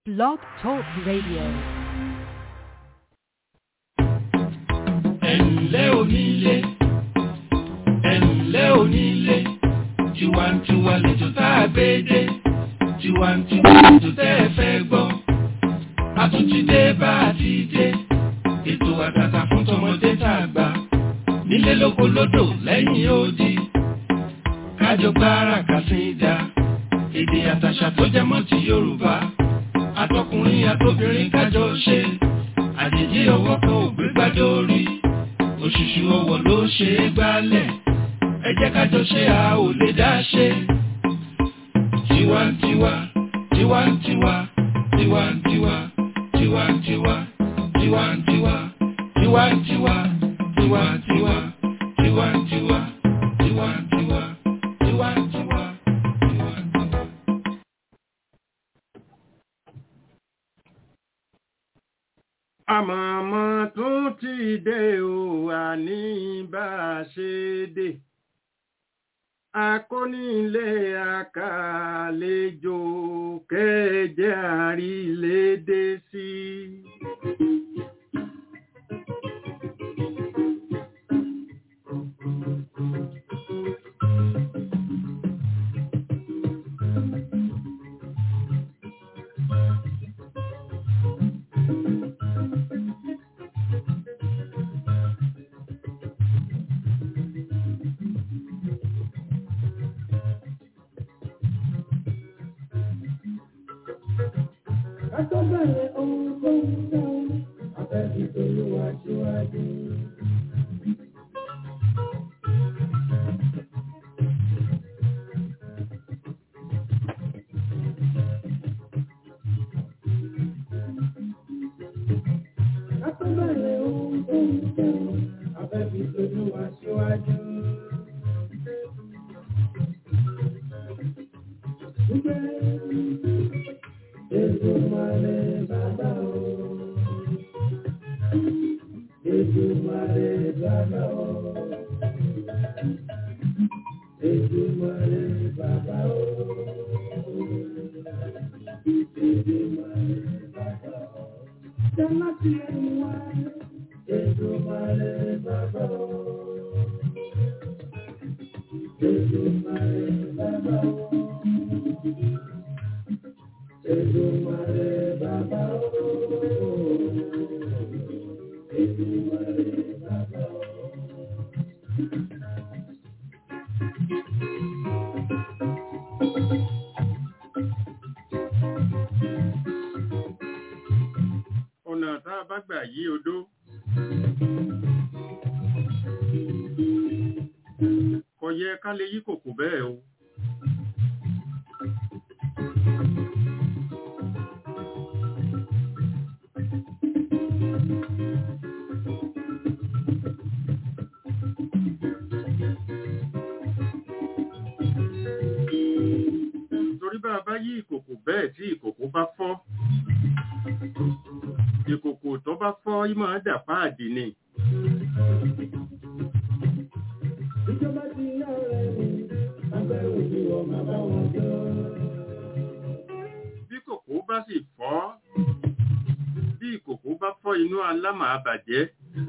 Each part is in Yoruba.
Blog Talk Radio. ẹ̀ǹlẹ́ onílé ẹ̀ǹlẹ́ onílé tiwantiwa lètò tá a gbé dé tiwantiwa lètò tẹ́ ẹ fẹ́ gbọ́ a tún ti dé bá a ti dé ètò àtàtà fún tọmọdé tá a gbà nílé lóko lódò lẹ́yìn odi kájọ gbára kàsíńdà èdè àtàṣà tó jẹ mọ́ ti Yorùbá àtọkùnrin àtobìnrin kájọ ṣe àjèjì ọwọ́ kan ò gbé gbádé orí òṣùṣù ọwọ́ ló ṣe é gbálẹ̀ ẹ jẹ́ kájọ ṣe a ò lè dá ṣe. tiwantiwa tiwantiwa tiwantiwa tiwantiwa tiwantiwa tiwantiwa tiwantiwa tiwantiwa tiwantiwa tiwantiwa tiwantiwa. àmọ̀mọ́ tún ti dé o àní bá a ṣe dé akónílé àkàlejò kẹjẹ àrílédé sí. Àtọ́bẹ̀rẹ̀ ohun tó ń sọ, àfẹ́bí tolúwa síwájú. Àtọ́bẹ̀rẹ̀ ohun tó ń sọ, àfẹ́bí tolúwa síwájú. Èdùmàrè bàbá o. Èdùmàrè bàbá o. Èdùmàrè bàbá o. Èdùmàrè bàbá o. Jẹ́nà tí ẹnu wá. Èdùmàrè bàbá o. Èdùmàrè bàbá o. Èdùmàrè bàbá o. Èdùmàrè bàbá o. ọ̀nà tá a bá gbà yí odó. kò yẹ ká lè yí kòkò bẹ́ẹ̀ o. torí bá a bá yí ìkòkò bẹ́ẹ̀ tí ìkòkò bá fọ́ ìkòkò tó bá fọ́ yí máa dà páàdì ni. Ìjọba ti yá rẹ̀ ni, abẹ́rù ni wọ́n máa bá wọn jọ. bí kòkó bá sì fọ́ bí ìkòkò bá fọ́ inú alámà àbàjẹ́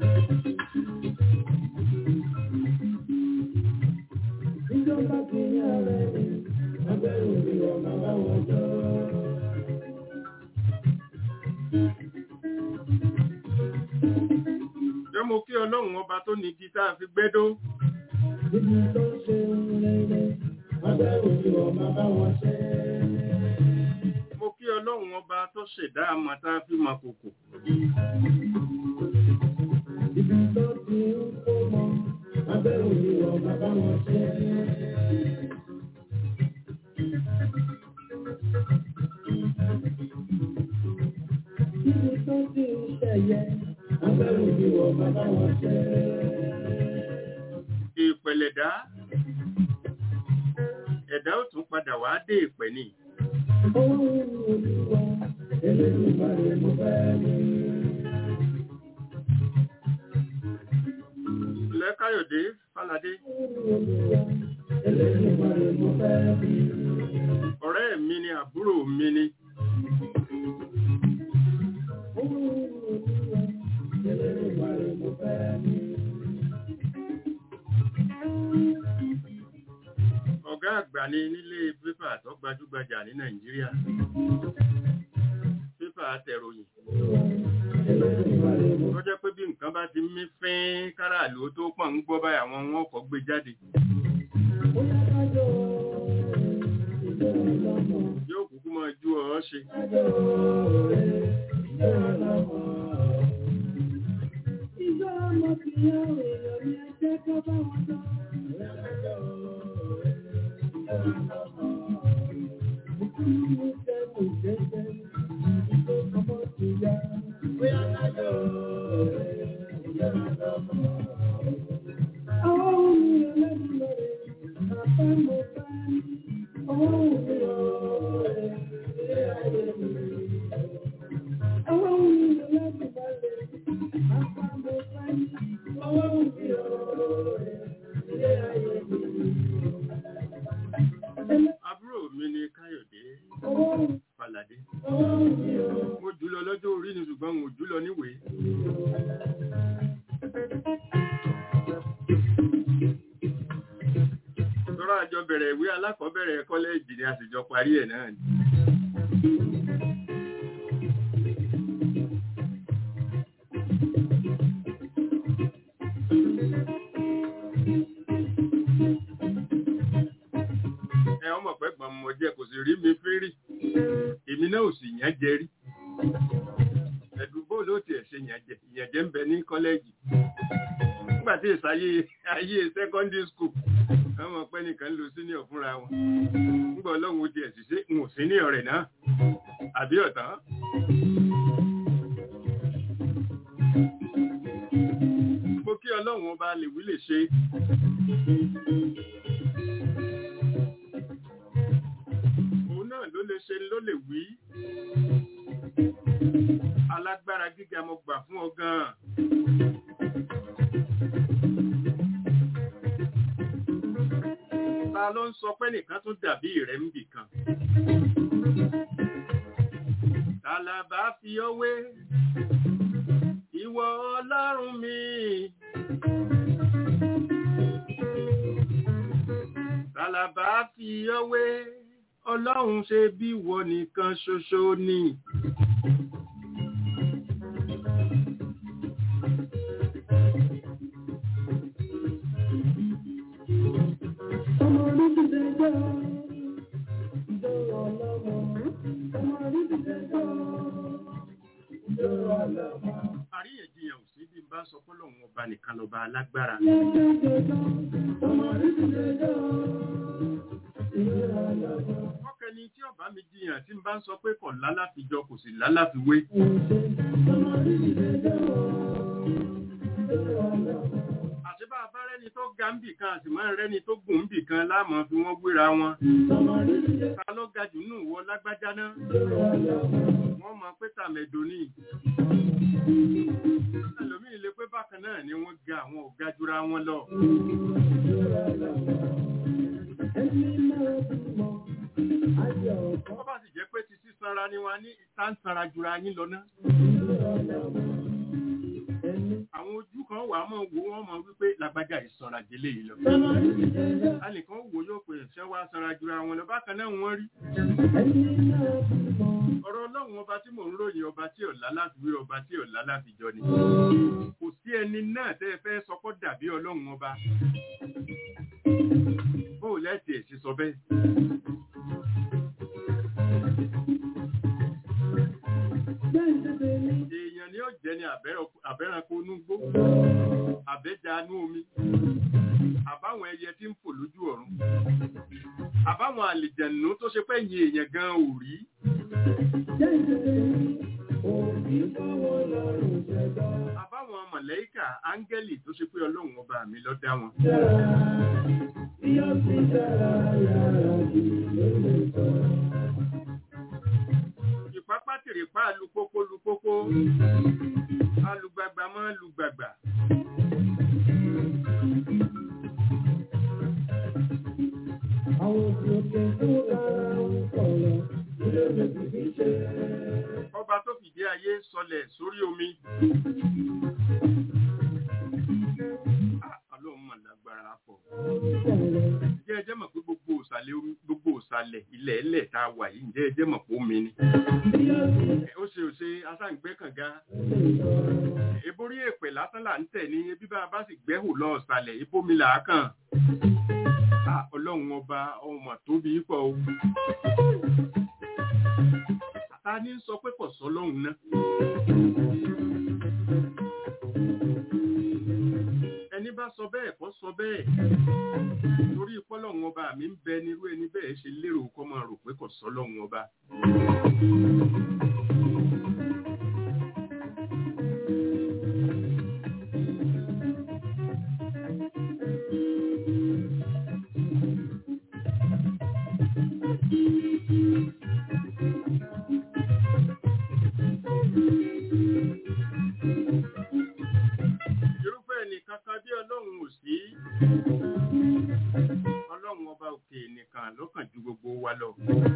Ìjọba ti yá rẹ̀ ni, abẹ́rù ni wọ́n máa bá wọn jọ. jẹ́ mo kí ọlọ́run ọba tó ní igi tá a fi gbẹ́dó Ibi tó ṣe ń rere, abẹ́rù ni wọ́n máa bá wọn ṣe. mo kí ọlọ́run ọba tó ṣẹ̀dá àmọ́ tá a fi mọ kòkò Ibi tó ti ń kó mọ, abẹ́rù ni wọ́n máa bá wọn ṣe. Ibi tó ti ń ṣẹ̀yẹ, abẹ́rù ni wọ́n máa bá wọn ṣe. ìpẹ̀lẹ̀dá ẹ̀dá ó tún padà wá dé ìpẹ̀ ni Ohun olúwa, Elédùmarè mo fẹ́ ní. lẹ́káyọ̀dé fáládé Elédùmarè mo fẹ́ bí. ọ̀rẹ́ mi ni àbúrò mi ni nílé pépà tó gbajúgbajà ní nàìjíríà pépà tẹ̀ròyìn tó jẹ́ pé bí nǹkan bá ti mí fín káràlú tó pọ̀ ń gbọ́ báyìí àwọn wọn kọ́ gbé jáde yóò kúkú mọ ju ọ ṣe àbúrò mi ni káyọ̀dé falàdé mo jùlọ lọ́jọ́ orí ni ṣùgbọ́n mo jùlọ níwèé tọ́rọ àjọ bẹ̀rẹ̀ ìwé alákọ̀ọ́bẹ̀rẹ̀ kọ́lẹ́ẹ̀jì ni a sì jọ parí ẹ̀ náà ni ẹ ọmọ pẹ́ gbọ́n mo jẹ́ kò sì rí mi fírì èmi náà ò sì yàn jẹ rí ẹ̀dùnbó ló tiẹ̀ ṣe yàn jẹ ìyàn jẹ ń bẹ ní kọ́lẹ́ẹ̀jì nígbà tí ìsáyé ayé secondary school àwọn ọmọ pẹ́ nìkan lo senior fúnra wọn nígbà ọlọ́run ó tiẹ̀ sì ṣe ń ò senior rẹ̀ náà àbí ọ̀tán. mo kí ọlọ́run ọba lè wí lè ṣe òun náà ló lè ṣe ló lè wí alágbára gíga mo gbà fún ọ gan-an. ta ló ń sọ pé nìkan tún dàbí rẹ̀ ń bì kan. tàlàbà fi ọ wé ìwọ ọlọ́run mi. tàlàbà fi ọ wé ọlọ́run ṣe bí ìwọ nìkan ṣoṣo ni. àríyànjiyàn ò sí bí n bá sọ pé lòun ọba nìkan lọba alágbára. ọkẹni tí ọba mi jiyàn tí n bá ń sọ pé kò lálàfijọ kò sì lálàfiwé. àti bá a bá rẹ́ni tó ga ń bì kan àti máa ń rẹ́ni tó gùn ń bì kan láàmú fi wọ́n wéra wọn. ta ló ga jù nù wọ lágbájá náà. wọ́n mọ pé tàmẹ̀dò ni. ẹlòmíì lè pé bákan náà ni wọ́n ga àwọn ò ga jura wọn lọ. wọ́n bá sì jẹ́ pé ti sísanra ni wọ́n á ní ìta ń sanra jura yín lọ náà àwọn ojú kan wà mọ̀ wo wọ́n mọ̀ wípé lágbájá ìsanra délé yìí lọ. alìkan wo yóò pè ṣẹ́ wá sanra jura wọn lọ bákan náà wọ́n rí. ọ̀rọ̀ ọlọ́run ọba tí mò ń ròyìn ọba tí ọ̀la láfiwé ọba tí ọ̀la láfijọ́ ni. kò sí ẹni náà tẹ́ ẹ fẹ́ sọkọ́ dàbí ọlọ́run ọba. bóò lẹ́sì ẹ̀ sì sọ bẹ́ẹ̀. èèyàn ni ó jẹ́ ní àbẹ́ranko onúgbó àbẹ́janú omi àbáwọn ẹyẹ tí ń fò lójú ọ̀run àbáwọn àlìjẹ̀nù tó ṣe pé yìn èèyàn gan ò rí àbáwọn mọ̀lẹ́kà áńgẹ́lì tó ṣe pé ọlọ́run ọba mi ló dá wọn. ìpápá tèrèpá lupópó lupópó alùgbàgbà mọ́ lùgbàgbà. Àwọn òkè tó dára ń sọ̀rọ̀, ilé ìgbésí fi ṣe. ọba tó fìdí ayé sọlẹ̀ sórí omi. Ah, ọlọ́run mà lágbára pọ̀. jẹ́ ẹjẹ́ mọ̀ pé gbogbo ìsàlẹ̀ omi gbogbo ìsàlẹ̀ ilẹ̀ ẹlẹ̀ tá a wà yìí ǹjẹ́ ẹ jẹ́ mọ̀ pé omi ni ó ṣe ò ṣe asáǹgbẹ́ kànga eborí èpè lásán là ń tẹ̀ ní ebí bá a bá sì gbẹ́hù lọ ìsàlẹ̀ ibómi là á kàn Ah, ọlọ́run ọba ọmọ tóbi pọ̀ o ta ní sọ pé kò sọ lọ́hùn náà ẹni bá sọ bẹ́ẹ̀ kọ́ sọ bẹ́ẹ̀ torí pọ́lọ́hún ọba mi ń bẹ nírú ẹni bẹ́ẹ̀ ṣe lérò kọ́ máa rò pé kò sọ lọ́hùn ọba. irúfẹ́ ẹnìkan kan bí ọlọ́run ò sí ọlọ́run ọba òkè nìkan ló kàn ju gbogbo wa lọ.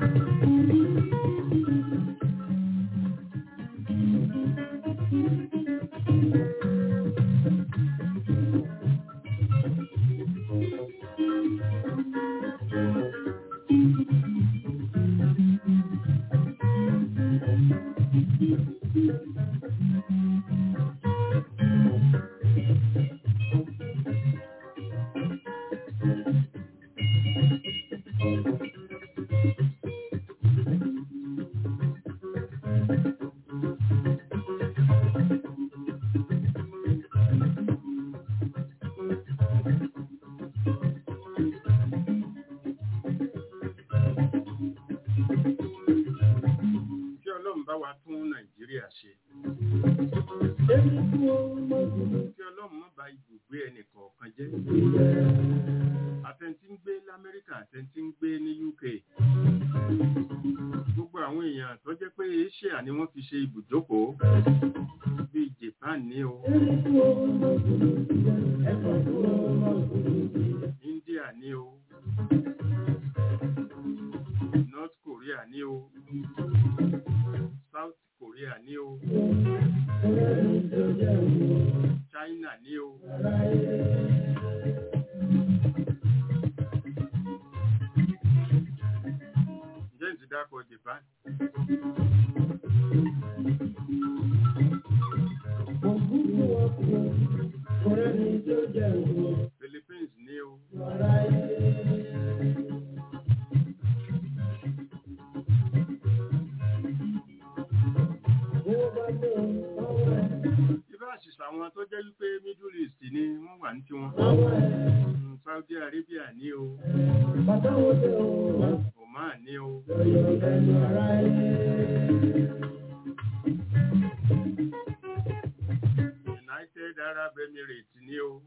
kí ọlọ́run bá wa tún nàìjíríà ṣe kí ọlọ́run má bà ibùgbé ẹnì kọ̀ọ̀kan jẹ́ àtẹ̀ntí ń gbé lamẹ́ríkà àtẹ̀ntí ń gbé ní uk gbogbo àwọn èèyàn tó jẹ́ pé asia ni wọ́n fi ṣe ibùjókòó bíi japan ní o india ní o north korea ní o south korea ní o china ní o ǹjẹ́ ń ti dákọ̀ japan philippines ní o ibà àṣìṣe àwọn tó jẹ́ wípé middle east ni wọ́n wà ní tiwọn Mm, saudi arabia ní o oman ní o united arab emirates ní o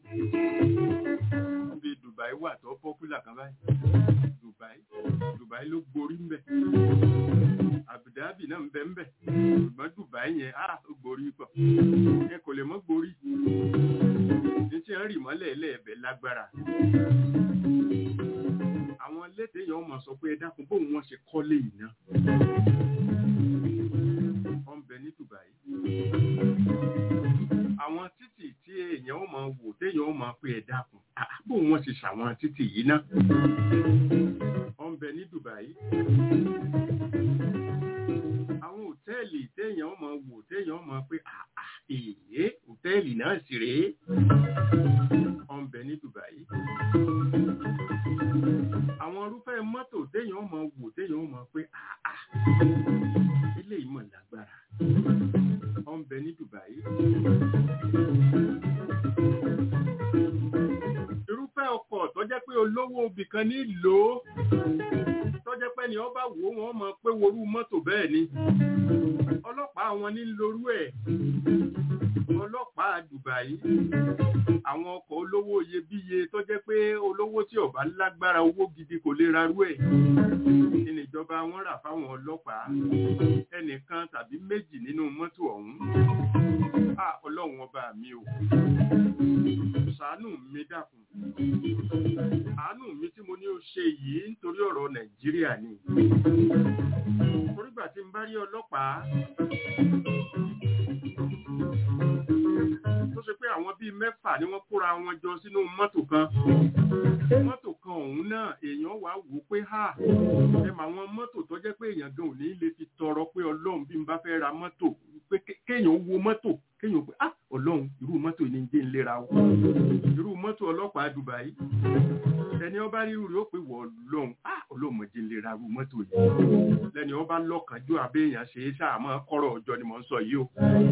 bí dubai wà tó popular kan báyìí dubai dubai ló gborí ń bẹ abu dhabi náà ń bẹ ń bẹ ṣùgbọ́n dubai yẹn á ó gborí pọ̀ ẹ kò lè mọ́ gborí ní tí wọ́n rì mọ́lẹ̀ lẹ́ẹ̀bẹ̀ lágbára àwọn lédè yẹn wọ́n máa sọ pé ẹ dákun bóun wọ́n ṣe kọ́lé yìí náà wọ́n ń bẹ ní dubai àwọn títì tí èèyàn ó máa wò téèyàn ó máa pé ẹ dákun ah, bóun wọ́n ṣe ṣàwọn títì yìí náà wọ́n ń bẹ ní dubai àwọn òtẹ́ẹ̀lì téèyàn ó máa wò téèyàn ó máa pé ah, ah, èyí òtẹ́ẹ̀lì náà sì rèé wọ́n ń bẹ ní dubai àwọn irúfẹ́ mọ́tò téèyàn ó máa wò téèyàn ó máa pé ah, ah, eléyìí mọ̀ lágbára wọ́n ń bẹ ní dubai irúfẹ́ ọkọ̀ tó jẹ́ pé olówó obì kan ní lò ó tó jẹ́ pé ni wọ́n bá wò ó wọ́n mọ̀ pé worú mọ́tò bẹ́ẹ̀ ni ọlọ́pàá wọn ní lorú ẹ̀ ọlọ́pàá Dubai àwọn ọkọ̀ olówó iyebíye tó jẹ́ pé olówó tí ọba lágbára owó gidi kò lè rarú ẹ̀ kí ni ìjọba wọn rà fáwọn ọlọ́pàá ẹnìkan tàbí méjì nínú mọ́tò ọ̀hún à ọlọ́run ọba mi o ṣàánú mi dákun àánú mi tí mo ní ó ṣe yìí nítorí ọ̀rọ̀ Nàìjíríà ni orígbà tí n bá rí ọlọ́pàá tó ṣe pé àwọn bíi mẹ́fà ni wọ́n kóra wọn jọ sínú mọ́tò kan mọ́tò kan nǹkan ọ̀hún náà èèyàn wá wò ó pé ha ẹ mà àwọn mọ́tò tó jẹ́ pé èèyàn gan ò ní lè fi tọrọ pé ọlọ́run bí n bá fẹ́ ra mọ́tò pé ké- kéèyàn wo mọ́tò kéèyàn pé ah ọlọ́run irú mọ́tò ní jẹ́ ń lera o irú mọ́tò ọlọ́pàá Dubai ẹni ọba rí rí ó pé wọ ọlọ́run ah ọlọ́run mọ̀ jẹ́ ń lera irú mọ́tò yìí lẹ́ni ọba lọ́kànjú àbẹ́yàn ṣe é sáà mọ́ kọ́rọ̀ ọjọ́ ni mò ń sọ yìí o.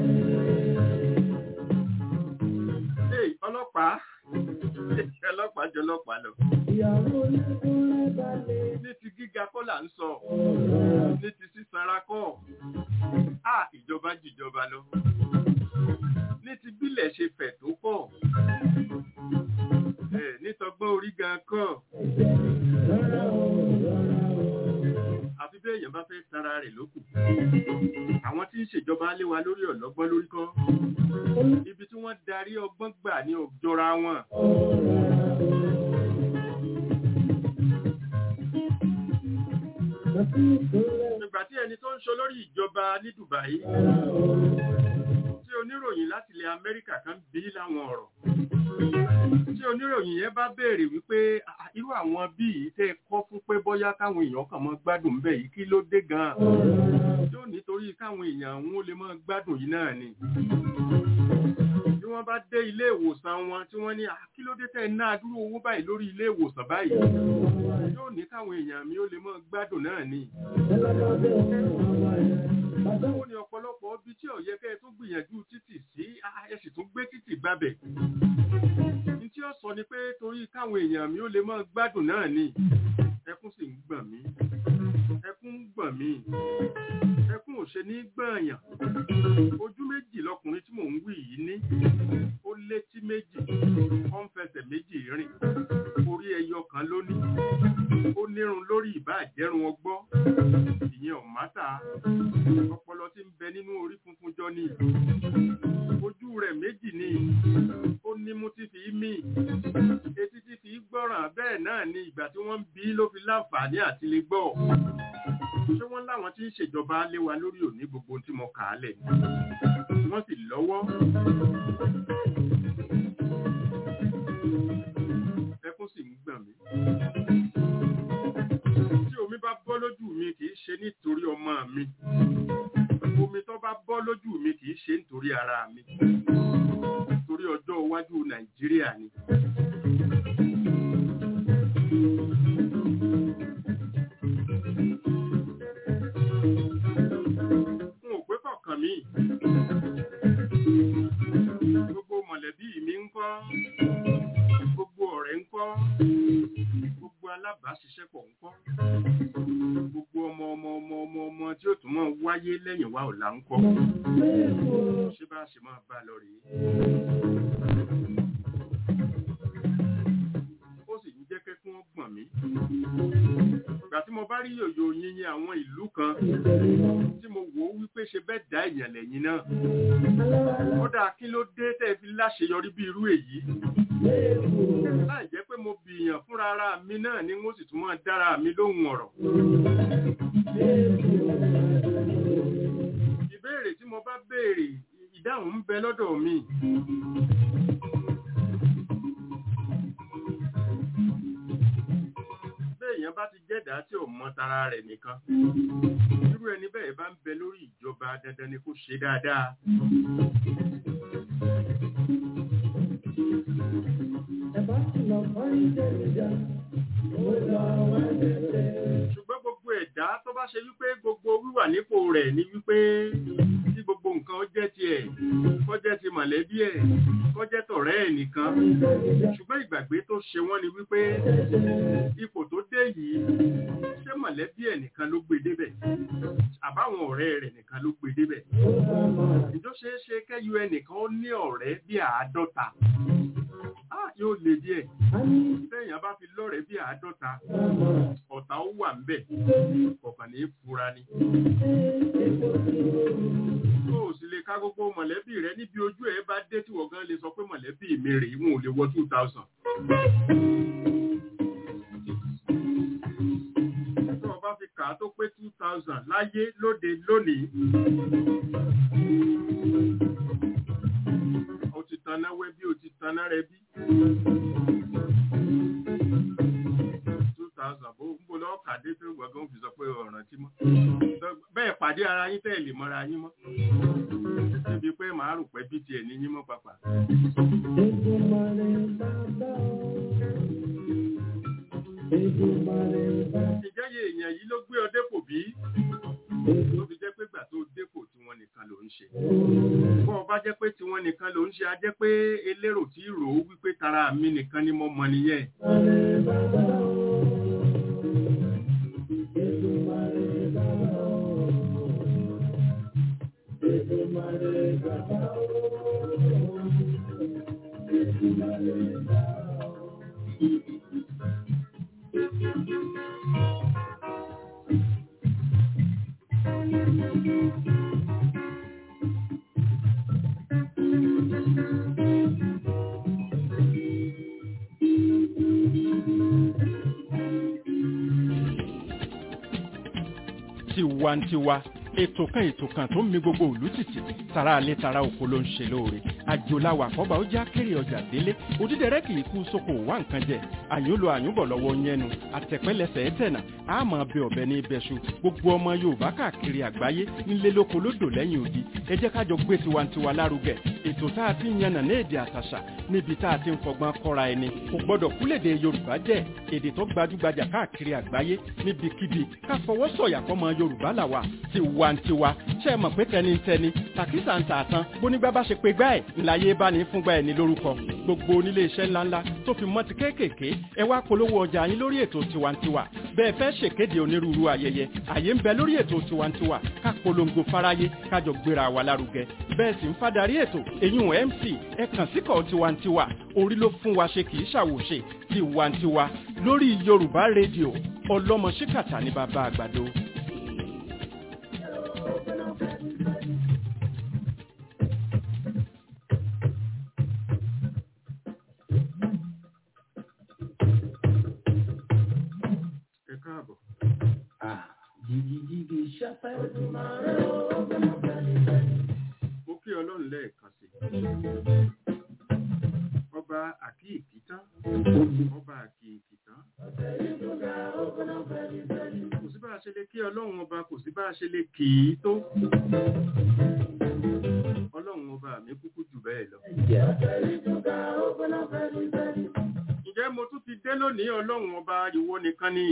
Hey, ọlọ́pàá ọlọ́pàá jọ ọlọ́pàá lọ ìyàwó lẹ́kúnlẹ́ balẹ̀. ní ti gíga kọ́ là ń sọ ní ti sísanra kọ́ à ìjọba jìjọba lọ ní ti bílẹ̀ ṣe fẹ̀ tó pọ̀ ẹ̀ nítọgbọ́n orí gan kọ́ Rárá o, rárá o. àfi bí èèyàn bá fẹ́ tara rẹ̀ lókù àwọn tí ń ṣèjọba lé wa lórí ọ̀lọ́gbọ́n lórí kọ́ ibi tí wọ́n darí ọgbọ́n gbà ní òjọra wọn Àti ìpínlẹ̀ nígbà tí ẹni tó ń ṣe olórí ìjọba ní Dubai rárá o. tí oníròyìn láti ilẹ̀ Amẹ́ríkà kan bí láwọn ọ̀rọ̀ tí oníròyìn yẹn bá béèrè wípé "Ah, irú àwọn bí yìí tẹ́ ẹ kọ́ fún pé bóyá káwọn èèyàn kàn mọ́ gbádùn ń bẹ̀ yìí kí ló dé gan-an yóò nítorí káwọn èèyàn àwọn ó lè mọ́ gbádùn yìí náà ni bí wọ́n bá dé ilé ìwòsàn wọn tí wọ́n ní "Ah, kí ló dé tẹ́ ẹ ná dúró owó báyìí lórí ilé ìwòsàn báyìí yóò ní káwọn èèyàn mi ó lè mọ́ gbádùn náà ni Ẹlọ́dọọdẹ òun àwọn ẹ̀. Bàbá ó ní ọ̀pọ̀lọpọ̀ ibi tí ó yẹ kẹ́ ẹ tún gbìyànjú títì sí ah, ẹ sì tún gbé títì gbábẹ̀. ní tí ó sọ ni pé torí káwọn èèyàn mi ó lè máa gbádùn náà ni ẹkún sì ń gbọ̀n mí ẹkún ń gbọ̀n mí ẹkún ò ṣe ní gbọ̀nyàn ojú méjì lọkùnrin tí mò ń wí yìí ní ó létí méjì ó ń fẹsẹ̀ méjì rìn orí ẹyọ kan ló ní ó nírun lórí ìbáàjẹ́rùn ọgbọ́ ìyẹn ọ̀mátà ọpọlọ tí ń bẹ nínú orí funfun jọ ni ojú rẹ̀ méjì ni ó nímú tí fi í mì etí tí fi í gbọ́ràn bẹ́ẹ̀ náà ni ìgbà tí wọ́n ń bí ló fi láǹfààní àti lè gbọ́ ṣé wọ́n láwọn tí ń ṣèjọba lé wa lórí òní gbogbo tí mo kà á lẹ̀ ni wọ́n sì lọ́wọ́ ẹkún sì ń gbọ̀n mí tí omi bá bọ́ lójú mi kì í ṣe nítorí ọmọ mi omi tó bá bọ́ lójú mi kì í ṣe nítorí ara mi torí ọjọ́ iwájú nàìjíríà ni. n ò pé kọ̀ọ̀kan mi gbogbo mọ̀lẹ́bí mi ń kọ́ gbogbo ọ̀rẹ́ ń kọ́ gbogbo alábàáṣiṣẹ́pọ̀ ń kọ́ gbogbo ọmọ ọmọ ọmọ ọmọ ọmọ tí ó tún máa wáyé lẹ́yìn wa ọ̀la ń kọ́ ṣé bá a ṣe máa bá a lọ rèé. ó sì ń jẹ́ kẹ́kún ó gbọ̀n mí. ìgbà tí mo bá rí yòyò yinyin àwọn ìlú kan tí mo wò ó wípé ṣe bẹ́ẹ̀ dá èèyàn lẹ́yìn náà. kódà kí ló dé tẹ́ ẹ fi láṣeyọrí bí irú èyí. láì jẹ́ pé mo bìyàn fúnra ara mi náà ni wọ́n sì tún máa dára mi lóhùn ọ̀rọ̀. ìbéèrè tí mo bá béèrè ìdáhùn ń bẹ lọ́dọ̀ mi. béèyàn bá ti jẹ́dá tí ò mọ tara rẹ̀ nìkan irú ẹni bẹ́ẹ̀ bá ń bẹ lórí ìjọba dandan ni kó ṣe dáadáa. ẹ̀bá sì lọ fọ́rí jẹ́rìíjà. Ó lọ wá jẹ́jẹ́. ṣùgbọ́n gbogbo ẹ̀dá tó bá ṣe wípé gbogbo wíwà nípò rẹ̀ ni wípé tí gbogbo nǹkan ó jẹ́ tiẹ̀ kó jẹ́ ti mọ̀lẹ́bí ẹ̀ kó jẹ́ tọ̀rẹ́ ẹ̀ nìkan ṣùgbọ́n ìgbàgbé tó ṣe wọ́n ni wípé ipò tó dé yìí ṣé mọ̀lẹ́bí ẹ̀ nìkan ló gbé débẹ̀ àbáwọn ọ̀rẹ́ rẹ̀ nìkan ló gbé débẹ̀ ìjọ ṣeé ṣe kẹ́yọ ẹnìkan ó ní ọ̀rẹ́ bí àádọ́ta Ah, yóò le díẹ̀ A ní téèyàn bá fi lọ́rẹ̀ẹ́ bí àádọ́ta àmọ́ ọ̀tá ó wà ń bẹ̀ kọ̀ọ̀kan ní í fura ni. epo tí ó rú. tó o sì lè ká gbogbo mọ̀lẹ́bí rẹ níbi ojú ẹ̀ bá dé tí wọ́n gan lè sọ pé mọ̀lẹ́bí mi rèé wọn ò lè wọ two thousand. tó o bá fi kà á tó pé two thousand láyé lóde lónìí. o ti tanná wẹ́ bí o ti tanná rẹ bí. ìwọ gan fi sọ pé ọ̀ràn tí mọ́ bẹ́ẹ̀ pàdé ara yín tẹ́ ẹ̀ lè mọ́ra yín mọ́ níbi pé màá rò pé bí tiẹ̀ ní yín mọ́ pàpà. ìjẹ́yẹ èèyàn yìí ló gbé ọ dépò bí ló fi jẹ́ pé gbà tó dépò tí wọ́n nìkan ló ń ṣe. bọ́ ọ bá jẹ́ pé tí wọ́n nìkan ló ń ṣe á jẹ́ pé elérò tí rò ó wípé tara mi nìkan ni mo mọ nìyẹn. tiwantiwa ètò kan ètò kan tó ń mi gbogbo òlú tìtì tara alẹ́ tara oko ló ń ṣe lóore àjòláwà kọ́ba ó já kéré ọjà délé òdídẹrẹ́ kì í kú sóko wá nǹkan jẹ àyúnlo àyúnbọ̀ lọ́wọ́ yẹnu àtẹ̀pẹ́lẹsẹ̀ ẹ̀tẹ̀nà àmọ́ bẹ ọ̀bẹ ní ibẹ̀ṣu gbogbo ọmọ yorùbá káàkiri àgbáyé nílé lóko lódò lẹ́yìn odi ẹ jẹ́ ká jọ gbé tiwantiwa lárugẹ ètò tá a ti ń yànnà ní èdè àtàṣà níbi tá a ti ń fọgbọ́n kọ́ra ẹni kò gbọ́dọ̀ kúlèdè yorùbá jẹ́ èdè tó gbajúgbajà káàkiri àgbáyé níbikíbi ká fọwọ́ sọ̀yà fọmọ yorùbá làwà tiwantiwa ṣe é mọ̀ pé tẹnitẹni tàkísà ń tà tán bónígbà bá ṣe pé gbá ẹ̀ ńláyé bá ní fúngbà ẹ̀ ní lórúkọ gbogbo onílé iṣẹ́ ńláńlá tó fi mọ́ ti kéékèèké ẹ wá polówó ọjà yín lórí ètò tiwantiwa bẹ́ẹ̀ fẹ́ ṣèkéde onírúurú ayẹyẹ àyè ń bẹ lórí ètò tiwantiwa ká polongo fáráyé kájọ gbéra wa lárugẹ bẹ́ẹ̀ sì ń fadarí ètò èyún mc ẹ kàn síkọ̀ tiwantiwa orí ló fún wa ṣe kì í ṣàwòṣe tiwantiwa lórí yorùbá rédíò ọlọ́mọ ṣíkàtà ní bàbá àgbàdo. ẹ káàbọ̀. Jìgìjìgì ṣẹ́fẹ́. mo kí ọlọ́run lẹ́ẹ̀kan sí ọba àkíyèkí tán ọba àkíyèkí tán kò sí bá a ṣe lè kí ọlọ́run ọba kò sí bá a ṣe lè kì í tó ọlọ́run ọba mi kúkú jù bẹ́ẹ̀ lọ. ǹjẹ́ mo tún ti dé lónìí ọlọ́run ọba ìwọ nìkan ni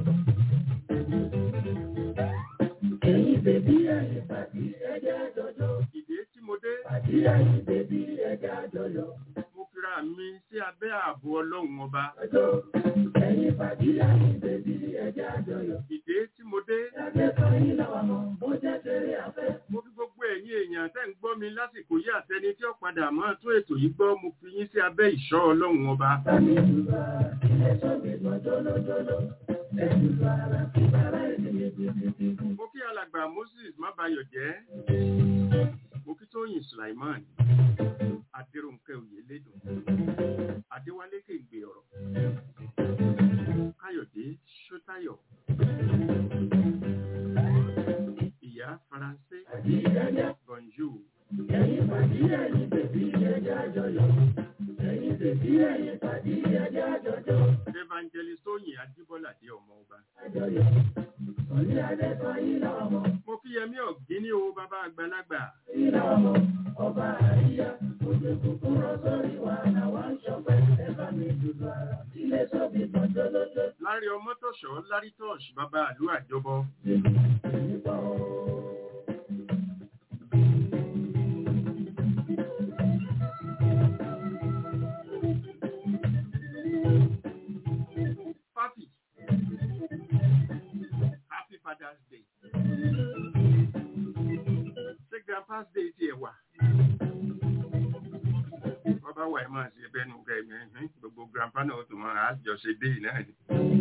Ẹ̀yin bèbí ẹ̀yin pàdé ẹ̀jẹ̀ àjọyọ̀. ìdè tí mo dé Pàdé ẹ̀yin bèbí ẹ̀jẹ̀ àjọyọ̀. mo fira mi sí abẹ́ ààbò ọlọ́run ọba Ọjọ́ ẹ̀yin pàdé ẹ̀yin bèbí ẹ̀jẹ̀ àjọyọ̀. ìdè tí mo dé Lábẹ́ kan yín làwọn mọ̀, bó jẹ́ kéré afẹ́. mo fi gbogbo ẹ̀yin èèyàn tẹ́ ń gbọ́ mi lásìkò yí àtẹni tí ó padà máa tún ètò yìí gbọ́ mo fi yín sí abẹ́ ìṣọ́ ọlọ́run ọba Bámi dùbà, ilé sọ́mi gbọ́n jọ́lọ́jọ́lọ́. Ẹ̀dùbà ara kí bàrá ìdílé títí. mo kí alàgbà moses mábayọ̀ jẹ́ mo kí tóyìn sulaiman adéròǹkẹ́ oyèlédùn adéwálé kéǹgbé ọ̀rọ̀ káyọ̀dé sọ́tayọ̀ ìyá faransé bonjour Ẹ̀yin pàdé ẹ̀yin bèbí ẹ̀jẹ̀ àjọyọ̀. Ẹ̀yin bèbí ẹ̀yin pàdé ẹ̀jẹ̀ àjọyọ̀. evangelist tóyìn adébọ́ládé ọmọ ọba Àjọyọ̀. Òní adé kan yín làwọn mọ̀. mo kí yẹmí ọ̀gíní o bàbá àgbàlagbà Yín làwọn mọ̀. Ọba àríyá. Òjò kúkú rọ sórí wa làwọn ń ṣọpẹ́. Ẹ bá mi dùdú ara. Ilé sọ́bi gbọ́n jọ́lọ́jọ́. lárí ọmọtọ̀ṣọ́ lárítọ̀ṣ bàbá àlú àjọbọ Èmi bọ̀ ọ́. Papi. Happy Father's Day. Ṣé Grandpa's Day ti ẹ̀ wà? Wọ́n bá wà ẹ̀ máa ṣe bẹ́nu gẹ̀ẹ́mẹ̀ ẹ̀hìn gbogbo Grandpa náà tó máa á jọ ṣe dé náà ni.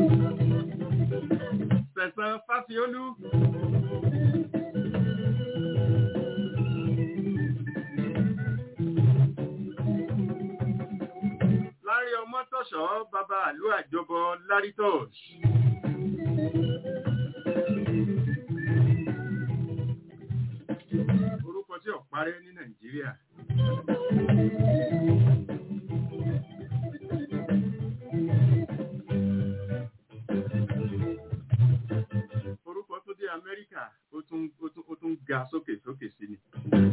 Sẹ̀sán Fásiolú. Lárí ọmọ tọ̀ṣọ́ bàbá àlú àjọbọ Lárítọ̀ṣ. Orúkọ tí ò parẹ́ ní Nàìjíríà. sókè sí ni.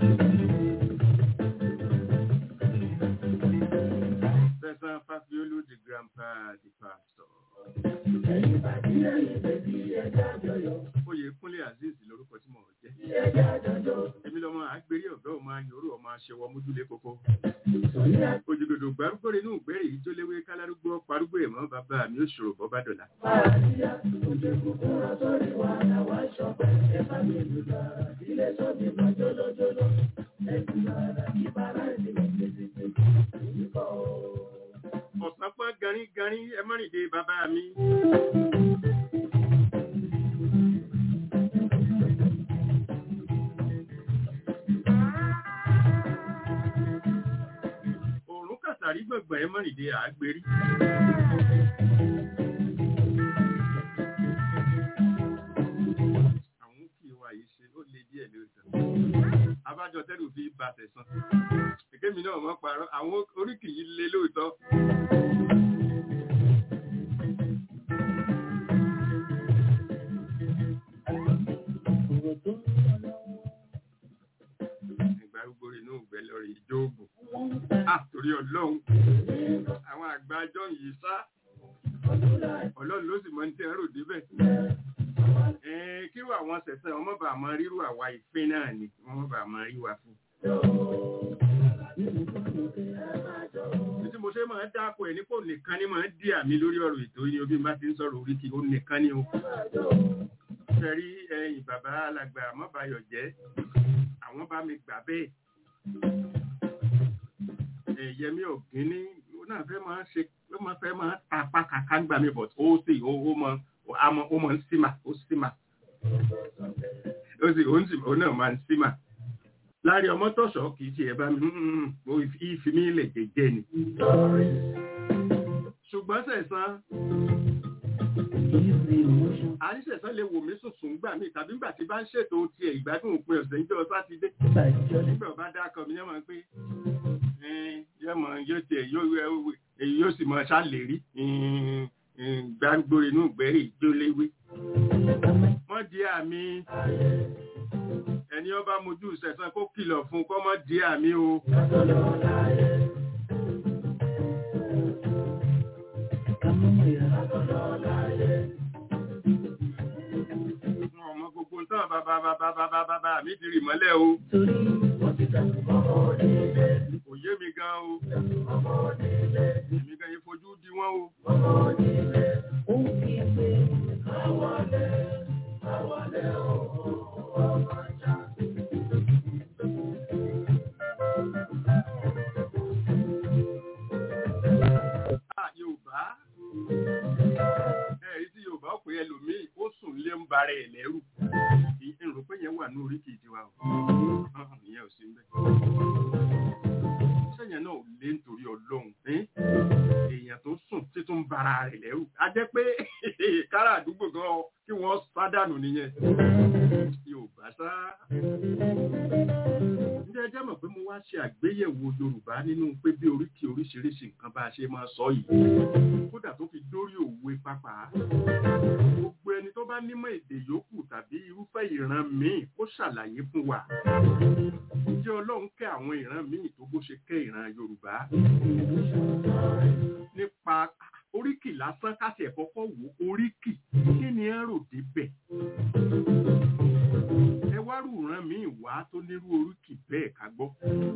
Sẹ́sán Fáfiolú the grandpa the pastor. Ẹ̀yin bàbí ẹ̀yin bèbí ẹja jọyọ̀. Oyè Kúnlé Azeez lorúkọ tí mo jẹ́. Ẹja jọjọ. Èmi lọ́mọ àgbérí ọ̀gá ọmọ ayòrò ọmọ aṣẹwọ́ mójúlé kókó. Sọ̀rí Òjòdòdò gbárùgbò inú ìgbérè yìí tó léwé kálárúgbó parúgbó ẹ̀mọ́ bàbá mi ó ṣòro bọ́ bá dọ̀la. àpáàdìyà. Òjò kúkú rọ sórí wa làwa ṣọpẹ́. Ẹ bá mi lù dára. Ilé sọ́ọ̀bì kan jólójóló. Ẹ̀sìn dára kí bàrá ìdílé títí. Ìkọ̀ Ọ̀sán pọ́n garín garín ẹ mọ́rìndé bàbá mi. Òòrùn kàtàrí gbọ̀ngbọ̀n ẹ mọ́rìndé àgbérí. Àwọn kì í wà yìí ṣe ó le díẹ̀ lóòótọ́. Abájọ tẹ́lù fi bá tẹ̀sán. Èkémi náà mọ́ parọ́, àwọn oríkì yìí le lóòótọ́. òrò tó ń lọ lọ́wọ́. Ìgbà gbogbo inú ìgbẹ́ lórí ìjóògùn. Wọ́n ń ta À torí ọlọ́run. Àwọn àgbà ajọ́ yìí sá. Ọlọ́run ló sì mọ ní tí ẹ̀rọ débẹ̀. Ẹ̀ẹ́n kí wà wọ́n sẹ̀sẹ̀ wọ́n mọ̀ bá máa ríru àwa ìpín náà ni wọ́n mọ̀ bá máa rí wa fún. Títí mo ṣe máa ń dáko ẹ̀ nípò nìkan ni máa ń dí àmì lórí ọ̀rọ̀ ètò yìí obí n bá ti ń sọ̀rọ̀ orí kí ó nìkan ni o. Ṣẹ̀rí ẹ̀yìn bàbá alàgbà mọ́bàyọ̀ jẹ́ àwọn bá mi gbà bẹ́ẹ̀. Ẹ̀yẹmí ọ̀gíní ó náà fẹ́ máa ṣe ó máa fẹ́ máa tapá kàkà ń gbà mí bọ̀ ó sì ó ó mọ àmọ́ ó mọ ń símà ó símà. Ó sì ó ń sì ó náà máa ń símà. Láàrin ọmọ tọ̀ṣọ́ kì í ṣe ẹ̀ bá mi ó ìfi mí lè jẹ́jẹ́ ni. Ṣùgbọ́n sẹ̀sán àríṣẹ̀sán lè wò mí sùnsùn gbà mí tàbí gbà tí bá ń ṣètò tiẹ̀ ìgbádùn òpin ọ̀sẹ̀ níjọ́ sátidé nígbà ọba dákọ̀ mi yẹ́mọ̀ pé yẹ́mọ̀ yóò tiẹ̀ èyí yóò sì mọ̀ ṣàlérí gbàgbó inú ìgbẹ́rì ìjóléwé. wọ́n di àmì ẹni ọba mojú sẹ̀sán kó kìlọ̀ fún kọ́ mọ́ di àmì o. ọmọ gbogbo tán bàbá bàbá bàbá bàbá mi ti rì mọ́lẹ̀ o. kò yé mi gan o. èmi gan yìí fojú di wọ́n o. Ah, Yorùbá ẹ̀rí tí Yorùbá ó pè ẹlòmíì ó sùn lé ń bara ẹ̀ lẹ́rù ìrò pé yẹn wà ní oríkì tiwa o Ọ̀hún, ìyẹn ò sí ń bẹ̀. sẹ́yìn náà ò lé nítorí Ọlọ́run ẹ́n? èèyàn tó sùn tí tó ń bara rẹ̀ lẹ́rù a jẹ́ pé kára àdúgbò gan kí wọ́n sádànù nìyẹn Yorùbá sá. Ǹjẹ́ ẹ jẹ́ mọ̀ pé mo wá ṣe àgbéyẹ̀wò Yorùbá nínú pé bí oríkì oríṣiríṣi nǹkan bá a ṣe máa sọ yìí kódà tó fi dórí òwe pápá gbogbo ẹni tó bá nímọ̀ èdè yòókù tàbí irúfẹ́ ìran míì kó ṣàlàyé fún wa ǹjẹ́ Ọlọ́run kẹ́ àwọn ìran míì tó bó ṣe kẹ́ ìran Yorùbá nípa oríkì lásán káṣí ẹ̀ kọ́kọ́ wò oríkì kí ni ẹ rò débẹ̀ ẹ wá rú ìran míì wá tó nírú oríkì bẹ́ẹ̀ ká gbọ́.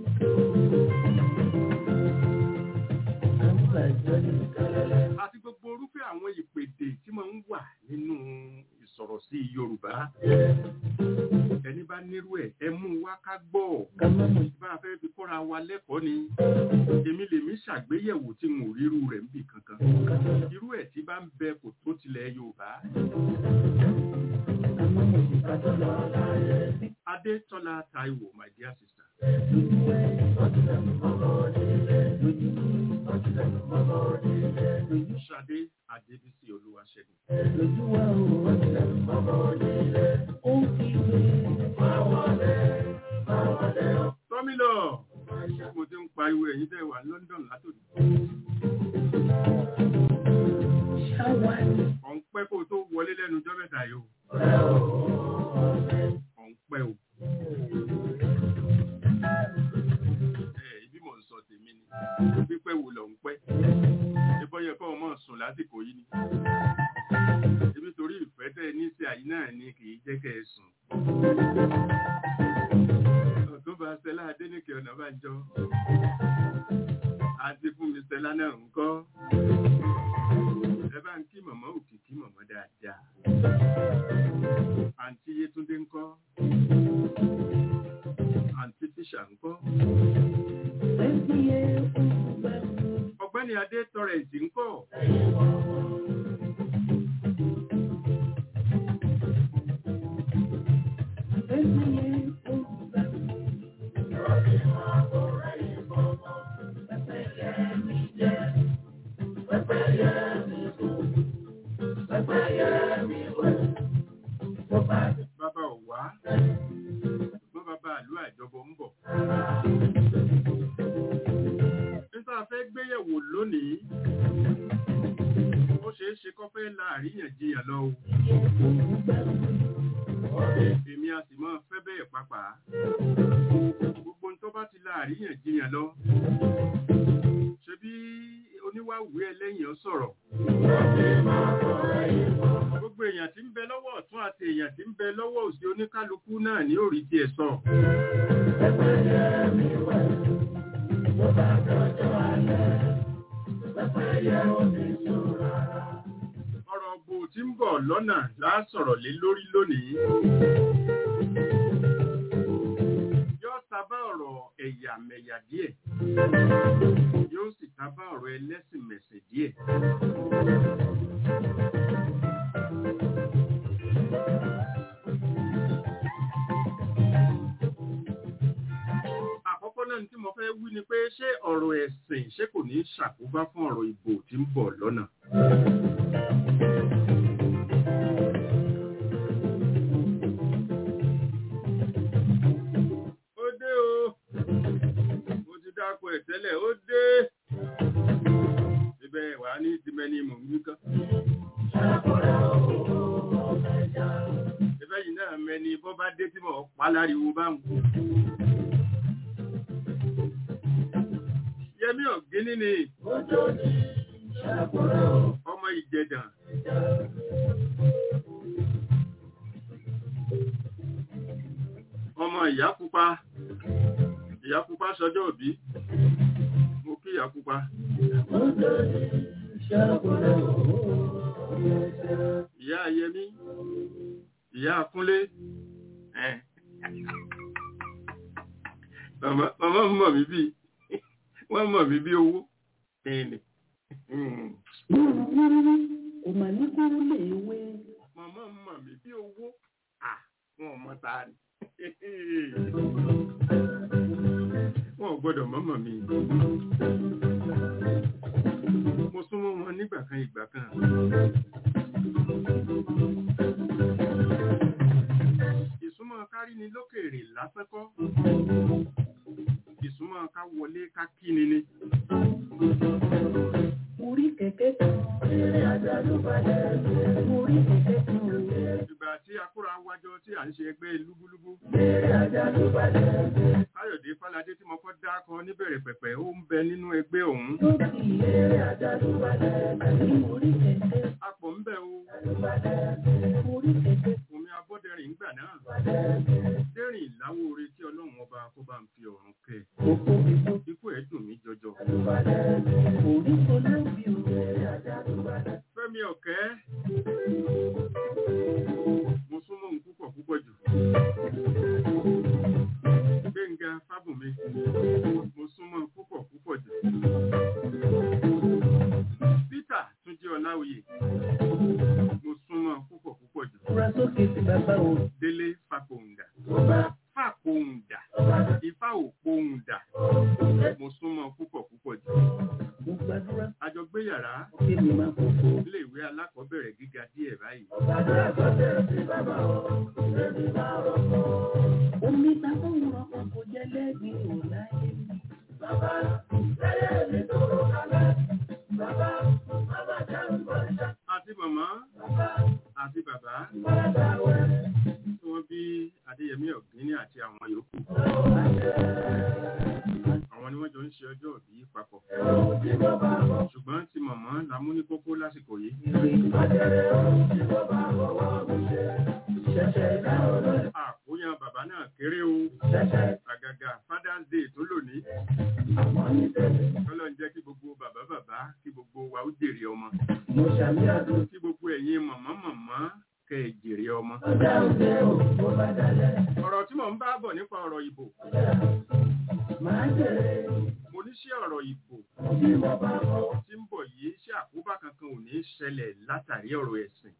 àti gbogbo orúfẹ́ àwọn ìpèdè tí máa ń wà nínú ìsọ̀rọ̀ sí Yorùbá ẹni bá nírú ẹ̀ ẹ mú wá ká gbọ́ bá a fẹ́ fi kọ́ra wa lẹ́kọ̀ọ́ ni èmi lèmi ṣàgbéyẹ̀wò tí mo ríru rẹ̀ ń bì kankan irú ẹ̀ tí bá ń bẹ kò tó tilẹ̀ Yorùbá. Adétọ́lá Táíwò my dear sister. Ṣadé Adébísí Olúwaṣẹ́gun. Tọ́mílọ̀ mo ti ń pariwo ẹ̀yin tẹ́ wà London látòdì. Ọ̀n pẹ́ kó tó wọlé lẹ́nu ọjọ́ mẹ́ta yìí o. Ọ̀n pẹ́ o. pípẹ́ wò lọ ń pẹ́ ìbọn yẹ kọ́ ọmọ sùn lásìkò yìí ni ibi torí ìfẹ́ tẹ́ ní sí àyí náà ni kì í jẹ́ kẹ́ ẹ sùn ọ̀túnba Stella Adéníkè Ọ̀nàbànjọ àti fún mi Stella náà ń kọ́ ẹ bá ń kí mọ̀mọ́ òkìkí mọ̀mọ́ dáadáa àǹtí Yétúndé ń kọ́ àǹtí Tíṣà ń kọ́ ọ̀gbẹ́ni Adé Tọrẹ̀ǹtì ń kọ́ bàbá ọ̀wá ṣùgbọ́n bàbá àlú àjọbọ ń bọ̀. nígbà fẹ́ gbéyẹ̀wò lónìí ó ṣeé ṣe kọ́ fẹ́ la àríyànjiyàn lọ o. èmi a sì máa fẹ́ bẹ́ẹ̀ pàpà. gbogbo ń tó bá ti la àríyànjiyàn lọ. ṣebí oníwàwí ẹlẹ́yìn ọ sọ̀rọ̀. gbogbo èèyàn tí ń bẹ lọ́wọ́ ọ̀tún àti èèyàn tí ń bẹ lọ́wọ́ òsì oníkálukú náà ní òrí tiẹ̀ sọ. ọ̀rọ̀ bò tí ń bọ̀ lọ́nà láásọ̀rọ̀ lé lórí lónìí. yóò tabá ọ̀rọ̀ ẹ̀yàmẹ̀yà díẹ̀ yóò sì tabá ọ̀rọ̀ ẹlẹ́sìnmẹ̀sìn díẹ̀. àkọ́kọ́ náà tí mo fẹ́ wí ni pé ṣé ọ̀rọ̀ ẹ̀sìn ṣé kò ní ṣàkóbá fún ọ̀rọ̀ ìbò tí ń bọ̀ lọ́nà. ó dé o mo ti dáko ẹ̀ tẹ́lẹ̀ ó dé ibẹ̀ wà ní ìdímẹ́ni mò ń wí kán. ibẹ̀ yìí náà mẹ́ni bọ́ bá dé tí mo pa láriwo bá ń kú. Yẹmí ọ̀gíní ni ọmọ ìjẹ̀dàn. Ọmọ ìyá pupa, ìyá pupa sọjọ́ òbí, mo kí ìyá pupa. Ìyá Yẹmí, ìyá Kúnlé, ẹ̀. Màmá mọ̀ mí bíi wọ́n mọ̀ mí bí owó ẹni. Kò mà ní kúrú lè wé. Màmá mọ̀ mí bí owó wọn ò mọ ta ni. Wọ́n ò gbọ́dọ̀ mọ́mọ̀ mi. Mo súnmọ́ wọn nígbà kan ìgbà kan. Ìsúnmọ́ kárí ni lókèèrè lásán kọ́ ìsúnmọ́ ká wọlé ká kíni ni. Orí kẹ̀kẹ́ kan. Orí kẹ̀kẹ́ kan. Ìgbà tí akúra wájọ tí à ń ṣe ẹgbẹ́ lúgúlúgú. Káyọ̀dé Fáládé tí mo kọ́ dákọ níbẹ̀rẹ̀ pẹ̀pẹ̀ ó ń bẹ nínú ẹgbẹ́ òun. Orí kẹ̀kẹ́. Apọ̀ ń bẹ o. Orí kẹ̀kẹ́. Omi abọ́dẹrìn ńgbà náà. Dẹ́rìn ìláwó oore tí Ọlọ́run ọba kó bá ń fi ọ̀run kẹ́. Òkú mi tó. Ikú ẹ̀ dùn mí jọjọ. Orí kò lóbi o. Fẹ́mi ọ̀kẹ́. Mo súnmọ́ òun púpọ̀ púpọ̀ jù. Gbẹ̀ngà Fábùnmi. Mo súnmọ́ púpọ̀ púpọ̀ jù. Peter Túnjí Ọláoyè. Mo súnmọ́ púpọ̀ púpọ̀ jù. Fura sókè sí bàbá o. Délé Fápòǹdà. Fápòǹdà. Ifá òpòǹdà. Mo súnmọ́ púpọ̀ púpọ̀ jù. Mo gbàdúrà. A jọ gbé yàrá Kí ni máa kókó? ilé ìwé alákọ̀ọ́bẹ̀rẹ̀ gíga díẹ̀ báyìí. Omi ta tó ń rọ ọkọ̀ jẹ́ lẹ́gbìn ò láyé mi. Àti màmá àti bàbá tí wọ́n bí Adéyẹmí Ọ̀gbíní àti àwọn yòókù. Àwọn ni wọ́n jọ ń ṣe ọjọ́ òbí papọ̀. dákọ̀ ṣùgbọ́n ti mọ̀mọ́ la mú ní kókó lásìkò yìí àkóyán bàbá náà kéré o àgàgà father's day tó lónìí kọ́lọ́ ń jẹ́ kí gbogbo bàbá bàbá kí gbogbo wa ó jèrè ọmọ kí gbogbo ẹ̀yin mọ̀mọ́ mọ̀mọ́ kẹ́ ẹ jèrè ọmọ. ọ̀rọ̀ tí mò ń bá bọ̀ nípa ọ̀rọ̀ ìbò mo ní sí ọ̀rọ̀ ìbò tí ń bọ̀ yìí ṣé àkóbá kankan ò ní ṣẹlẹ̀ látàrí ọ̀rọ̀ ẹ̀sìn.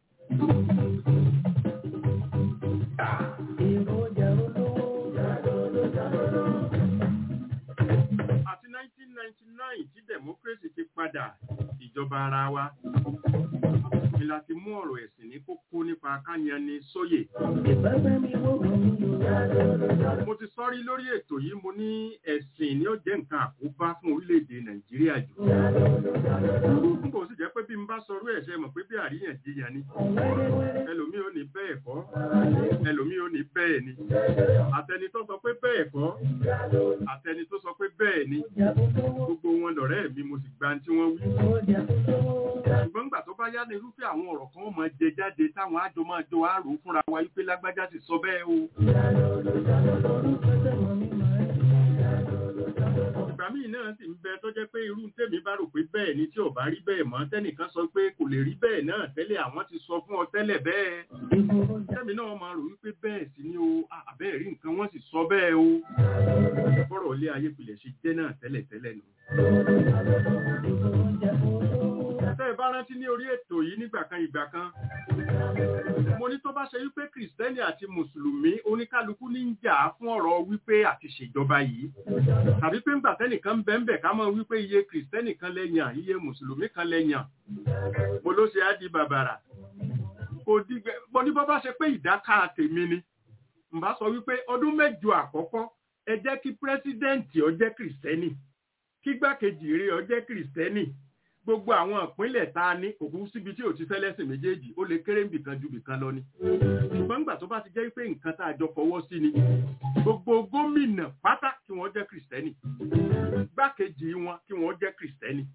àti 1999 tí democracy ti padà ìjọba ara wa ni la ti mú ọ̀rọ̀ ẹ̀sìn ní kókó nípa kányani sóyè. mo ti sọ́rí lórí ètò yìí mo ní ẹ̀sìn ni ó jẹ́ nǹkan àkóbá fún orílẹ̀-èdè nàìjíríà jù. n kò sì jẹ́ pé bí n bá sọrú ẹ̀ ṣe mọ̀ pé bí àríyànjiyàn ni ẹlòmíì ò ní bẹ́ẹ̀ kọ́ ẹlòmíì ò ní bẹ́ẹ̀ ni àtẹni tó sọ pé bẹ́ẹ̀ kọ́ àtẹni tó sọ pé bẹ́ẹ̀ ni gbogbo wọn lọ̀rẹ́ mi mo sì gba tí wọ́n wí ṣùgbọ́n nígbà tó bá yá ní irúfẹ́ àwọn ọ̀rọ̀ kan máa jẹ jáde táwọn àjọ máa jọ àrò fúnra wa wípé lágbájá ti sọ bẹ́ẹ̀ o. ìgbà míì náà sì ń bẹ tó jẹ́ pé irú tèmi bá rò pé bẹ́ẹ̀ ni tí ò bá rí bẹ́ẹ̀ mọ́ tẹ́nìkan sọ pé kò lè rí bẹ́ẹ̀ náà tẹ́lẹ̀ àwọn ti sọ fún ọ tẹ́lẹ̀ bẹ́ẹ̀. tẹ́mi náà máa rò wípé bẹ́ẹ̀ sì ni o àbẹ́ẹ̀ rí nǹkan wọ́n sì sọ bẹ́ẹ̀ o. bọ́rọ̀ ilé ayé pilẹ̀ ṣe jẹ́ náà tẹ́lẹ̀ tẹ́lẹ̀ nù tẹ́ ẹ bá rántí ní orí ètò yìí nígbà kan ìgbà kan mo ní tó bá ṣe wípé kìrìsìtẹ́nì àti mùsùlùmí oníkálukú ní ń jà fún ọ̀rọ̀ wípé àti ṣèjọba yìí tàbí pé ńgbà tẹ́nìkan bẹ́ńbẹ̀ ká mọ̀ wípé iye kìrìsìtẹ́nì kan lẹ́yìn iye mùsùlùmí kan lẹ́yìn mo ló ṣe á di bàbàrà kò dìgbẹ́ mo ní bọ́ bá ṣe pé ìdáká tèmi ni n bá sọ wípé ọdún mẹ́jọ àkọ́kọ́ ẹ jẹ́ kí pírẹ́sídẹ́ǹtì ó jẹ́ kìrìsìtẹ́nì kígbákejì rẹ̀ ó jẹ́ kìrìsìtẹ́nì gbogbo àwọn ìpínlẹ̀ tá a ní òkú síbi tí ò ti fẹ́lẹ́sìn méjèèjì ó lè kéré nbìkan ju bìkan lọ ni ṣùgbọ́n nígbà tó bá ti jẹ́ pé nǹkan tá a jọ fọwọ́ sí ni gbogbo gómìnà pátá kí wọ́n jẹ́ kìrìsìtẹ́nì gbákejì wọn kí wọ́n jẹ́ kìrìsìtẹ́nì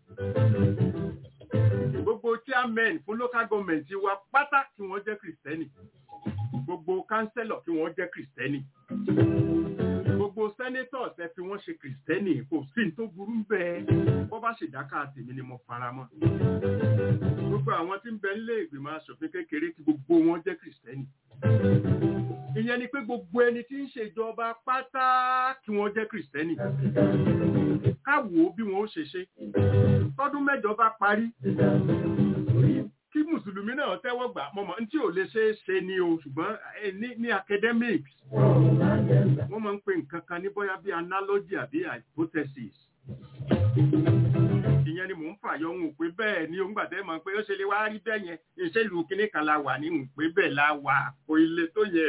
gbogbo chairman fún local government wa pátá kí wọ́n jẹ́ kìrìsìtẹ́nì gbogbo councillor kí wọ́n jẹ́ kìrìsìtẹ́nì gbogbo senators ẹ fi wọ́n ṣe kìrìsìtẹ́nì kò sí ní tó burú bẹ́ẹ̀ wọ́n bá ṣèdáká tèmi ni mo fara mọ́ gbogbo àwọn tí ń bẹ nílé ìgbìmọ̀ asòfin kékeré kí gbogbo wọn jẹ́ kìrìsìtẹ́nì ìyẹn ni pé gbogbo ẹni tí ń ṣèjọba pátá kí wọ́n jẹ́ kìrìsìtẹ́nì káwo bí wọn ó ṣe ṣe tọdún mẹ́jọ bá parí kí mùsùlùmí náà tẹ́wọ́ gbà mọ̀mọ́ tí ò lè ṣe é ṣe ni o ṣùgbọ́n ní academics wọ́n máa ń pè nǹkan kan ní bóyá bí analogy àbí hypothesis ìyẹn ni mò ń fàyọ ń pé bẹ́ẹ̀ ni òun gbàdé mọ̀ pé ó ṣe lè wá rí bẹ́ẹ̀ yẹn ìṣèlú kínní kan la wà ní ń pé bẹ́ẹ̀ la wà kò ilé tó yẹ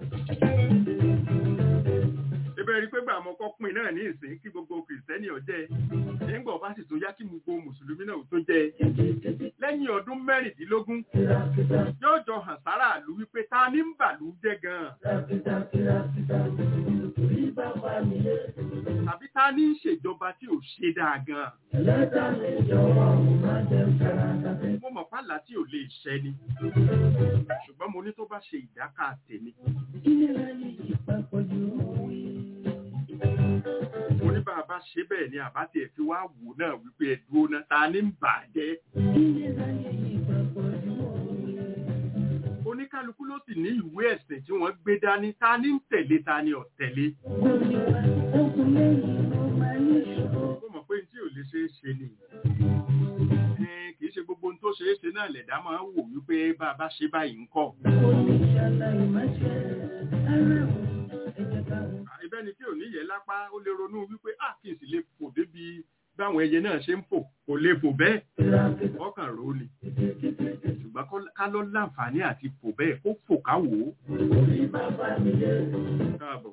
ibẹ̀ rí pé gbà mọ́ kọ́ pin náà ní ìsìn kí gbogbo kìrìsìtẹ́nì ọ̀jẹ́ nígbà ọba sì tó yá kí gbogbo mùsùlùmí náà tó jẹ́ lẹ́yìn ọdún mẹ́rìndínlógún yóò jọ hàn sára àlú wípé ta ní ń bàlú jẹ́ gan-an tàbí ta ní ìṣèjọba tí ò ṣe dáa gan-an mo mọ̀ pàlà tí ò lè ṣẹ ni ṣùgbọ́n mo ní tó bá ṣe ìdáká tèmi mo ní bá a bá ṣe bẹ́ẹ̀ ni àbá tiẹ̀ fi wá wò náà wípé ẹ dúró náà ta ní ń bàjẹ́. oníkálukú ló sì ní ìwé ẹ̀sìn tí wọ́n gbé dání ta ní ń tẹ̀lé ta ní ọ̀tẹ̀lé. mo mọ̀ pé tí ò lè ṣe é ṣe ni kì í ṣe gbogbo ohun tó ṣe é ṣe náà lẹ̀dá máa ń wò wípé bá a bá ṣe báyìí ń kọ́ ibẹ́ni tí ò níyẹ lápá ó lè ronú wípé à kí n sì lè fò débi báwọn ẹyẹ náà ṣe ń fò kò lè fò bẹ́ẹ̀ ọkàn rò ni ṣùgbọ́n ká lọ láǹfààní àti fò bẹ́ẹ̀ kó fò ká wò ó. káàbọ̀.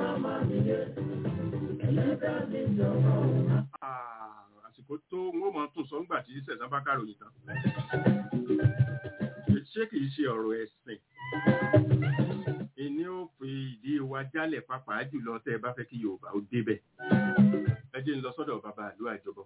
àsìkò tó ń wọ́n máa tún sọ ńgbà tí sẹ̀sán bá káròyìn tán. ṣé kìí ṣe ọ̀rọ̀ ẹ̀sìn ìní ó ó fi ìdí wa jálẹ̀ pàápàá jùlọ tẹ́ ẹ bá fẹ́ kí yorùbá ó débẹ̀ ẹ jẹ́ ń lọ sọ́dọ̀ bàbá àlú àjọbọ.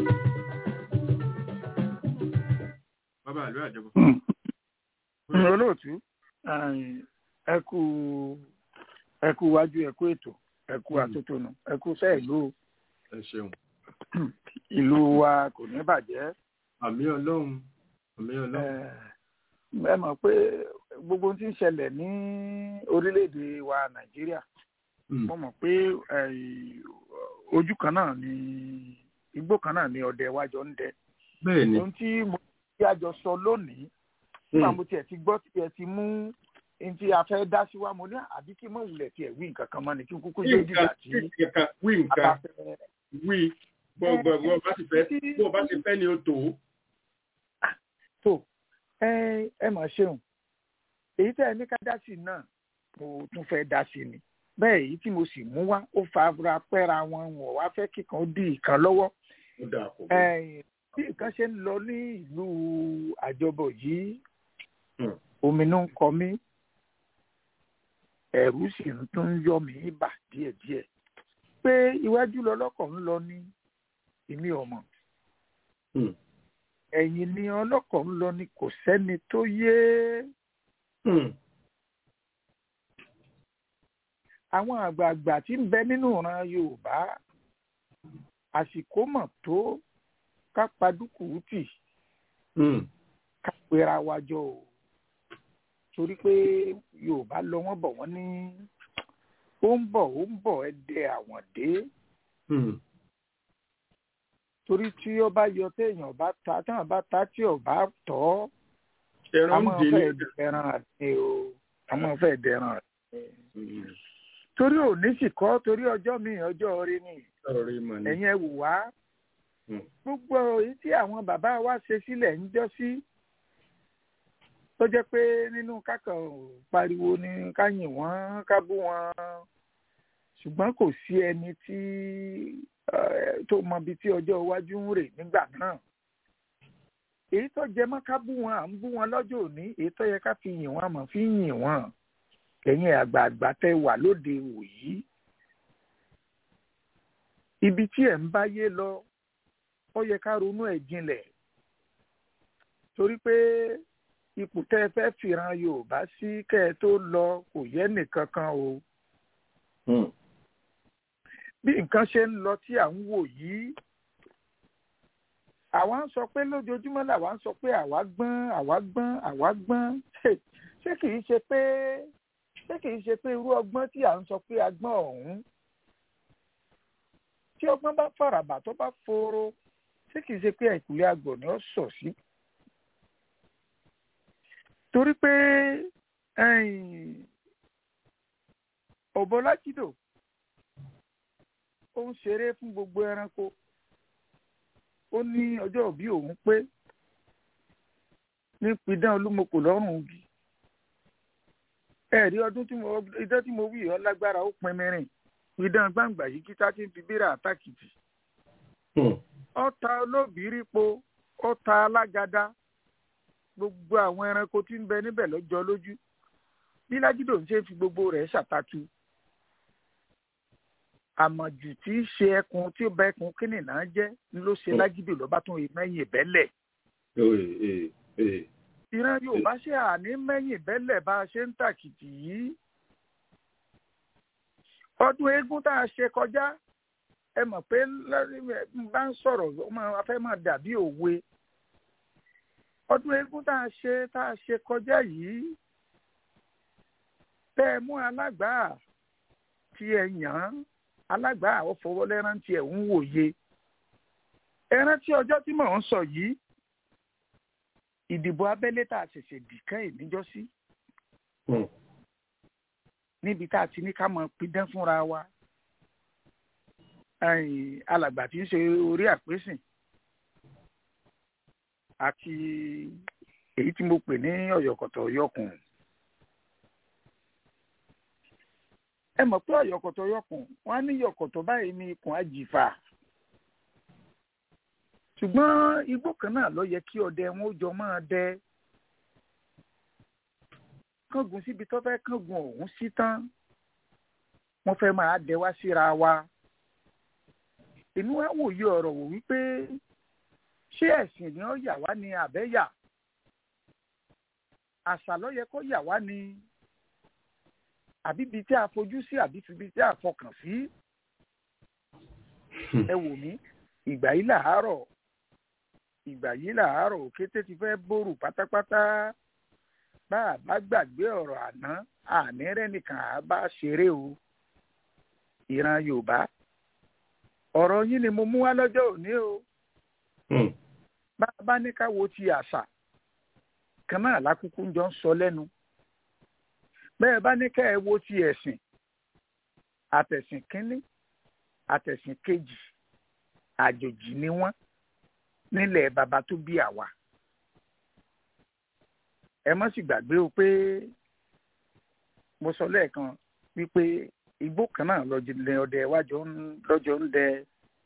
bàbá àlú àjọbọ. olóòtú ẹ kú ẹ kú wájú ẹ kú ètò ẹ kú àtótónu ẹ kú sẹ ìlú ẹ ṣeun. ìlú wa kò ní bàjẹ́. àmì ọlọ́run àmì ọlọ́run. ẹ mọ̀ pé gbogbo ohun tí ń ṣẹlẹ̀ ní orílẹ̀-èdè wa nàìjíríà mo mọ̀ pé ojú kan náà ni igbó kan náà ni ọdẹ wájọ ń dẹ. bẹ́ẹ̀ni. ohun tí mo ti àjọ sọ lónìí nígbà mo tiẹ̀ ti gbọ́ tiẹ̀ ti mú ntí a fẹ́ dá sí wa mo ní àbí kí mọ̀ wulẹ̀ tiẹ̀ wí nǹkan kan mọ́ ni kí n kúkú yé dìgbà tí wí nǹkan wí bó bó bá ti fẹ́ bó bá ti fẹ́ ni ó tó. tó ẹ ẹ mọ̀ ṣeun èyí tẹ́ ẹ ní ká dá sí náà mo tún fẹ́ dá sí ni bẹ́ẹ̀ èyí tí mo sì mú wá ó fara pẹ́ra wọn wọ̀ wá fẹ́ kíkan dí ìkan lọ́wọ́ bí nǹkan ṣe ń lọ ní ìlú àjọbọ̀ yìí ominú ń kọ mí ẹ̀rù sì ń tún yọ mí bà díẹ̀díẹ̀ pé iwájú lọlọ́kọ̀ ń lọ ní èmi ọmọ ẹ̀yìn ni ọlọ́kọ̀ ń lọ ní kò sẹ́ni tó yé àwọn àgbààgbà tí ń bẹ nínú ìran Yorùbá àsìkò mọ̀ tó ká padùkù tì ká pera wa jọ o torí pé yorùbá lọ wọ́n bọ̀ wọ́n ní ó ń bọ̀ ó ń bọ̀ ẹ dẹ àwọn dé torí tí ó bá yọ téèyàn bá ta téèyàn bá ta tí ò bá tọ́ àwọn fẹ́ẹ́ dẹran àti o àwọn fẹ́ẹ́ dẹran àti torí òní sì kọ́ torí ọjọ́ mi ọjọ́ orí ni ẹ̀yin ẹ wò wá gbogbo èyí tí àwọn bàbá wa ṣe sílẹ̀ ń jọ́ sí tó jẹ́ pé nínú kákan pariwo ni ká yìn wọ́n ká bú wọn ṣùgbọ́n kò sí ẹni tí tó mọ ibi tí ọjọ́ iwájú ń rè nígbà náà èyí tó jẹ mọ́ ká bú wọn à ń bú wọn lọ́jọ́ òní èyí tó yẹ ká fi yìn wọ́n àmọ́ fi yìn wọ́n ẹ̀yin àgbààgbà tẹ wà lóde òyí ibi tí ẹ̀ ń báyé lọ ó yẹ ká ronú ẹ̀ jinlẹ̀ torí pé ipò tẹ́ ẹ fẹ́ fìran Yorùbá sí kẹ́ ẹ tó lọ kò yẹ nìkan kan o. bí nǹkan ṣe ń lọ tí à ń wò yìí àwa ń sọ pé lójoojúmọ́ làwa ń sọ pé àwa gbọ́n àwa gbọ́n àwa gbọ́n ṣé kìí ṣe pé ṣé kìí ṣe pé irú ọgbọ́n tí à ń sọ pé a gbọ́n ọ̀hún tí ọgbọ́n bá fàràbà tó bá fòrò ṣé kìí ṣe pé àìkúlẹ̀ àgbọ̀n ni ó sọ̀ sí torí pé ọ̀bọ lájídò ó ń ṣeré fún gbogbo ẹranko ó ní ọjọ́ òbí òun pé ní pidán olúmọkò lọ́rùn igi ẹ̀rí ọdún tí mo idán tí mo wí ọ lágbára ó pin mìíràn pidán gbàǹgbà yìí kíta tí ń fi bíra àtàkìtì ọta olóbìírípo ọta alágada gbogbo àwọn ẹranko tí ń bẹ níbẹ̀ lọ́jọ́ lójú bí lájídò ń ṣe fi gbogbo rẹ̀ ṣàtàtù àmọ̀jù tí í ṣe ẹkùn tí ó bá ẹkùn kínní náà jẹ́ ló ṣe lájídò lọ́ba tún mẹ́yìn ìbẹ́lẹ̀. ìran yorùbá ṣe àní mẹ́yìn ìbẹ́lẹ̀ bá a ṣe ń tàkìtì yìí. ọdún eégún tá a ṣe kọjá ẹ mọ̀ pé bá ń sọ̀rọ̀ a fẹ́ máa dàbí òwe ọdún eégún tá a ṣe tá a ṣe kọjá yìí tẹ́ ẹ mú alágbàá tí ẹ yàn án alágbàá ọ̀fọwọ́lẹ́rán tí ẹ ń wòye ẹran tí ọjọ́ tí mò ń sọ yìí ìdìbò abẹ́lé tá a ṣẹ̀ṣẹ̀ dì kẹ́yìn níjọ́sí níbi tá a ti ní ká mọ pidán fúnra wa alàgbà tí ń ṣe orí àpésìn àti èyí tí mo pè ní ọ̀yọ̀kọ̀tọ̀ ọ̀yọ̀kùn. ẹ mọ̀ pé ọ̀yọ̀kọ̀tọ̀ ọ̀yọ̀kùn wọ́n á ní yọ̀kọ̀tọ̀ báyìí ní ikùn àjìfà. ṣùgbọ́n igbó kan náà ló yẹ kí ọdẹ wọn ó jọ máa dẹ. kángun síbi tó fẹ́ kángun ọ̀hún sí tán wọ́n fẹ́ máa dẹ wá síra wa èmi wá wòye ọ̀rọ̀ wò wípé ṣé ẹ̀sìn ni ó yà wá ní àbẹ́yà àṣà ló yẹ kó yà wá ní àbí ibi tí a fojú sí àbí ibi tí a fọkàn sí ẹ wò mí ìgbà yìí làárọ̀ ìgbà yìí làárọ̀ òkété ti fẹ́ bòrò pátápátá bá a bá gbàgbé ọ̀rọ̀ àná àní rẹ̀ nìkan á bá ṣeré o ìran Yorùbá ọ̀rọ̀ yín ni mo mú wá lọ́jọ́ òní o bá a bá ní ká wo ti àṣà kan náà lákúkú ń jọ ń sọ lẹ́nu bẹ́ẹ̀ bá ní ká ẹ wo ti ẹ̀sìn àtẹ̀sìn kínní àtẹ̀sìn kejì àjòjì ni wọ́n nílẹ̀ bàbá tó bí àwa ẹ má sì gbàgbé o pé mo sọ lẹ́ẹ̀kan wípé igbó kan náà lọ́jọ́ ọdẹ wájọ lọ́jọ́ ń dẹ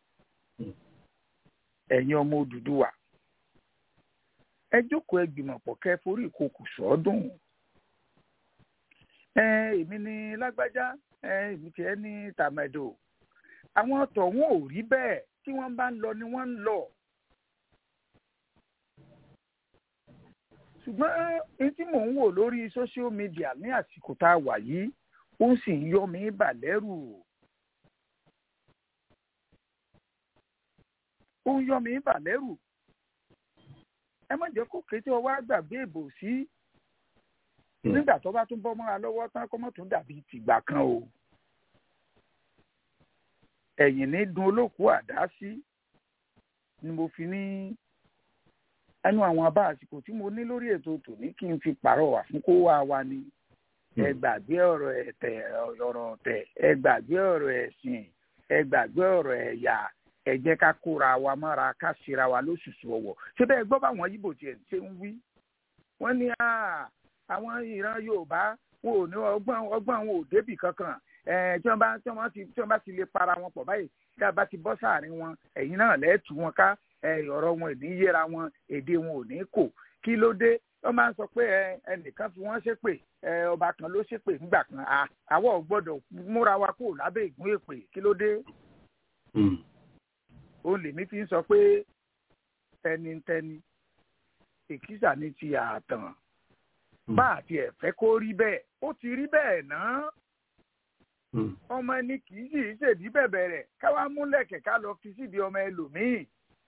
ẹ̀yin ọmọ Odùduwà ẹ jókòó ẹ gbìmọ̀ pọ̀ kẹ́ forí ìkòkò sọ́ọ́dún ẹ èmi ní lágbájá ẹ èmi tiẹ̀ ní tàmẹ̀dò àwọn tọ̀hún ò rí bẹ́ẹ̀ tí wọ́n bá ń lọ ni wọ́n ń lọ. ṣùgbọ́n ẹni tí mò ń wò lórí social media ní àsìkò tá a wà yìí ó sì ń yọ mí bà lẹ́rù. ó ń yọ mí bà lẹ́rù. ẹ má jẹ́ kó kété ọwọ́ àgbàgbé ìbò sí nígbà tó bá tún bọ́ mọ́ra lọ́wọ́ tán kó mọ́ tún dàbí tìgbà kan o. ẹ̀yìn ní dun olóòkú àdá sí ni mo fi ní ẹnu àwọn abá àsìkò tí mo ní lórí ètò tòní kí n fi pàrọwà fún kó wá wa ni ẹ gbàgbé ọ̀rọ̀ ẹ̀tẹ̀ ọ̀rọ̀ ọ̀tẹ̀ ẹ gbàgbé ọ̀rọ̀ ẹ̀sìn ẹ gbàgbé ọ̀rọ̀ ẹ̀yà ẹ jẹ́ ká kóra wa mọ́ra ká ṣera wa lóṣùṣù ọ̀wọ̀ ṣé bẹ́ẹ̀ gbọ́ báwọn yíbò tiẹ̀ ṣe ń wí wọ́n ní àwọn ìran Yorùbá wọn ò ní ọgbọ́n ọgbọ́n wọn ò débì kankan tí wọ́n bá tí wọ́n ti tí wọ́n bá ti lè para wọn pọ̀ báyìí tí a bá ti bọ́ sáàrin wọn ẹ̀yin náà lẹ́ẹ̀tù wọn ká ọ̀rọ̀ wọn ò ní yéra wọn èdè wọn ò ní kò kí ló dé wọ́n máa ń sọ pé ẹnìkan fi wọ́n ṣépè ọba kan ló ṣépè nígbà kan àwọ̀ gbọ́dọ̀ múra wa kúrò lábẹ́ ìgún èpè kí ló dé. ó lèmi fi ń sọ pé tẹnitẹni èkìsà ní ti àtàn bá àti ẹ̀fẹ́ kó rí bẹ́ẹ̀ ó ti rí bẹ́ẹ̀ náà ọmọ ẹni kì í sì í ṣèdí bẹ̀bẹ̀ rẹ̀ káwá múlẹ̀kẹ̀ ká lọ fi síbi ọmọ ẹlòmíì.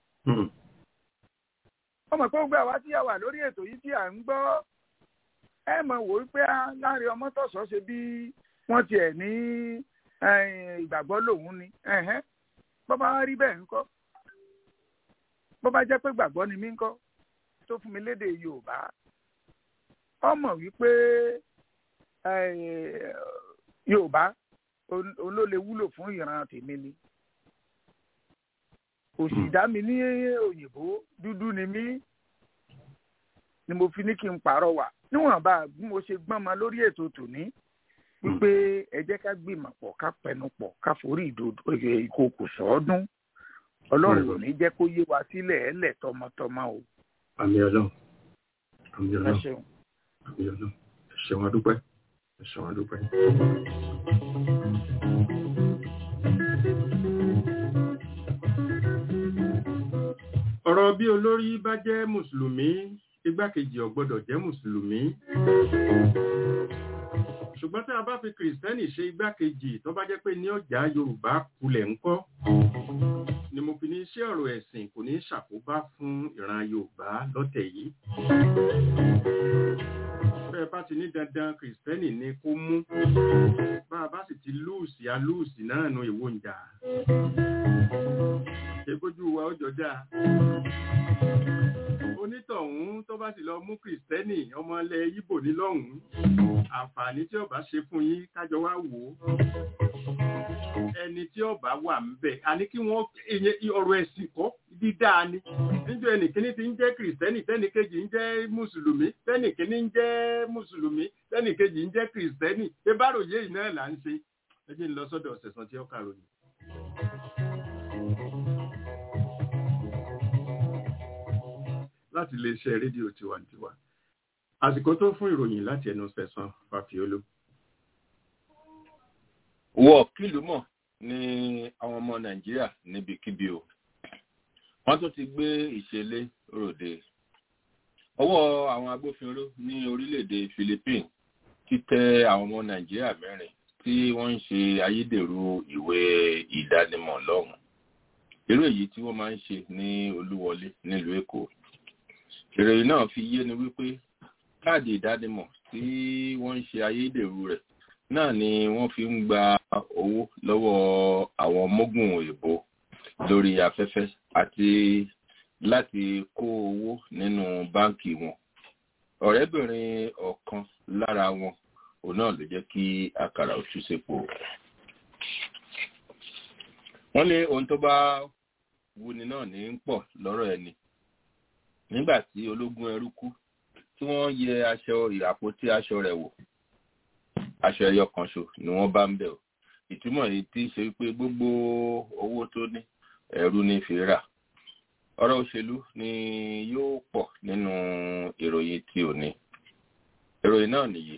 ọmọ pé gbogbo àwa tí a wà lórí ètò yìí tí à ń gbọ́ ẹ mọ̀ wò ó pé láàrin ọmọ tọ̀sọ̀ ṣe bí wọ́n tiẹ̀ ní ìgbàgbọ́ lòun ni bó bá rí bẹ́ẹ̀ ńkọ́ bó bá jẹ́ pé gbàgbọ́ ni mí ńkọ́ tó fún mi lédè Yorùbá ọmọ wípé Yorùbá olóle wúlò fún ìran tèmi ni òsì dá mi ní òyìnbó dúdú ni mí ni mo fi ní kí n pàrọwà níwọ̀nba bí mo ṣe gbọ́n ma lórí ètò tòní wípé ẹ jẹ́ ká gbìmọ̀ pọ̀ ká pẹnu pọ̀ ká forí ìkòkò sọ́ọ́dún ọlọ́run ò ní jẹ́ kó yé wa sílẹ̀ ẹ̀lẹ̀ tọmọtọmọ o. àmì ọlọ́run àmì ọlọ́run ẹ ṣeun. àmì ọlọ́run ẹ ṣeun adúpẹ́ ẹ ṣeun adúpẹ́. ọ̀rọ̀ bí olórí bá jẹ́ mùsùlùmí igbákejì ò gbọ́dọ̀ jẹ́ mùsùlùmí ṣùgbọ́n tí a bá fi kìrìsìtẹ́nì ṣe igbákejì tó bá jẹ́ pé ní ọjà yorùbá kulẹ̀ ńkọ́ ni mo fi ní iṣẹ́ ọ̀rọ̀ ẹ̀sìn kò ní ṣàkóbá fún ìran yorùbá lọ́tẹ̀ yìí bẹ́ẹ̀ bá ti ní dandan kìrìsìtẹ́nì ni kó mú bá a bá sì ti lúùsì alúùsì náà nu ìwò ìjà ṣe wa ó jọjá onítọ̀hún tó bá sì lọ mú kìrìsìtẹ́nì ọmọ ilẹ̀ yíbò ní lọ́hùn-ún àǹfààní tí ọba ṣe fún yín kájọ wá wò ó ẹni tí ọba wà ń bẹ̀ àní kí wọ́n ọ̀rọ̀ ẹ̀sìn kọ́ dídáa ni níjọ ẹnìkíní ti ń jẹ́ kìrìsìtẹ́nì tẹ́nìkejì ń jẹ́ mùsùlùmí tẹ́nìkíní ń jẹ́ mùsùlùmí tẹ́nìkejì ń jẹ́ kìrìsìtẹ́nì ṣé báròyé yìí náà là ń ṣe ẹ jẹ́ ń lọ sọ́dọ̀ ọ̀sẹ̀sán tí ó kàròyìn. láti iléeṣẹ́ rédíò tiwantiwa àsìkò tó fún ìròyìn láti ẹnu sẹ̀sán fàfiolú. wọ kìlú mọ̀ ní àwọn ọmọ nàìjíríà níbikíbi o wọ́n tún ti gbé ìṣẹ̀lẹ̀ ròde ọwọ́ àwọn agbófinró ní orílẹ̀-èdè philippines ti tẹ àwọn ọmọ nàìjíríà mẹ́rin tí wọ́n ń ṣe ayédèrú ìwé ìdánimọ̀ lọ́hùn irú èyí tí wọ́n máa ń ṣe ní olúwọlé nílùú èkó ìròyìn náà fi yé ni wípé káàdì ìdánimọ̀ tí wọ́n ń ṣe ayédèrú rẹ̀ náà ni wọ́n fi ń gba owó lọ́wọ́ àwọn mógùn òyìnbó lórí afẹ́fẹ́ àti láti kó owó nínú báǹkì wọn ọ̀rẹ́bìnrin ọ̀kan lára wọn òun náà ló jẹ́ kí àkàrà òtú sépo wọ́n ní ohun tó bá wuni náà ní ń pọ̀ lọ́rọ̀ ẹni nígbà tí ológun ẹrú kú tí wọ́n yẹ aṣọ àpótí aṣọ rẹ̀ wò aṣọ ẹyọ kan ṣo ni wọ́n bá ń bẹ̀ ọ́ ìtumọ̀ yìí tí ṣe pé gbogbo owó tó ní ẹrú ní fi rà ọ̀rọ̀ òṣèlú ni yóò pọ̀ nínú ìròyìn tí ò ní ìròyìn náà nìyí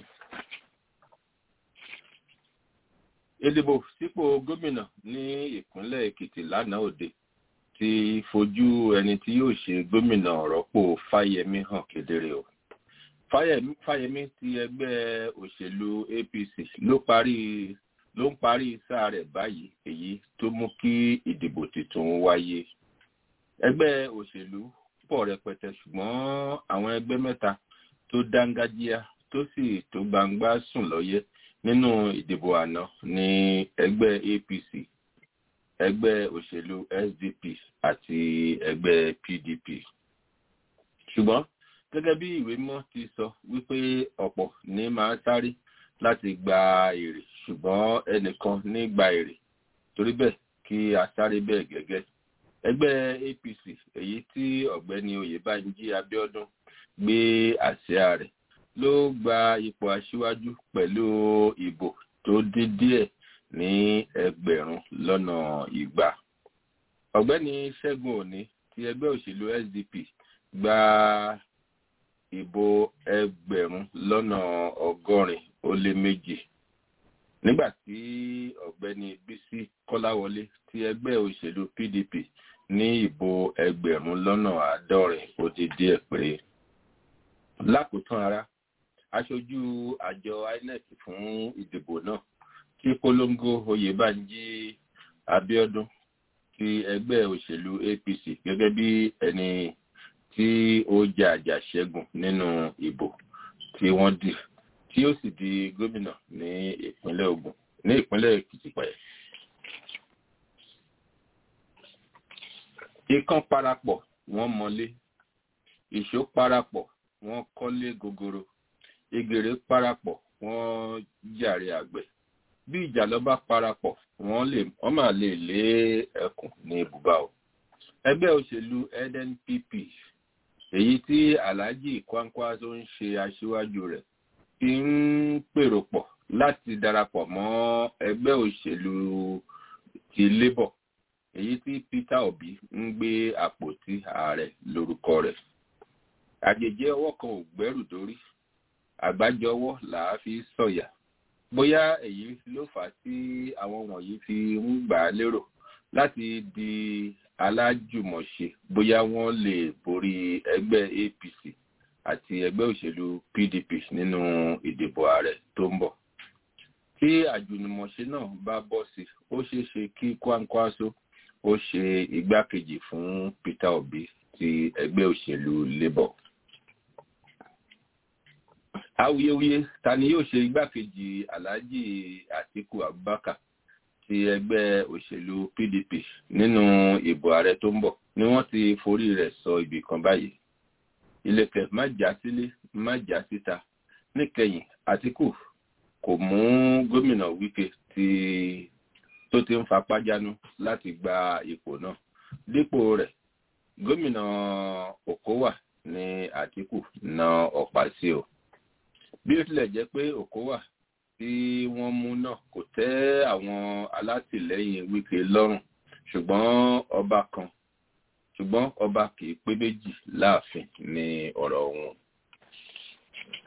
ìdìbò sípò gómìnà ní ìpínlẹ̀ èkìtì lánàá òde ti fojú ẹni tí yóò ṣe gómìnà rọ́pò fáyẹmí hàn kedere o fáyẹmí ti ẹgbẹ́ òṣèlú apc ló parí ló ń parí sáà rẹ̀ báyìí èyí tó mú kí ìdìbò tuntun wáyé ẹgbẹ́ òṣèlú pọ̀ rẹpẹtẹ ṣùgbọ́n àwọn ẹgbẹ́ mẹ́ta tó dángájíá tó sì tó gbangba sùn lọ́yẹ́ nínú ìdìbò àná ní ẹgbẹ́ apc ẹgbẹ́ òṣèlú sdp àti ẹgbẹ́ pdp ṣùgbọ́n gẹ́gẹ́ bí ìwé mọ́ ti sọ wípé ọ̀pọ̀ ní máa sáré láti gba èrè ṣùgbọ́n ẹnìkan ní gba èrè torí bẹ́ẹ̀ kí a sáré bẹ́ẹ̀ gẹ́gẹ́ ẹgbẹ́ apc èyí tí ọ̀gbẹ́ni oyèbánjí abiodun gbé àsíá rẹ̀ ló gba ipò aṣíwájú pẹ̀lú ìbò tó dín díẹ̀ ní ẹgbẹ̀rún lọ́nà ìgbà ọ̀gbẹ́ni ṣẹ́gun òní ti ẹgbẹ́ òṣèlú sdp gba ìbò ẹgbẹ̀rún lọ́nà ọgọ́rin ó lé méjì nígbà tí ọ̀gbẹ́ni bísí kọ́láwọlé ti ẹgbẹ́ òṣèlú pdp ní ìbò ẹgbẹ̀rún lọ́nà àádọ́rin ó ti díẹ̀ péré lákòótán ara aṣojú àjọ inec fún ìdìbò náà tí polongo oyèbánjí abiodun ti ẹgbẹ́ òṣèlú apc gẹ́gẹ́ bí ẹni tí ó jà àjà ṣẹ́gun nínú ìbò tí wọ́n dì tí ó sì di gómìnà ní ìpínlẹ̀ ogun ní ìpínlẹ̀ èkìtì pẹ̀. ikán parapọ̀ wọ́n mọlé ìṣó parapọ̀ wọ́n kọ́lé gogoro egèrè parapọ̀ wọ́n jàre àgbẹ̀ bí ìjàlọ bá parapọ̀ wọ́n lè wọ́n máa lè lé ẹkùn ní ibùbá o ẹgbẹ́ òṣèlú nnpp èyí tí alhaji kwankwaso ń ṣe aṣíwájú rẹ̀ ti ń pèrò pọ̀ láti darapọ̀ mọ́ ẹgbẹ́ òṣèlú ti labour èyí tí peter obi ń gbé àpótí ààrẹ lórúkọ rẹ̀ àjèjì ọwọ́ kan ò gbẹ́rù dórí àgbájọ ọwọ́ làá fi sọ̀yà bóyá èyí ló fà á tí àwọn wọ̀nyí fi ń gbà á lérò láti di alájùmọ̀ṣe bóyá wọ́n lè borí ẹgbẹ́ apc àti ẹgbẹ́ òṣèlú pdp nínú ìdìbò ààrẹ tó ń bọ̀ tí àjùmọ̀ṣe náà bá bọ́ sí ó ṣeé ṣe kí kwankwaso ó ṣe igbákejì fún peter obi ti ẹgbẹ́ òṣèlú labour awuyewuye ta ni yóò ṣe igbákejì alhaji atiku abubakar ti ẹgbẹ́ òṣèlú pdp nínú ìbò ààrẹ tó ń bọ̀ ni wọ́n ti forí rẹ̀ sọ ibì kan báyìí ilẹ̀kẹ̀ má já sílé má já síta níkẹyìn atiku kò mú gómìnà wike tí tó ti ń fapá jánu láti gba ipò náà dípò rẹ̀ gómìnà okowa ní atiku na ọ̀pá sí o bí ó tilẹ̀ jẹ́ pé òkówà tí wọ́n mú náà kò tẹ́ àwọn alátìlẹ́yìn wíkẹ́ lọ́rùn ṣùgbọ́n ọba kan ṣùgbọ́n ọba kì í pé méjì láàfin ní ọ̀rọ̀ wọn.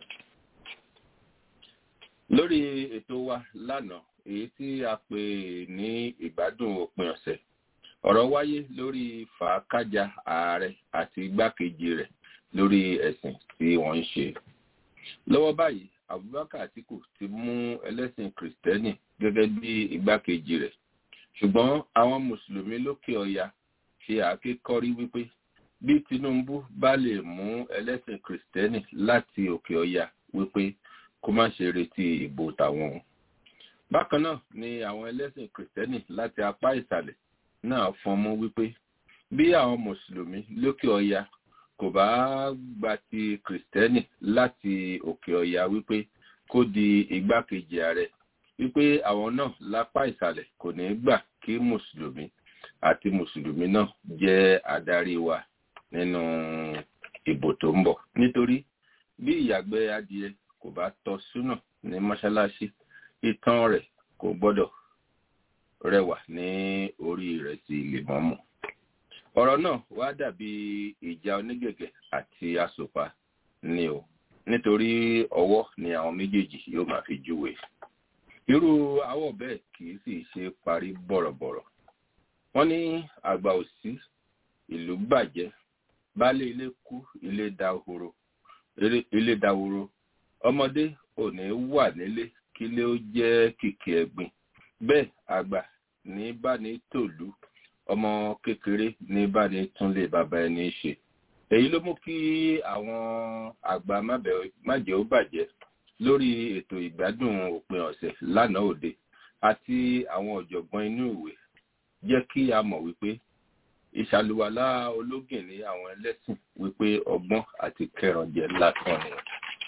lórí ètò wa lánàá èyí tí a pè ní ìgbádùn òpin ọ̀sẹ̀ ọ̀rọ̀ wáyé lórí fàákájà ààrẹ àti igbákejì rẹ̀ lórí ẹ̀sìn tí wọ́n ń ṣe lọ́wọ́ báyìí abubakar atiku ti mú ẹlẹ́sìn kìrìtẹ́nì gẹ́gẹ́ bí igbákejì rẹ̀ ṣùgbọ́n àwọn mùsùlùmí lókè ọya ṣe àkékọ́rí wípé bí tinubu bá lè mú ẹlẹ́sìn kìrìtẹ́nì láti òkè ọya wípé kó má ṣe retí ìbò tàwọn bákan náà ni àwọn ẹlẹ́sìn kìrìtẹ́nì láti apá ìsàlẹ̀ náà fọnmú wípé bí àwọn mùsùlùmí lókè ọya kò bá gba ti kìrìtẹ́nì láti òkè ọya wípé kó di igbákejì ààrẹ wípé àwọn náà lápá ìsàlẹ̀ kò ní gbà kí mùsùlùmí àti mùsùlùmí náà jẹ́ adarí wa nínú ìbò tó ń bọ̀ nítorí bí ìyàgbẹ́ adìẹ kò bá tọ́ súnà ní mọ́ṣáláṣí ìtàn rẹ̀ kò gbọ́dọ̀ rẹwà ní orí rẹ̀ sí lèmọ́mù ọ̀rọ̀ náà wá dàbí ìjà onígẹ̀gẹ̀ àti asòpa ni o nítorí ọwọ́ ni àwọn méjèèjì yóò máa fi júwe irú àwọ̀ bẹ́ẹ̀ kì í sì ṣe parí bọ̀rọ̀bọ̀rọ̀ wọ́n ní àgbà òsí ìlú bàjẹ́ baálé ilé kú ilé dahoro ilé dahoro ọmọdé ò ní wà nílé kílé ó jẹ́ kìkì ẹ̀gbin bẹ́ẹ̀ àgbà ní bá ní tòlú ọmọ kékeré ní bá ní túnlé bàbá ẹni ṣe èyí ló mú kí àwọn àgbà májẹ̀ ó bàjẹ́ lórí ètò ìgbádùn òpin ọ̀sẹ̀ lánàá òde àti àwọn ọ̀jọ̀gbọ́n inú ìwé jẹ́ kí a mọ̀ wípé ìṣàlùwàlá ológin ní àwọn ẹlẹ́sìn wípé ọgbọ́n àti kẹrànjẹ lásán ni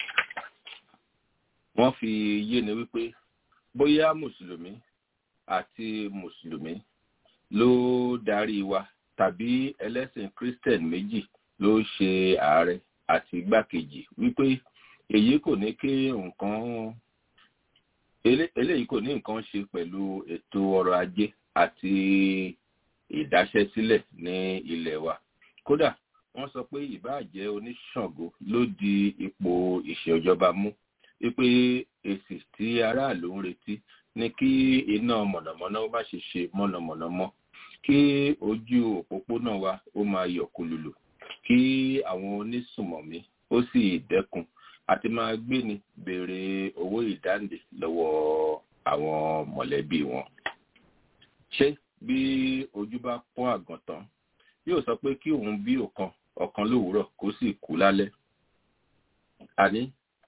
wọ́n fi yé ni wípé bóyá mùsùlùmí àti mùsùlùmí ló darí wa tàbí ẹlẹ́sìn christian méjì ló ṣe ààrẹ àti igbákejì wípé èyí kò ní kí nǹkan eléyìí kò ní nǹkan ṣe pẹ̀lú ètò ọrọ̀ ajé àti ìdáṣẹ́sílẹ̀ ní ilẹ̀ wa kódà wọ́n sọ pé ìbáàjẹ́ oníṣàngó ló di ipò ìṣèjọba mú wípé èsì tí aráàlú ń retí ní kí iná mọ̀nàmọ́ná má ṣe ṣe mọ̀nàmọ́ná mọ́ kí ojú òpópónà wa ó máa yọ̀ kulùlù kí àwọn onísùmọ̀mí ó sì dẹ́kun àti máa gbéni béèrè owó ìdáǹdè lọ́wọ́ àwọn mọ̀lẹ́bí wọn. ṣé bí ojú bá pọ́n àgàntàn yóò sọ pé kí òun bí ọ̀kan ọ̀kan lówùúrọ̀ kó sì kú lálẹ́. àní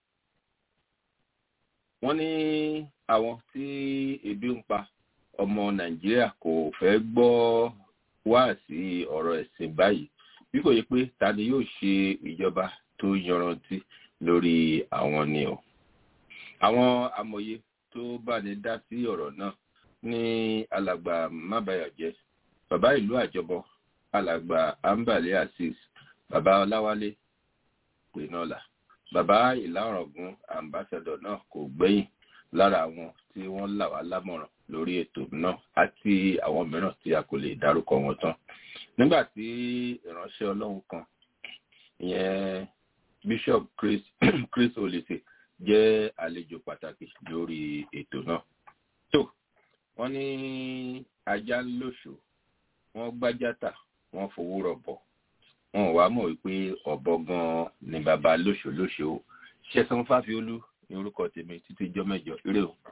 wọ́n ní àwọn tí ebi ń pa ọmọ nàìjíríà kò fẹ́ gbọ́ wá sí ọ̀rọ̀ ẹ̀sìn báyìí bí kò yẹ pé ta ni yóò ṣe ìjọba tó yanrantí lórí àwọn ni o àwọn amòye tó bá ní dá sí ọ̀rọ̀ náà ní alàgbà mábàyàjẹ bàbá ìlú àjọbọ alàgbà ambale azeez bàbá ọláwálé pẹnọlà bàbá ìlàrọgún ambassadọ náà kò gbẹ̀yìn lára àwọn tí wọ́n là wá lámọ̀ràn lórí ètò náà àti àwọn mìíràn tí a kò lè dárúkọ wọn tán nígbà tí ìránṣẹ́ ọlọ́run kan ìyẹn bishop chris chris olise jẹ́ àlejò pàtàkì lórí ètò náà tó wọ́n ní ajá lóṣù wọ́n gbájátà wọ́n fowó rọ̀bọ̀ wọn ò wá mọ̀ wípé ọ̀bọ gan-an ni bàbá lóṣù lóṣù o ṣẹ́sán fáfiolú ní orúkọ tèmi títí jọ́ mẹ́jọ eré o.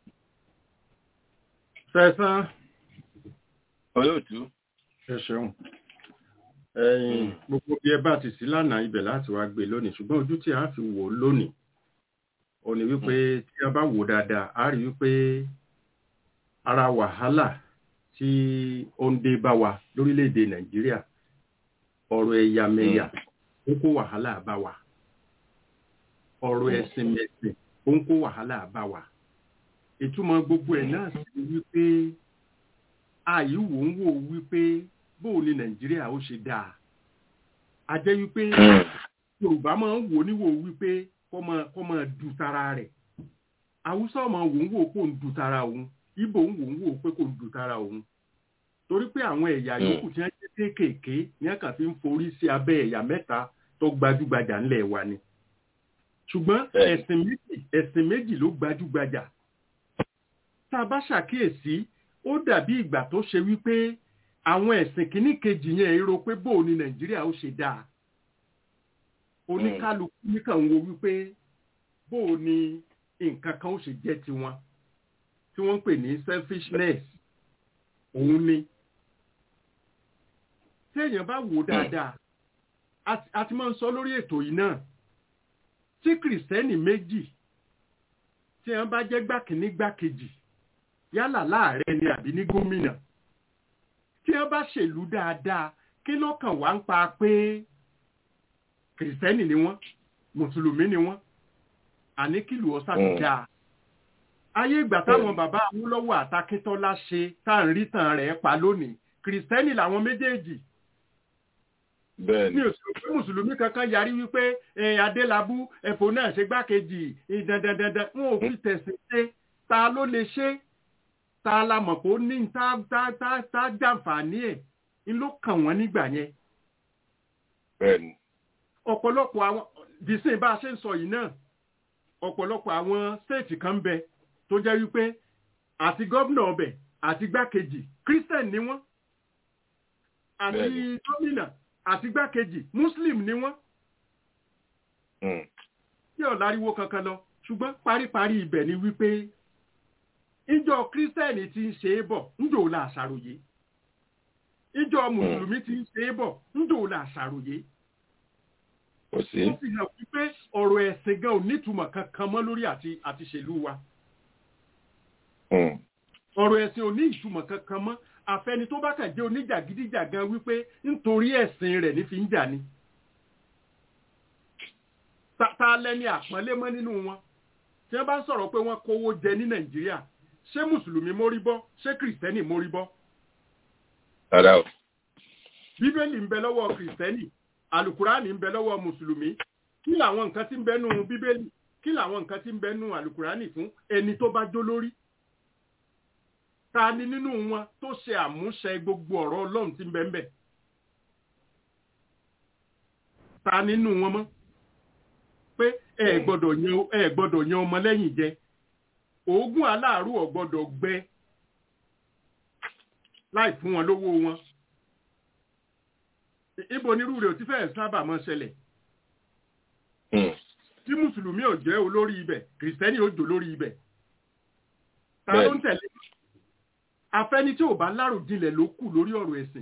sẹ́sán. olóòtú. ẹ ṣeun ẹyin gbogbo bí ẹ bá ti sí lánàá ibẹ̀ láti wá gbé lónìí ṣùgbọ́n ojú tí a fi wò lónìí ò ní wípé tí a bá wò dáadáa a rí wípé ara wàhálà tí ó ń dé bá wa lórílẹ̀‐èdè nàìjíríà ọ̀rọ̀ ẹ̀yàmẹ̀yà ó kó wàhálà bá wa ọ̀rọ̀ ẹ̀sìn mẹ̀sìn ó ń kó wàhálà bá wa ìtumọ̀ gbogbo ẹ̀ náà sì wípé àyíwò ń wò wípé bóò ni nàìjíríà ó ṣe dáa a jẹ́ wípé yorùbá máa ń wò níwò wípé kọ́ máa du tara rẹ̀ haúsá máa wò ń wò kó ń du tara òun ibo ń wò ń wò pé kò ń du tara òun torí pé àwọn ẹ̀yà yòókù tí wọ́n jẹ́ kéékèèké ní ẹ̀ka fi ń forí sí abẹ́ ẹ̀yà mẹ́ta tó gbajúgbajà ńlẹ̀ wa ni ṣùgbọ́n ẹ̀sìn méjì ẹ̀sìn méjì ló gbajúgbajà tá a bá ṣàkíyèsí ó dàbí ìgbà tó ṣe wípé àwọn ẹ̀sìn kìíní kejì yẹn èrò pé bóò ni nàìjíríà ó ṣe dáa oníkálukú nìkan wo wípé bóò ni nǹkan kan ó ṣe jẹ́ tiwọn tí wọ́n ń pè ní selfishness òun ni tí èèyàn bá wò dáadáa a ti máa ń sọ lórí ètò yìí náà tí kìrìsìtẹ́nì méjì tí wọ́n bá jẹ́ gbàkíní gbàkejì yálà láàrẹ ni àbí ní gómìnà tí wọ́n bá ṣèlú dáadáa kí lọ́kàn wá ń pa pé kìrìsìtẹ́nì ni wọ́n mùsùlùmí ni wọ́n àní kìlù ọ̀sà ti dáa ayé ìgbà táwọn bàbá Awólọ́wọ̀ àtàkíntọ́lá ṣe tá à ń rí tàn rẹ̀ pa lónìí kìrìsìtẹ́nì làwọn méjèèjì ní òṣèlú pé mùsùlùmí kankan yarí wípé adélábù ẹ̀fọ́ náà ṣe gbákejì dandandandan wọn ò fi tẹ̀sí ṣe ta ló lè ṣe ta la mọ̀ pé ó ní tá tá tá tá jàǹfààní ẹ̀ ń ló kàn wọ́n nígbà yẹn. ọ̀pọ̀lọpọ̀ àwọn dìísìn bá a ṣe ń sọ yìí náà ọ̀pọ̀lọpọ̀ àwọn stéètì kan ń bẹ tó jẹ́ wípé àti gómìnà ọbẹ̀ àti gbákejì christian ni wọ́n àti gómìnà àti gbákejì muslim ni wọ́n. tí ò láriwo kankan lọ ṣùgbọ́n paríparí ibẹ̀ ni wípé ìjọ kírísítẹ́nì ti ń ṣe é bọ̀ ńjò la àṣàròyé ìjọ mùsùlùmí ti ń ṣe é bọ̀ ńjò la àṣàròyé. ó fi hàn wípé ọ̀rọ̀ ẹ̀sìn gan ò nítumọ̀ kankan mọ́ lórí àti àti ṣèlú wa. ọ̀rọ̀ ẹ̀sìn ò ní ìtumọ̀ kankan mọ́ àfẹni tó bá kàn jẹ́ oníjàgídíjàgan wípé nítorí ẹ̀sìn rẹ̀ ní fi ń jà ni. ta lẹ́ni àpọ́nlé mọ́ nínú wọn tí wọ́n bá ń sọ̀rọ̀ pé wọ́n kówó jẹ ní nàìjíríà ṣé mùsùlùmí mórí bọ́ ṣé kìrìsìtẹ́nì mórí bọ́. rárá o. bíbélì ń bẹ lọ́wọ́ kìrìsìtẹ́nì àlùkùránì ń bẹ lọ́wọ́ mùsùlùmí kí làwọn nǹkan tí ń bẹ nù bíbélì kí làwọn nǹkan tí ń bẹ nù àlùkùránì fún ẹni tó bá jó lórí ta ni nínú wọn tó ṣe àmúṣẹ gbogbo ọ̀rọ̀ ọlọ́run tí ń bẹ ń bẹ ta nínú wọn mọ́ pé ẹ gbọ́dọ̀ yan ẹ gbọ́dọ̀ yan ọmọ lẹ́yìn jẹ oògùn aláàrú ò gbọ́dọ̀ gbẹ láì fún wọn lówó wọn ibo nírú rẹ̀ ò ti fẹ́ẹ̀ sábà máa ṣẹlẹ̀ tí mùsùlùmí ò jẹ́ olórí ibẹ̀ kìrìsìtẹ́nì ò jò lórí ibẹ̀ ta ló ń tẹ̀lé afẹ́ni tí ò bá láròjinlẹ̀ ló kù lórí ọ̀rọ̀ ẹ̀sìn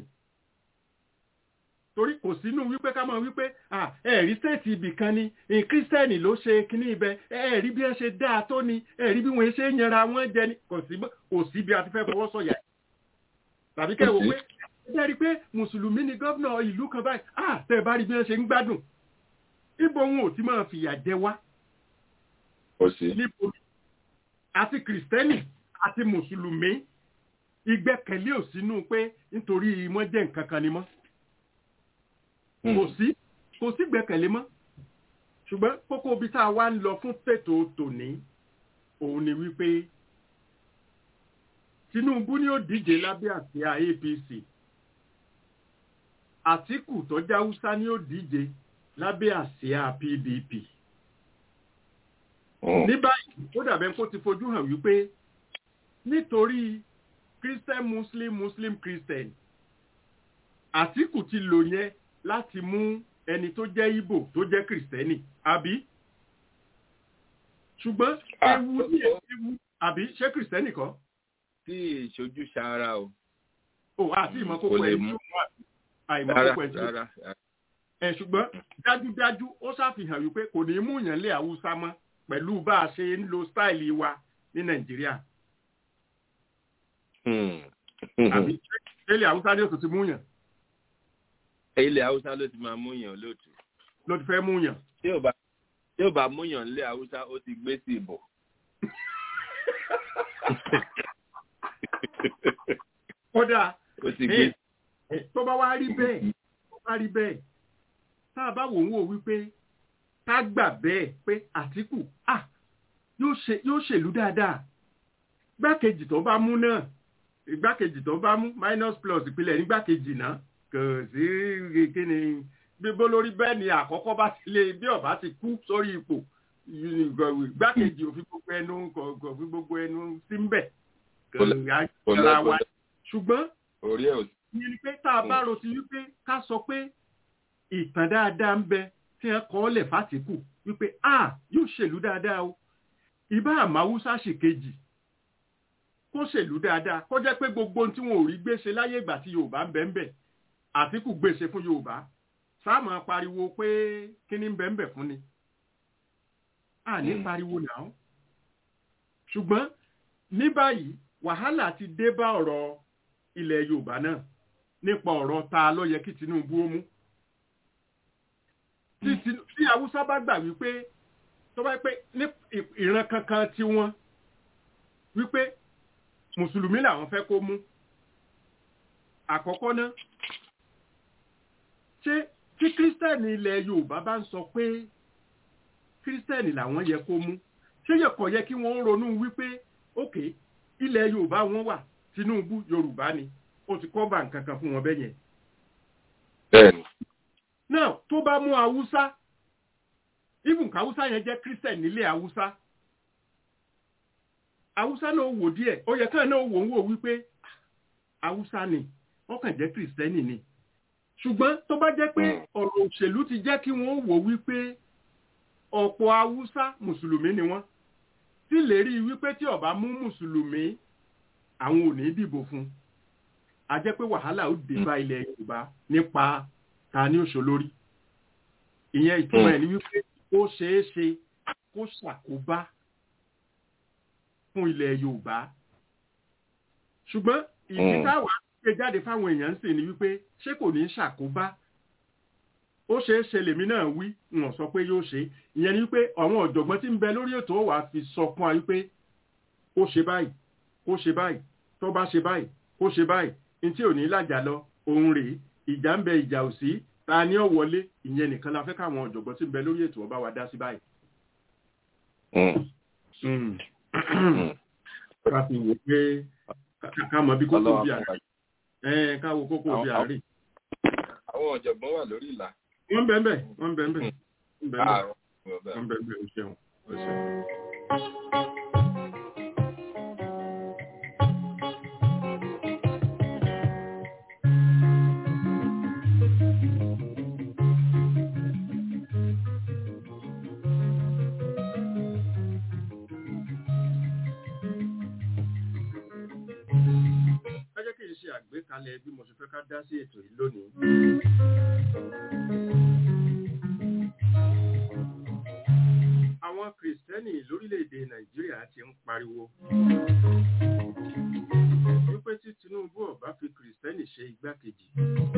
torí kò sínú wípé ká máa wípé ẹ̀rí stéètì ibì kan ni kírísítẹ́nì ló ṣe kíní ibẹ̀ ẹ̀rí bí ẹ ṣe dáa tó ni ẹ̀rí bí wọ́n ṣe ń yanra wọn jẹ ni kò sí bí a ti fẹ́ fọwọ́ sọ̀yà tàbí kẹ́ wò pé ẹ rí pé mùsùlùmí ni gómìnà ìlú kan báyìí ah tẹ́ ẹ bá rí bí wọ́n ṣe ń gbádùn ibo wọn ò ti máa fìyà jẹ wá níbo àti kìrìsìtẹ́nì àti mùsùlùmí ìgbẹ́kẹ̀lé ò sínú pé nítorí wọ́n jẹ́ nǹkan kan ni mọ́ kò sí kò sí gbẹ́kẹ̀lé mọ́ ṣùgbọ́n kókó ibi tá a wá ń lọ fún tètò tòní òun ni wípé Tinubu ni ó díje lábẹ́ àsíá APC Àtíkù tó jẹ́ Haúsá ni ó díje lábẹ́ àsíá PDP ní báyìí ó dàbẹ́ kó ti fojú hàn wípé nítorí Christian Muslim Muslim Christian Àtíkù ti lò yẹn láti mú ẹni tó jẹ́ Ìgbò tó jẹ́ kìrìsìtẹ́nì àbí ṣùgbọ́n ewu ní ewu àbí ṣé kìrìsìtẹ́nì kọ́. tí ìṣojú ṣara o. o àti ìmọ̀kókó ẹ̀ ní àìmọ̀kókó ẹ̀ rárá ẹ̀ ṣùgbọ́n dájúdájú ó ṣàfihàn wípé kò ní mú yàn lé Haúsá mọ́ pẹ̀lú bá a ṣe ń lo stáìlì wa ní Nàìjíríà. àbí ilé Haúsá ni ó tún ti mú yàn ilẹ̀ haúsá ló ti máa múyàn lóòtú. ló ti fẹ́ múyàn. tí ò bá tí ò bá múyàn nílẹ̀ haúsá ó ti gbé sí ìbò. kódà ó ti gbé. tó bá wá rí bẹ́ẹ̀ tó bá rí bẹ́ẹ̀ tá a bá wò ń wò wípé ká gbà bẹ́ẹ̀ pé Àtíkù ah yóò ṣèlú dáadáa gbákejì tó bá mú náà ìgbákejì tó bá mú minus plus ìpìlẹ̀ nígbàkejì náà kò sí kíni bíbó lórí bẹ́ẹ̀ ni àkọ́kọ́ bá ti lé bí ọba ti kú sórí ipò gbákejì òfin gbogbo ẹnu kò fi gbogbo ẹnu sí ń bẹ̀ Kò lè- kò lè- ara kò wa lè- ṣùgbọ́n orí ẹ̀ ò ìyẹn ni pé tá a bá ro ti wípé ká sọ pé ìtàn dáadáa ń bẹ tí wọn kọ́ lẹ̀ fásitì wípé a yóò ṣèlú dáadáa o ìbá àmáwúsá ṣèkejì kó ṣèlú dáadáa kó jẹ́ pé gbogbo ohun tí wọn ò rí gbèsè láyé ìgbà tí yorùbá ń bẹ ń bẹ àtìkù gbèsè fún yorùbá sáàmù pariwo pé kíní ń bẹ ń bẹ fún ni a ní Mm. pariwo náà ṣùgbọ́n ní báyìí wàhálà ti dé bá ọ̀rọ̀ ilẹ̀ yorùbá náà nípa ọ̀rọ̀ ta ló yẹ kí tinubu ó mú tí Tinu- tí haúsá bá gbà wípé tó bá pé ní ì- ìran kankan tí wọ́n wípé mùsùlùmí làwọn fẹ́ kó mú àkọ́kọ́ náà ṣé tí kírísítẹ́nì ilẹ̀ yorùbá bá ń sọ pé kírísítẹ́nì làwọn yẹ kó mú ṣé yẹ kọ̀ yẹ kí wọ́n ronú wípé òkè ilẹ̀ yorùbá wọn wà tinubu yorùbá ni ó ti kọ́ bá nǹkan kan fún wọn bẹ́yẹn bẹ́ẹ̀ ni náà tó bá mú haúsá even haúsá yẹn jẹ́ christian nílé haúsá haúsá náà wò díẹ̀ ó yẹ káà náà wò ń wò wípé ah, haúsá ni wọ́n kàn jẹ́ kristẹni ni ṣùgbọ́n tó bá jẹ́ pé Mm. ọ̀rọ̀ òṣèlú ti jẹ́ kí wọ́n wò wípé ọ̀pọ̀ haúsá mùsùlùmí ni wọ́n tí lè rí i wípé tí ó bá mú mùsùlùmí àwọn ò ní dìbò fún a jẹ́ pé wàhálà ó dé bá ilẹ̀ yorùbá nípa ta ní òṣòlórí ìyẹn ìtumọ̀ ẹ̀ ni wípé ó ṣeé ṣe kó ṣàkóbá fún ilẹ̀ yorùbá ṣùgbọ́n ìdí Mm. táwa gbé jáde fáwọn èèyàn ń sè ni wípé ṣé kò ní ṣàkóbá ó ṣeé ṣe lèmi náà wí wọn sọ pé yóò ṣe ìyẹn ni wípé àwọn ọ̀jọ̀gbọ́n tí ń bẹ lórí ètò wàá fi sọ fún wa wípé ó ṣe báyìí kó ṣe báyìí tó bá ṣe báyìí kó ṣe báyìí ní tí ò ní lájà lọ òun rèé ìjà ń bẹ ìjà ò sí ta ni ó wọlé ìyẹn nìkan la fẹ́ káwọn ọ̀jọ̀gbọ́n tí ń bẹ lórí ètò ọba wa dá sí báyìí. Mm. Mm. ká fi wò pé ká- ká mọ bí kókó Ọlọ́run bí á àárẹ̀ fún ẹ̀ ká wo kókó bí Àwọn- àárẹ̀. àwọn ọ̀jọ̀gbọ́n wà lórí ìlà wọ́n bẹ̀ ń bẹ̀ wọ́n bẹ̀ ń bẹ̀ wọ́n bẹ̀ ń bẹ̀ ààrùn ọ̀bẹ. wọ́n bẹ̀ ń bẹ̀ ó ṣeun ó ṣeun. ẹ jẹ́ kí n ṣe àgbékalẹ̀ bí mo ṣe fẹ́ ká dá sí ètò yìí lónìí. àwọn kìrìsìtẹ́nì lórílẹ̀‐èdè nàìjíríà ti ń pariwo wípé tí tinubu ọba fi kìrìsìtẹ́nì ṣe igbákejì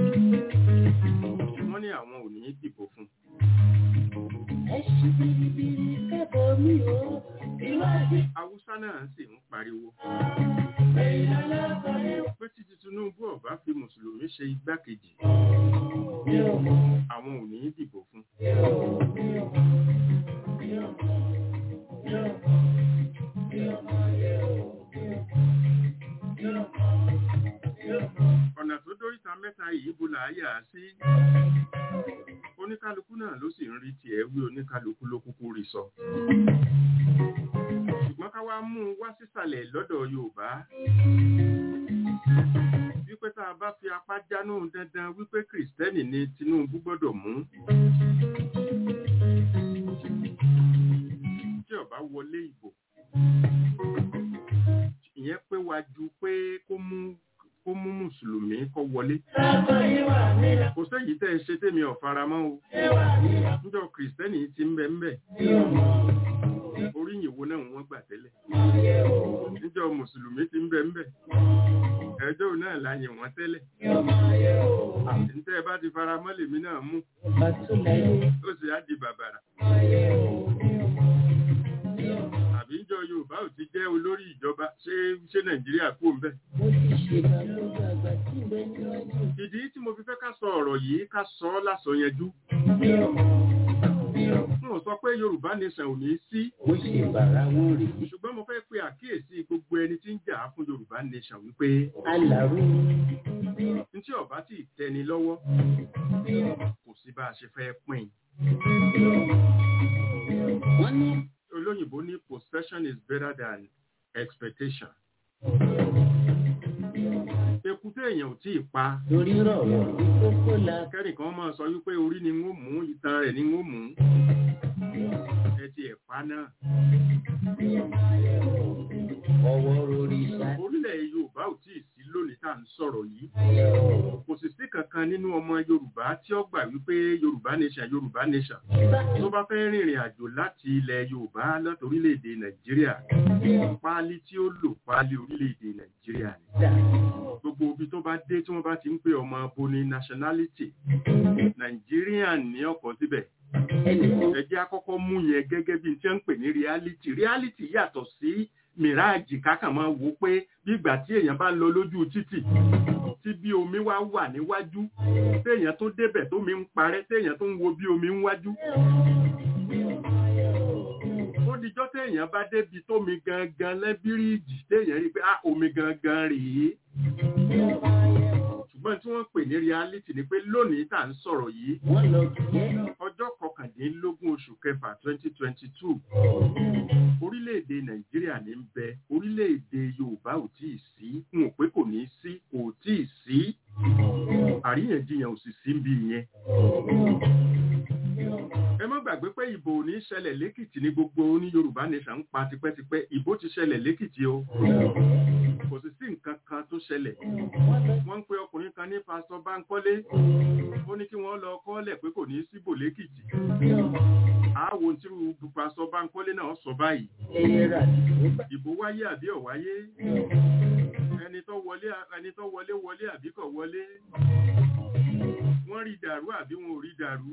wọ́n ní àwọn ò ní dìbò fún un. Ẹṣin biribiri kẹ́bọ̀ mi o, ìwádìí haúsá náà sì ń pariwo èèyàn lọ́kọ̀ọ́rẹ́ pé tí tinubu ọba fi mùsùlùmí ṣe igbákejì mi ò mọ̀, àwọn ò ní dìbò fún un. mi ò mọ̀, mi ò mọ̀, mi ò mọ̀, mi ò mọ̀, mi ò mọ̀, mi ò mọ̀, mi ò mọ̀, mi ò mọ̀. ọ̀nà tó dóríta mẹ́ta yìí bó là á yà á sí oníkálukú náà ló sì ń rí tiẹ̀ wí oníkálukú ló kúkú rí sọ ṣùgbọ́n ká wá mú un wá sísàlẹ̀ lọ́dọ̀ yorùbá wípé tá a bá fi apá jánú dandan wípé kìrìsìtẹ́nì ni tinubu gbọ́dọ̀ mú tí ọba wọlé ìbò ìyẹn pé wá ju pé kó mú kó mú mùsùlùmí kó wọlé Lọ́kọ̀ yìí wà nílẹ̀, kò sẹ́yìn tẹ́ ẹ ṣe tèmi ọ̀faramọ́ o ṣé wà nílẹ̀, níjọ́ kìrìsìtẹ́nì ti ń bẹ ń bẹ mi ò mọ̀, oríyìn wo náà wọ́n gbà tẹ́lẹ̀ mi ò mọ̀, níjọ́ mùsùlùmí ti ń bẹ ń bẹ ẹjọ́ náà la yìn wọ́n tẹ́lẹ̀ mi ò mọ̀, mi ò mọ̀. níta ẹ bá ti faramọ́ lèmi náà mú Bàtúlẹ̀ ó sì á di bàbàrà àbí níjọ́ yorùbá ò ti jẹ́ olórí ìjọba ṣé ṣé nàìjíríà kú ń bẹ mo ti ṣègbà lọ́gbà àgbà tí ń bẹ níwájú ìdí tí mo fi fẹ́ ká sọ ọ̀rọ̀ yìí ká sọ ọ́ lásọyẹjú mi ò mọ̀, mi ò mọ̀. n ò sọ pé yorùbá nation ò ní sí Ó ṣe bàrà wọn rí. ṣùgbọ́n mo fẹ́ pe àkíyèsí gbogbo ẹni tí ń jà fún yorùbá nation wípé Alàrú ní tí ọba tí ì tẹni lọ́wọ́ kò sí bá a ṣe fẹ́ pín in olóyìnbó ní possession is better than expectation. Ekúté èèyàn ò tí ì pa. Torí rọ̀wọ̀ ní kókó la. Kẹ́nìkan máa sọ wípé orí ni ń ó mú, ìtàn rẹ̀ ni ń ó mú. Ẹ ti ẹ̀ pa náà. Ọwọ́ rori ṣá. Orílẹ̀ Yorùbá ò tí ì sí lónìí tá à ń sọ̀rọ̀ yìí. Kò sì sí kankan nínú ọmọ Yorùbá tí ó gbà wípé Yorùbá nation Yorùbá nation. Tó bá fẹ́ rìnrìn àjò láti ilẹ̀ Yorùbá láti orílẹ̀-èdè Nàìjíríà. Páálí tí ó lò páálí orílẹ̀-èdè Nàìjíríà ni. Gbogbo ibi tó bá dé tí wọ́n bá ti ń pè ọmọ abo ní nationality. Nàìjíríà ní ọkọ̀ síbẹ̀. Ẹ jẹ́ àkọ́kọ́ mú yẹn gẹ́gẹ́ bí tí wọ́n ń pè ní reality. Reality yàtọ̀ sí mìráàjì kákàn máa wò pé bí ìgbà tí èèyàn bá lọ lójú títì tí bí omi wá wà níwájú téèyàn tó débẹ̀ tómi ń parẹ́ téèyàn tó ń wo bí omi ń wájú. ó dijọ́ téèyàn bá débi tómi gangan lẹ́bíríìjì téèyàn rí pé ah omi gangan rèé. ṣùgbọ́n tí wọ́n pè ní reality ni pé lónìí tá à ń sọ̀rọ̀ yìí ọjọ́ kọkàndínlógún oṣù kẹfà twenty twenty two orílẹ̀-èdè nàìjíríà ní ń bẹ orílẹ̀-èdè yorùbá ò tí ì sí n ò pé kò ní í sí kò tí ì sí àríyànjiyàn ò sì sí bí yẹn. ẹ má gbàgbé pé ìbò ò ní ṣẹlẹ̀ lẹ́kìtì ní gbogbo ní yorùbá nation ń pa tipẹ́tipẹ́ ìbò ti ṣẹlẹ̀ lẹ́kìtì o kò sì sí nǹkan kan tó ṣẹlẹ̀ wọ́n ń pe ọkùnrin kan ní pásítọ̀ báńkọ́lé ó ní kí wọ́n lọ kọ́lẹ̀ pé kò ní í síbò lẹ́kìtì àwọn tí pásítọ̀ báńkọ́lé náà sọ báyìí ìbò wáyé àbí ò wáyé ẹni tó wọlé ẹni tó wọlé wọlé àbí kò wọlé wọ́n rí dàrú àbí wọn ò rí dàrú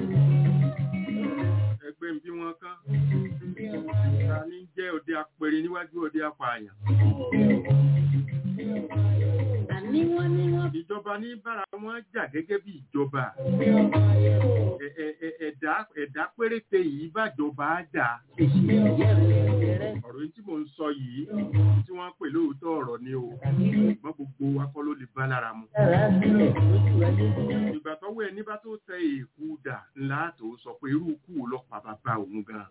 ẹgbẹ́ ń bí wọn kán ta ní jẹ́ òde apẹ̀rẹ̀ níwájú òde apààyàn ìjọba ní bára wọn jà gẹ́gẹ́ bí ìjọba ẹ̀dá péréte yìí bàjọba á jà ọ̀rọ̀ tí mò ń sọ yìí tí wọ́n pè lóòótọ́ ọ̀rọ̀ ni o ṣùgbọ́n gbogbo akọ́ ló lè bá lára mu. ìgbà tọ́wọ́ ẹni bá tó tẹ èkú dà ńlá tó sọ pé irú kú lọ pa bàbá òun gan.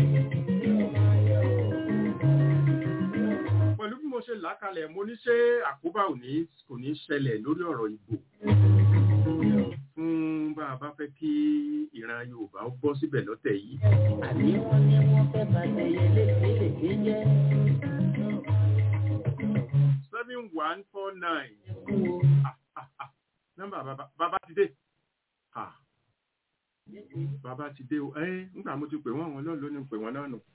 pẹ̀lú bí mo ṣe làákalẹ̀ mo ní ṣé àkóbá ò ní kò ní ṣẹlẹ̀ lórí ọ̀rọ̀ ìbò fún bá a bá fẹ́ kí ìran Yorùbá ó bọ́ síbẹ̀ lọ́tẹ̀ yìí. àní wọ́n ní wọ́n fẹ́ bàtẹ yẹlé kélékè jẹ́. seven one four nine. nọ́mbà bàbá bàbá ti dé. bàbá ti dé o ẹ nígbà mo ti pè wọ́n àwọn náà lónìí pè wọ́n náà nù.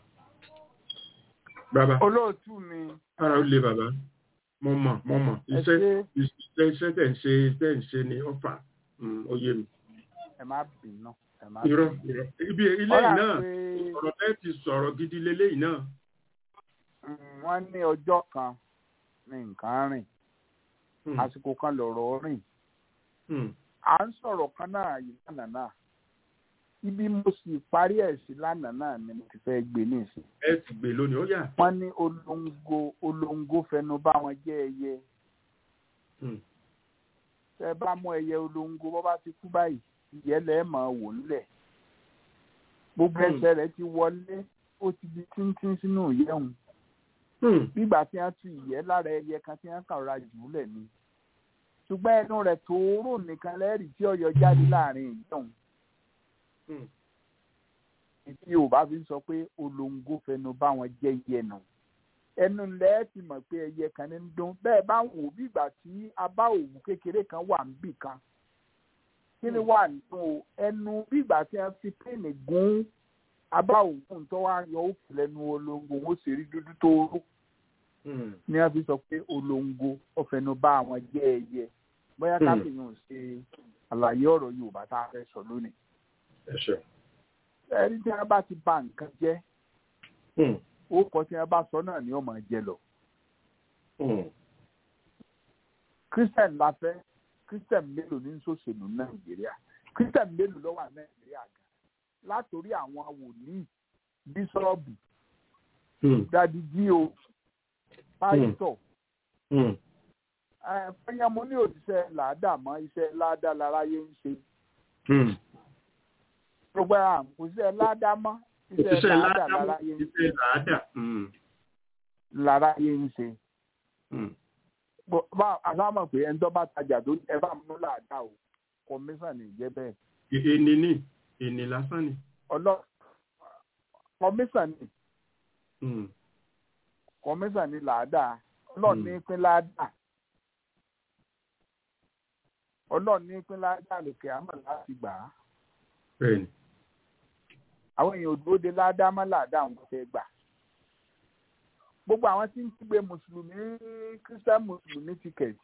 bàbá olóòtú mi. ara ó le bàbá mo mọ̀ mo mọ̀ iṣẹ́ iṣẹ́ iṣẹ́ tẹ̀ ń ṣe tẹ̀ ń ṣe ni ọ̀fà ó yé mi. ẹ má bínú ẹ má irọ́ irọ́ ibi ilé yìí náà ọ̀rọ̀ tẹ́ ti sọ̀rọ̀ gidi lélẹ́yìí náà. wọ́n ní ọjọ́ kan ní nǹkan rìn àsìkò kan lọ̀rọ̀ rìn à ń sọ̀rọ̀ kan náà yìí lánàá náà ibi mo sì parí ẹ̀ sí lánàá náà ni mo ti fẹ́ gbé nísìn. ẹ ti gbé lónìí ó yà. wọ́n ní olóńgó olóńgó fẹnu bá wọn jẹ́ ẹyẹ. tẹ bá mú ẹyẹ olóńgó bọ́ bá ti kú báyìí ìyẹ́lẹ̀ máa wò nílẹ̀. gbogbo ẹsẹ̀ rẹ̀ ti wọlé ó ti di tíntín sínú ìyẹ́hùn. nígbà tí wọ́n tu ìyẹ́ lára ẹyẹ kan tí wọ́n kàn ra jù ú lẹ̀ ni. ṣùgbọ́n ẹnu rẹ̀ tóóró nìkan lẹ́rìí tí ọ̀yọ́ jáde láàrin ìyẹ́hùn tí yorùbá fi ń sọ pé olóńgó fẹnu bá wọn jẹ iye nù ẹnu lẹ ti mọ̀ pé ẹyẹ kan ní ń dún bẹ́ẹ̀ bá ń wò bí ìgbà tí a bá òwú kékeré kan wà níbì kan kí ni wà nínú ẹnu bí ìgbà tí a fi píìnì gún abá òwú tó wá yọ òkú lẹ́nu olóńgó wọn sì rí dúdú tó rú ni a fi sọ pé olóńgó ó fẹnu bá wọn jẹ ẹyẹ bóyá káfíńyàn ṣe àlàyé ọ̀rọ̀ yorùbá tá a fẹ́ sọ lónìí ẹni tí wọn bá ti bà nǹkan jẹ́ orúkọ tí wọn bá sọ náà ni wọn máa jẹ lọ. christian la fẹ́ christian mélòó ní sòṣèlú nàìjíríà christian mélòó ló wà nàìjíríà gan látòrí àwọn wòlíì bíṣọ́ọ̀bù dadi jíò pásítọ̀ fẹ́yàmú ní òṣìṣẹ́ làádà mọ́ iṣẹ́ ládà láráyé ń ṣe gbogbo àǹkóṣe ládàmọ́ Òṣìṣẹ́ làádà ládàá láráyé ń òṣìṣẹ́ làádà. láráyé ń ṣe. Mm. Bó- bá àlámọ̀ pé ẹni tó bá tajà tó ẹ bá mú làádà o kọmíṣàn ní ìjẹ́ bẹ́ẹ̀. Èni ní èni lásán ni. ọlọ́ kọmíṣàn ní Mm. kọmíṣàn ní làádà ọlọ́ọ̀ ní pín làádà ọlọ́ọ̀ ní pín làádà lòkè àmọ̀ láti gbà á. Bẹ́ẹ̀ni. àwọn èèyàn òdúró de ládá má ládá àwọn tó fẹ́ gbà. gbogbo àwọn tí ń kígbe mùsùlùmí christian mùsùlùmí ticket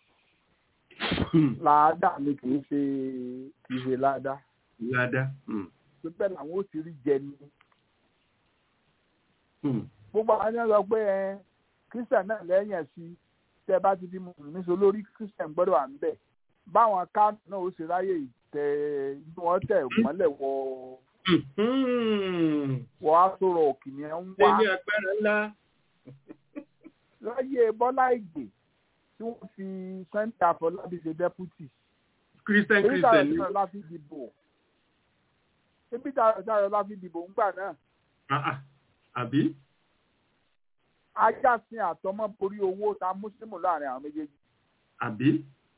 ládá ni kì í ṣe kì í ṣe ládá. Ládá. Mm. pé bẹ́ẹ̀ làwọn ó ti rí jẹ ni. Mm. gbogbo àwọn ènìyàn sọ pé ẹ christian náà lẹ́yìn ẹ̀ sí tẹ́ ẹ bá ti di mùsùlùmí so lórí christian gbọ́dọ̀ wà ń bẹ̀. báwọn kánò náà ó ṣe ráyè tẹ inú wọn tẹ̀ mọ́lẹ̀ wọ Mm. wọ aṣọ rọ̀ kìnìún ń wá. Ẹni agbára ńlá. láyé bọ́lá ìgbè tí wọ́n fi sunday àfọlábí ṣe dẹ́pútì Christian èyí tààrọ̀ Christian ni. tí wọ́n láfi dìbò ebi tààrọ̀ tí wọ́n láfi dìbò ńgbà náà Ah, ah. Àbí? ajá sin àtọmọ borí owó ta mùsùlùmí láàrin àwọn méjèèjì Àbí?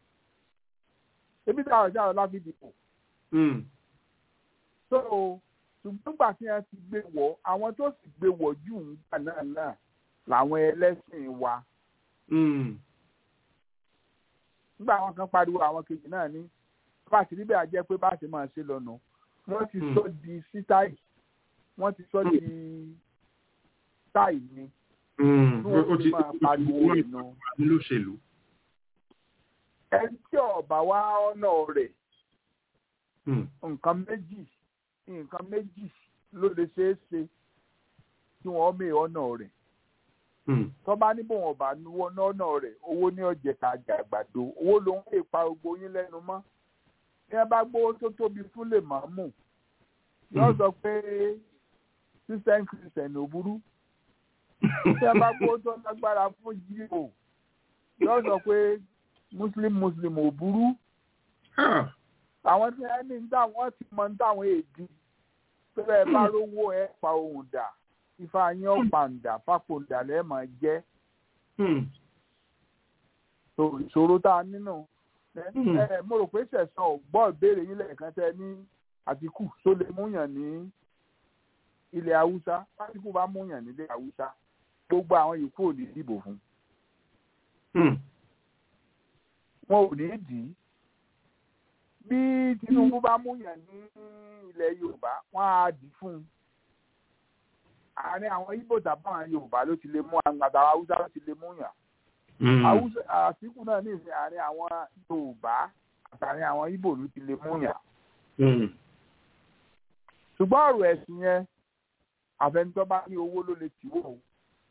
ebi tààrọ̀ tí wọ́n láfi dìbò Mm. so ṣùgbọ́n gbà tí wọ́n ti gbé wọ̀ àwọn tó sì gbé wọ̀ jù ńgbà náà náà làwọn ẹlẹ́sìn wa Mm. nígbà àwọn kan pariwo àwọn kejì náà ní bá a ti rí bẹ́ẹ̀ jẹ́ pé bá a ti máa ṣe lọ́nà wọ́n ti Hmm. sọ di sítáì wọ́n ti sọ di táì ni Mm. tí wọ́n Ó fi ti máa pariwo ìnà. ní lóṣèlú. ẹni tí ọ̀bà wá ọ̀nà rẹ̀ Mm. nǹkan méjì nǹkan méjì ló lè ṣeé ṣe tí wọ́n mè ọ̀nà rẹ̀ Mm. tó bá ní bòun ọ̀bà nuwọ́ ọ̀nà rẹ̀ owó ní ọ̀jẹ̀ tàjà àgbàdo owó ló ń lè pa gbogbo yín lẹ́nu mọ́ bí wọ́n bá gbówó tó tóbi fún lè máa mú yóò sọ pé christian christian ò burú tí wọ́n bá gbówó tó lágbára fún jíò yóò sọ pé muslim muslim ò burú Ah. àwọn tí wọ́n ní táwọn ti mọ táwọn èdè tó bẹ́ẹ̀ bá rówó ẹ̀ pa ohun dà ifá yín ọ̀pàǹdà fápòǹdà lẹ́ẹ̀mọ̀ jẹ́ Mm. so ìṣòro tá a nínú Hmm. ẹ mo rò pé sẹ̀sán ò gbọ́ ìbéèrè yín lẹ́ẹ̀kan tẹ ní àtìkù tó lè múyàn ní ilẹ̀ haúsá àtìkù bá múyàn nílẹ̀ haúsá gbogbo àwọn yòókù ò ní dìbò fún Mm. wọn ò ní dì í bí tinubu bá múyàn ní ilẹ̀ yorùbá wọn á dì í fún un àárín àwọn ibo tàbí àwọn yorùbá ló ti lè mú àwọn àtàwọn haúsá ló ti lè múyàn Mm. Haúsá àtìkù náà ní ìsìn àárín àwọn yorùbá àtàrin àwọn ibo ló ti lè múyàn Mm. ṣùgbọ́n ọ̀rọ̀ ẹ̀sìn yẹn àfẹnitọ́ bá ní owó ló lè tì wọ̀ o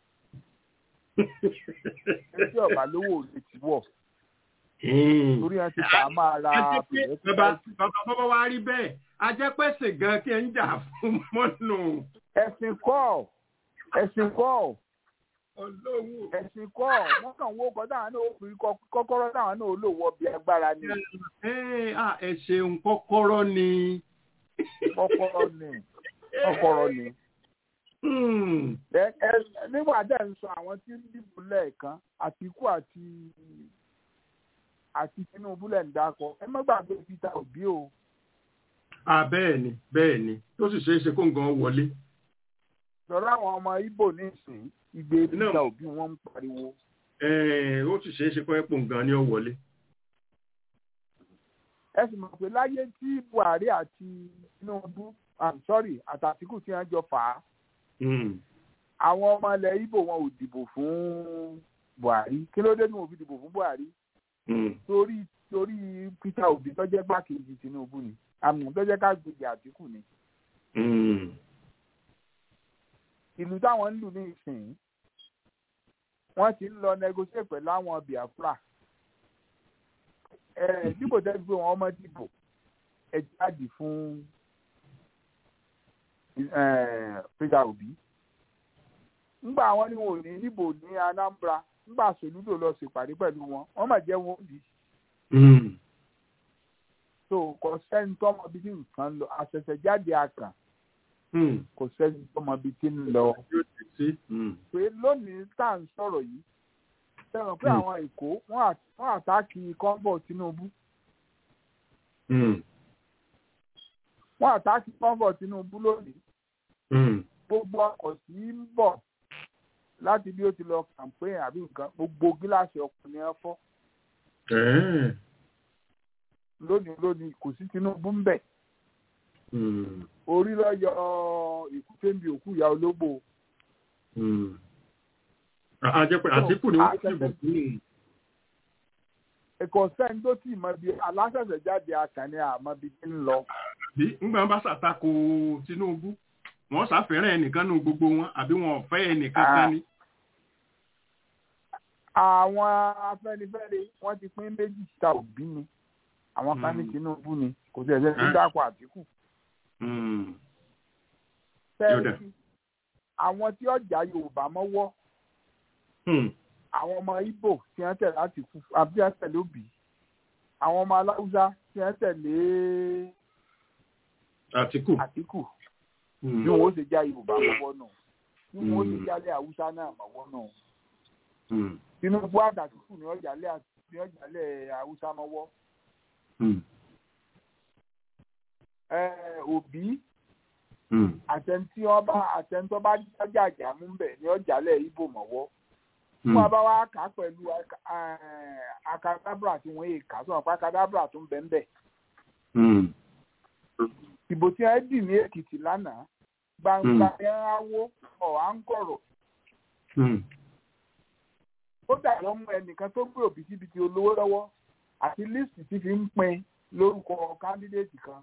etí ọ̀bà lówó ò lè tì wọ̀ Mm. torí wọn ti kà á máa ra A jẹ́ pé bàbá pẹ̀lẹ́pẹ̀lẹ́ bàbá bàbá wa rí bẹ́ẹ̀ a jẹ́ pé ṣe gan kí ẹ ń jà fún mọ́nù ẹ̀sìn kọ́ ẹ̀sìn kọ́ olówó. ẹ̀sìn kọ́ wọ́n kàn wó kọ́ táwọn náà ó fi kọ́- kọ́kọ́rọ́ táwọn náà ó lò wọ bí agbára ni Ẹ à, ẹ ṣeun kọ́kọ́rọ́ ni. kọ́kọ́rọ́ ni kọ́kọ́rọ́ ni. Mm. Ẹ- ẹ- nígbà tẹ́ ń sọ àwọn tí ń dìbò lẹ́ẹ̀kan àtìkú àti àti tinubu lẹ̀ ń dákọ ẹ má gbàgbé peter obi o À bẹ́ẹ̀ ni bẹ́ẹ̀ ni tó sì ṣeé ṣe kó nǹkan wọlé. lọ́rọ̀ àwọn ọmọ ibo nísìnyí ìgbé peter Náà. obi wọ́n ń pariwo Ẹ, Ó sì ṣeé ṣe kó ẹ̀pọ̀ nǹkan ni ó wọlé. ẹ sì mọ̀ pé láyé tí buhari àti tinubu i'm sorry àtàtìkù tí wọ́n jọ fà á Mm. àwọn ọmọ ilẹ̀ ibo wọn ò dìbò fún buhari kí ló dé tí wọn ò fi dìbò fún buhari Mm. torí torí peter obi tó jẹ́ gbákejì tinubu ni àmì tó jẹ́ kágbèjì àtìkù ni Mm. ìlú táwọn ń lù ní ìsìn wọ́n ti ń lọ negotiate pẹ̀lú àwọn biafra ẹ dípò tẹ́lẹ̀ pé wọ́n mọ́ dìbò ẹ jáde fún eh, peter obi ńgbà àwọn ni wọn ò ní dìbò ní anambra ńgbà soludo lọ ṣèpàdé pẹ̀lú wọn wọ́n mà jẹ́ wọn òbí Mm. so kò sẹ́ni tọ́mọ bí tí nǹkan lọ àṣẹ̀ṣẹ̀ jáde àkàn kò sẹ́ni tó mọ ibi tí ń lọ pé lónìí tá à ń sọ̀rọ̀ yìí sẹ́wọ̀n pé àwọn èkó wọ́n àtáàkì kọ́ńbọ̀ Tinubu wọ́n àtáàkì kọ́ńbọ̀ Tinubu lónìí gbogbo ọkọ̀ tí ń bọ̀ láti bí ó ti lọ campaign àbí nǹkan gbogbo gíláàsì ọkọ̀ ni wọ́n fọ́ lónìí lónìí kò sí Tinubu ń bẹ̀ orí lọ yọ ìkúté ń bi òkú ìyá ológbò. àjẹpẹ́ àtìkù ni wọ́n ti bò fún un. ẹ̀kọ́ sẹ́ni tó tì mọ́ bí aláṣẹ̀ṣẹ̀ jáde akànni àmọ́ bí ti ń lọ. bí ngbà bá ṣàtakò Tinubu wọ́n ṣàfẹ́ràn ẹnìkan nù gbogbo wọn àbí wọn ò fẹ́ ẹnìkan kan ni. àwọn Afẹ́nifẹ́re wọ́n ti pín méjì ta òbí ni àwọn kan ní Tinubu ni kò tẹ̀ ẹ́ ní dákọ̀ Àtíkù fẹ́ẹ́ àwọn tí ọjà Yorùbá mọ́wọ́ àwọn ọmọ Ìgbò tí wọ́n tẹ̀lé Àtíkù àbí wọ́n tẹ̀lé Òbí àwọn ọmọ Aláùsá tí wọ́n tẹ̀lé Àtíkù Àtíkù bí wọ́n ó ṣe já Yorùbá mọ́wọ́ náà bí wọ́n ó ṣe jálẹ̀ Haúsá náà mọ́wọ́ náà Tinubu àtàtìkù ní ọjàlẹ̀ Haúsá mọ́wọ́ òbí àtẹnití ọba àtẹnitọ́ bá jájà àjàmú bẹ̀ ní ọjàlẹ̀ ibo mọ̀wọ́ fún wa bá wa kà á pẹ̀lú akadabra tí wọ́n yé kà sọ̀rọ̀ pé akadabra tó ń bẹ̀ ń bẹ̀. ìbò tí wọ́n dì ní Èkìtì lánàá gbangba yẹn á wó ọ̀ à ń kọ̀rọ̀. ó dà wọ́n mú ẹnìkan tó gbé òbítíbitì olówó lọ́wọ́ àti lísì tí fi ń pín lórúkọ kándídéètì kan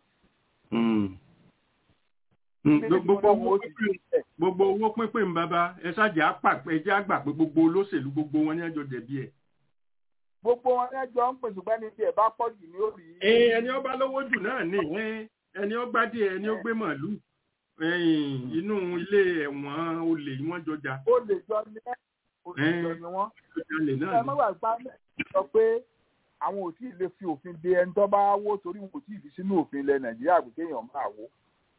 gbogbo owó pínpín ń bàbá ẹ ṣáàjì àpàpẹ ẹjẹ àgbà pé gbogbo olóṣèlú gbogbo wọn ní ẹjọ jẹ̀bi ẹ. gbogbo wọn ní ẹjọ ń pèsè pẹ́ni tí ẹ bá pọ̀ jù ní òrì. ẹni ọba lówó jù náà ni ẹni ó gbádìí ẹni ó gbé màálù inú ilé ẹ̀wọ̀n olè wọ́n jọjà. olè jọ ni olè jọ ni wọ́n. ẹ má wà gbá sọ pé àwọn ò tí ì lè fi òfin de ẹni tó bá wó torí wọn ò tí ì fi sínú òfin ilẹ̀ Nàìjíríà pé kéèyàn máa wó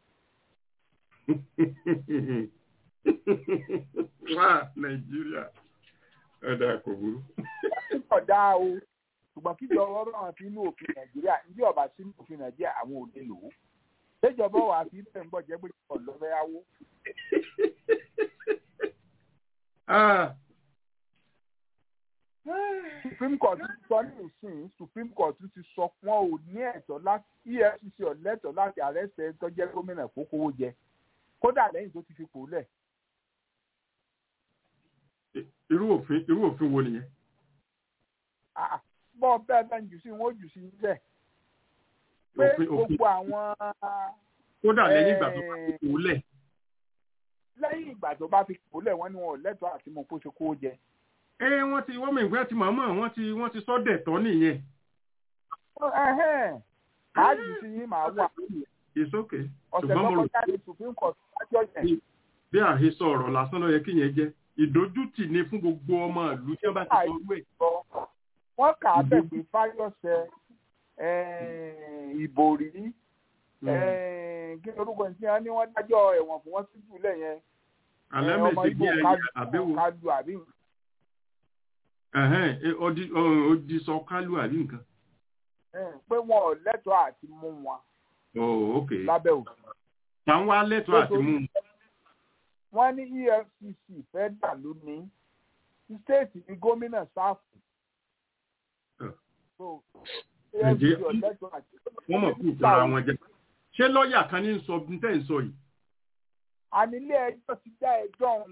wá nàìjíríà ọ̀dà kò burú. ọ̀dà o ṣùgbọ́n kíjọ ọ̀rọ̀ náà fi inú òfin nàìjíríà ní ọ̀bà sínú òfin nàìjíríà àwọn ò lè lò ó. ṣèjọba wà fi bẹ́ẹ̀ ń bọ̀ jẹ́ pé kò lọ fẹ́ yáwó. supreme court ti sọ ní ìsìn supreme court ti sọ wọn ò ní ẹ̀tọ́ láti efcc ọ̀lẹ́tọ̀ láti àrẹ́sẹ̀ tó jẹ́ gómìnà kókówó jẹ kódà lẹ́yìn tó ti fi pò lẹ̀. irú òfin irú òfin wo nìyẹn. bọ́ bẹ́ẹ̀ bẹ́ẹ̀ jù sí wọn ó jù sí níbẹ̀. pé gbogbo àwọn. kódà lẹ́yìn ìgbà tó bá fi pò lẹ̀. lẹ́yìn ìgbà tó bá fi pò lẹ̀ wọ́n ní wọn ò lẹ́tọ̀ọ́ àti mọ̀ kó ṣe kó jẹ. ẹ wọ́n ti wọ́n mìíràn ti màmá wọ́n ti wọ́n ti sọ́dẹ̀ tọ́ nìyẹn. màá jù sí yín màá wà it's okay. ọ̀sẹ̀ tó kọjá ní supreme court lájọ́ yẹn. bí àhesọ ọ̀rọ̀ lásán ló yẹ kí yẹn jẹ́ ìdójútì ni fún gbogbo ọmọ ìlú tí wọ́n bá ti sọ wẹ̀. wọ́n kà á bẹ̀ pé fáyọ̀sẹ̀ ìbòrí kí lorúkọ ní wọ́n ní wọ́n dájọ́ ẹ̀wọ̀n fún wọn sí jùlẹ̀ yẹn. alẹ́ mèsì bí ẹyẹ àbẹ̀wò. kálu àbí. odi sọ kálu àbí nǹkan. pé wọn ò lẹ́tọ̀ọ́ àti mú wọn oh ok lábẹ́ òfin. táwọn wá lẹ́tọ̀ọ́ àti mú un. wọ́n ní efcc fẹ́ dà lónìí stéètì ní gómìnà sáfù. ǹjẹ́ wọ́n mọ̀ fún ìtara wọn jẹ́ ṣé lọ́ọ̀yà kan ní sọ ní tẹ́ ń sọ yìí. àní ilé ẹjọ́ ti dá ẹjọ́ ọ̀hún.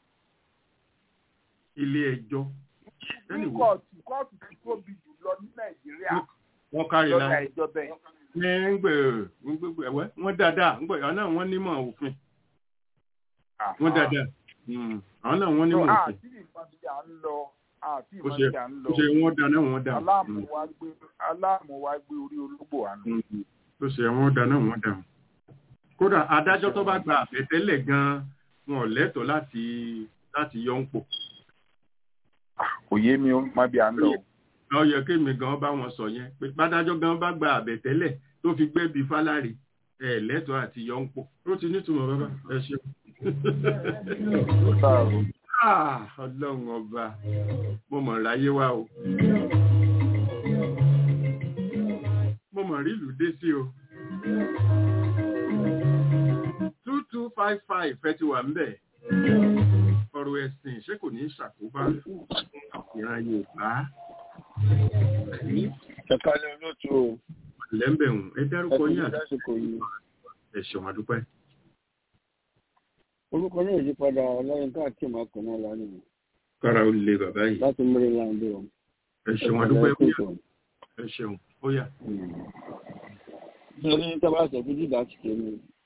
ilé ẹjọ́. kóòtù kóòtù tó tóbi jù lọ ní nàìjíríà. wọ́n kárí la lọ́dà ẹjọ́ bẹ́ẹ̀ ní ngbè ngbè ẹwẹ wọn dáadáa ngbè àwọn náà wọn nímọ̀ òfin wọn dáadáa àwọn náà wọn nímọ̀ òfin. àti ìbọn ti à ń lọ àti ó ìbọn ṣe ti à ń lọ ó ṣe wọn dáná wọn dà aláàmú wa gbé aláàmú wa gbé orí ológbò àná. ó ṣe wọn dáná wọn dà kódà adájọ́ tó bá gba àbẹ̀tẹ́lẹ̀ gan-an wọn ò lẹ́tọ̀ọ́ láti láti yọ ń pò. kò yé mi ó má bí à ń lọ. ó yẹ kémi gan bá wọn sọ yẹn pé bádájọ́ gan bá gba àbẹ̀tẹ́lẹ̀ tó fi gbé bíi fálárì ẹ lẹ́tọ̀ọ́ àti yọ̀ǹpọ̀ ó ti nítumọ̀ bàbá ẹ ṣeun. ọlọ́run ọba mo mọ̀ ráyé wá o mo mọ̀ rí ìlú dé sí o two two five five ẹ ti wà ń bẹ̀ ọ̀rọ̀ ẹ̀sìn ṣé kò ní ṣàkóbá ìran yorùbá. ẹ̀ka ni olóòtú o. lẹ́ńbẹ̀hùn ẹ dárúkọ yín àti lásìkò yìí. ẹ̀ṣọ́ àdúpẹ́. orúkọ náà yí padà ọlọ́yin káàkiri máa kàn náà lánàá. kára ó le bàbá yìí. láti maryland o. ẹ̀ṣọ́ àdúpẹ́ ó yà ẹ̀ṣọ́ ó yà. nítorí tábà sọ fún dídá ti kéde.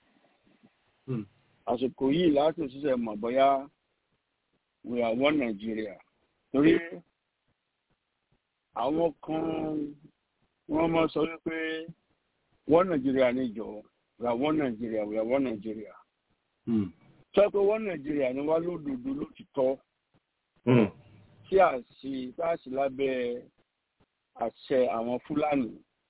àsìkò yìí láti ṣiṣẹ́ mọ̀ bóyá we are one Nigeria torí àwọn kan wọ́n máa sọ wípé one Nigeria ní ìjọ we are one Nigeria we are one Nigeria sọ pé one Nigeria ni wá lódodo lótìtọ́ tí a sì tá a sì lábẹ́ àṣẹ àwọn Fúlàní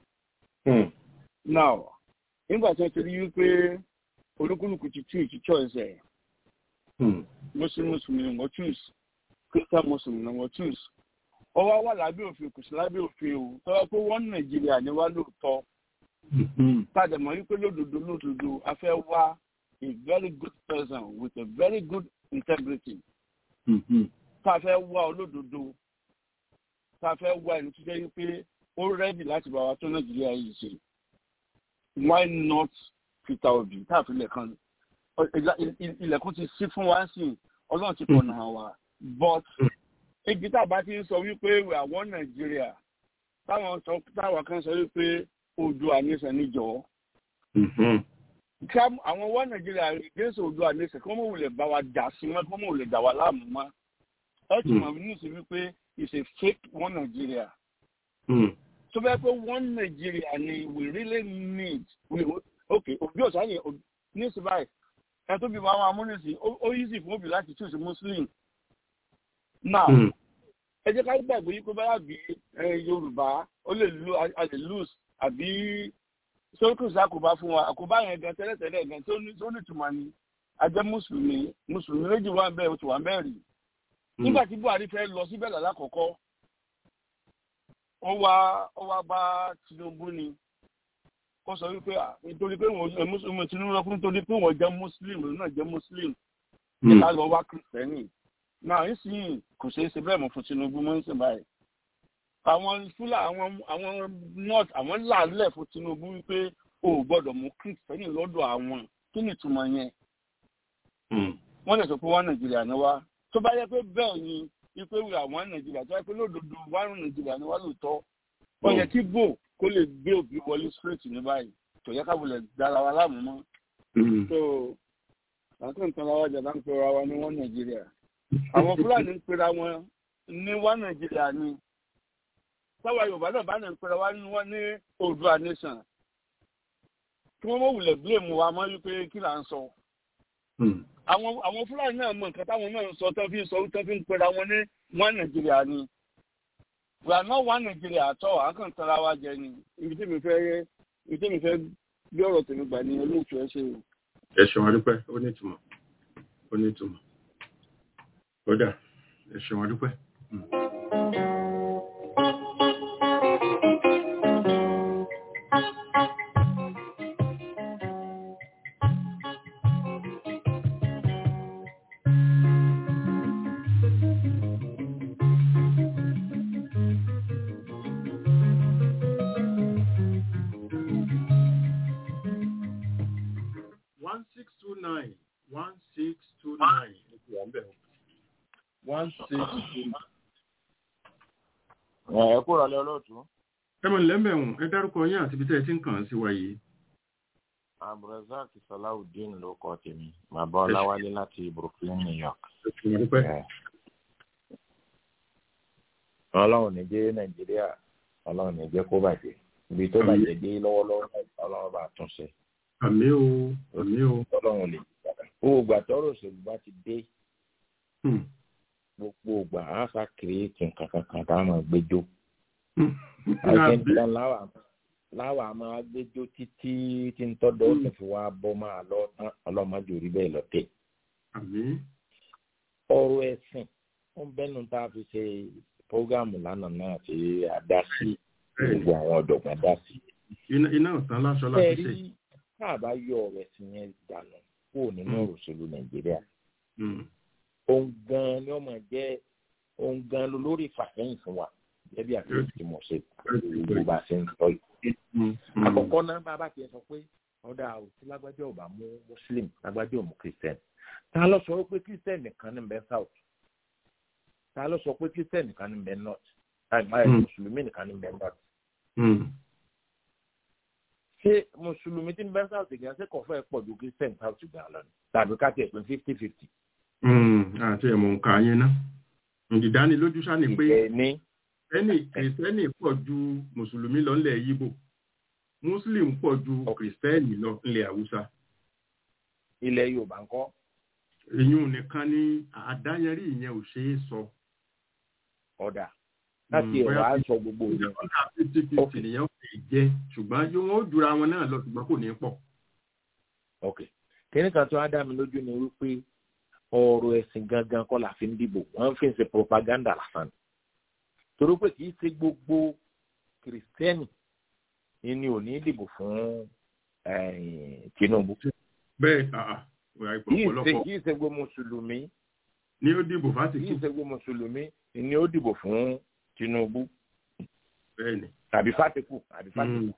now nígbà tí wọ́n ti rí wípé olúkúlùkù ti tú ìtú choice ẹ̀ muslim muslim ni wọ́n choose christian muslim ni wọ́n choose ó wá wà lábẹ́ òfin kò sí lábẹ́ òfin o tọ́wọ́ pé wọ́n nàìjíríà ni wá lóòótọ́ tàdé mọ̀ wípé lódodo lódodo a fẹ́ wá a very good person with a very good integrity tá a fẹ́ wá olódodo tá a fẹ́ wá ẹni tó jẹ́ wípé ó rẹ́dì láti bá wa tó nàìjíríà yìí ṣe why not peter obi tá a fi lẹ̀ kan ilẹ̀kùn ti sí fún wa sí ọlọ́run ti pọ̀nà wa but ibi tá a bá ti ń sọ wípé we are one Nigeria táwọn sọ táwọn kan sọ wípé Oòduà nation níjọ àwọn one Nigeria against Oòduà nation kí wọ́n mọ̀ wulẹ̀ bá wa jà sí mọ́ kí wọ́n mọ̀ wulẹ̀ dà wá láàmú mọ́ ẹ ti mọ̀ ní ìsìn wípé it's a fake one Nigeria tó bẹ́ẹ̀ pé one Nigeria ni we really need we, okay òbí ọ̀sán yẹn ní ìsìn báyìí ẹ tó bí àwọn amúnisìn ó easy fún òbí láti choose muslim now ẹ jẹ́ ká gbàgbé yí pé báyà bí yorùbá ó lè lu a lè lose àbí sókùsà àkóbá fún wa àkóbá yẹn gan tẹ́lẹ̀tẹ́lẹ̀ gan tó ní ìtumọ̀ ni ajẹ́ mùsùlùmí mùsùlùmí méjì wà bẹ́ẹ̀ ó ti wà bẹ́ẹ̀ rí nígbà tí buhari fẹ́ lọ síbẹ̀ lálákọ̀ọ́kọ́ ó wá ó wá bá tinubu ni kó sọ wípé nítorí pé wọn tinubu lọ fún nítorí pé wọn jẹ muslim òun náà jẹ muslim nígbà lọ wá kristẹni náà nísìnyí kò ṣeé ṣe bẹ́ẹ̀ mọ́ fún tinubu mọ́ nísìnyí báyìí àwọn fúlà àwọn àwọn north àwọn làálẹ̀ fún tinubu wípé o ò gbọ́dọ̀ mú kristẹni lọ́dọ̀ àwọn kí ni ìtumọ̀ yẹn wọ́n lè sọ pé wọ́n nàìjíríà ni wá tó bá yẹ pé bẹ́ẹ̀ ni wípé wíwà wọ́n nàìjíríà tó yẹ pé lódodo wọ́n nàìjíríà ni wá lóòótọ́ ó yẹ kí bò kó lè gbé òbí wọlé straight ní báyìí tó yẹ kábùlẹ̀ dára wa láàmú mọ́. so àti nǹkan láwa jàdá ń pera wa ní wọ́n nàìjíríà àwọn fúlàní ń pera wọn ní wọ́n nàìjíríà ni sáwà yorùbá náà bá náà ń pera wa ní wọ́n ní oòduà nation kí wọ́n mọ̀ wulẹ̀ blame wa mọ́ wípé kí là ń sọ. àwọn àwọn fúlàní náà mọ nǹkan táwọn náà ń sọ tán fi ń sọ tán fi ń pera wọn ní wọ́n nàìjíríà ni we are not one Nigeria at all akàn tara wa jẹ ni ibi tí mi fẹ́ ibi tí mi fẹ́ bí ọ̀rọ̀ tèmi gbà ní olóòtú ẹ ṣe o. ẹ ṣeun adúpẹ́ ó ní ìtumọ̀ ó ní ìtumọ̀ ó dà ẹ ṣeun adúpẹ́. ẹ kúrò lẹ olóòtú. ẹ mọ̀ lẹ́mẹ̀hún ẹ dárúkọ yín àti ibi tẹ́ ẹ ti ń kàn án sí wa yìí. abdulrasaq salawudeen ló kọ tèmi bàbá ọláwálé láti brooklyn new york. ọlọ́run ní jẹ́ nàìjíríà ọlọ́run ní jẹ́ kó bàjẹ́ ibi tó bàjẹ́ dé lọ́wọ́lọ́wọ́ ọlọ́run bá tún ṣe. àmì o àmì o. ọlọ́run lè owó ìgbà tọrọ òṣèlú bá ti dé gbogbo ìgbà á sá kiri nǹkan kankan tá a máa gbẹjọ. láwa máa gbẹjọ títí tí ń tọ́dọ̀ ọ̀sẹ̀ fi wá bọ́ máa lọ tán ọlọ́mọdé orí bẹ́ẹ̀ lọ́tẹ̀. ọ̀rọ̀ ẹ̀sìn ó ń bẹ́nu tá a fi ṣe prógámù lánàá náà tí a dá sí gbogbo àwọn ọ̀dọ̀gbọ́n dá sí. iná ọ̀tán láṣọ láti ṣe. ẹ̀rí tá a bá yọ ọ̀rọ̀ ẹ̀sìn yẹn dànù kúrò nínú ọ̀rọ̀ òṣèlú nàìjíríà. òun gan ni ọmọ jẹ́ òun gan ló lórí ìfàsẹ́yìn fún wa gẹ́gẹ́ bí àfihàn tí mo ṣe gbogbo bá ṣe ń sọ yìí. àkọ́kọ́ náà bàbá tiẹ̀ sọ pé ọ̀dà òsì lágbájá ò bá mú muslim lágbájá ò mú christian ta ló sọ pé christian nìkan ní bẹ south ta ló sọ pé christian nìkan ní bẹ north mùsùlùmí nìkan ní bẹ north. ṣé mùsùlùmí tí ń bẹ south gan ṣé kò fẹ́ pọ̀ ju christian south gan lọ ni tàbí ká tiẹ̀ pé fifty fifty. àti ẹ̀mọ̀ nǹkan yẹn ná ìdánilójú sá ni pé ẹni kìrìsìtẹ́nì pọ̀ ju mùsùlùmí lọ nílẹ̀ yíbò muslim pọ̀ ju kìrìsìtẹ́nì lọ nílẹ̀ haúsá. ilẹ̀ yorùbá ńkọ́. ìyún nìkan ni àdáyẹrí ìyẹn ò ṣeé sọ. ọ̀dà láti ẹ̀rọ aṣọ gbogbo ìyẹn. ọ̀dà fifty fifty nìyẹn fi jẹ́ ṣùgbọ́n yóò wọ́n jura wọn náà lọ ṣùgbọ́n kò ní pọ̀. ok kíní kan tó á dá mi lójú ni wípé ọ̀rọ̀ ẹ̀sìn gangan kọ́ la fi ń dìbò wọ́n fi ń ṣe propaganda lásán torí pé kì í ṣe gbogbo kìrìsìtẹ́nì ni ò ní dìbò fún Tinubu. bẹ́ẹ̀ kì í ṣe gbogbo mùsùlùmí. ni ó dìbò fásitì. kì í ṣe gbogbo mùsùlùmí ni ó dìbò fún Tinubu. bẹ́ẹ̀ni. tàbí fatiku tàbí fatiku.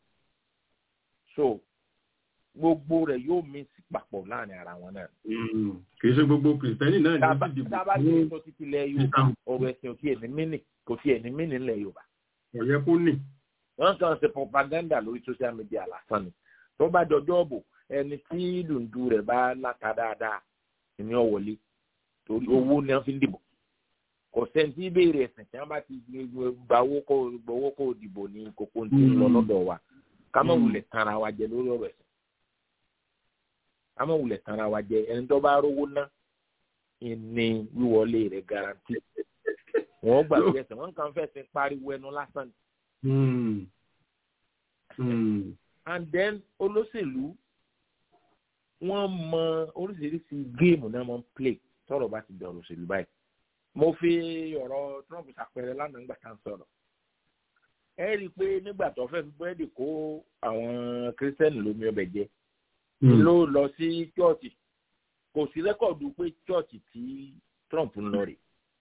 so gbogbo rẹ̀ yóò mí sí papọ̀ láàrin ara wọn náà. kì í ṣe gbogbo kìrìsìtẹ́nì náà ni ó sì dìbò fún. tábà tí ó sọ títí lẹ Yorùbá ọ̀rọ̀ ẹ̀sìn òkè ẹ̀mí mínì kò sí ẹ̀mí mínì ńlẹ̀ Yorùbá. ọ̀yẹ́ kó nì wọ́n kàn ṣe propaganda lórí social media lásán ni tó bá dọjọ́ bò ẹni tí dùndú rẹ̀ bá láta dáadáa ni ó wọlé torí owó ni wọ́n fi ń dìbò kò sẹ́ni tí ìbéèrè ẹ̀sìn tí wọ́n bá ti gba owó kó gbowó kó dìbò ní kókó tí ń lọ lọ́dọ̀ wa ká má wulẹ̀ tanra wa jẹ lórí ọ̀rọ̀ ẹ̀sìn ká má wulẹ̀ tanra wa jẹ ẹni tó bá rówó ná ní wíwọlé rẹ̀ garanti wọ́n gbàgbé ẹ̀sìn wọ́n kàn fẹ́ sin pariwo ẹnu lásán ni. Mm. Mm. and then olóṣèlú wọ́n mọ oríṣiríṣi géèmù náà wọ́n play tọ́rọ̀ bá ti dọ̀rọ̀ òṣèlú báyìí mo fi ọ̀rọ̀ Trump ṣàpẹẹrẹ lánàá nígbà tá à ń sọ̀rọ̀ ẹ rí i pé nígbà tó fẹ́ fi búrẹ́dì kó àwọn kírísítẹ́nì lómi ọbẹ̀ jẹ ló lọ sí chọ́ọ̀chì kò sí rẹ́kọ̀dù pé chọ́ọ̀chì tí Trump ń lọ rè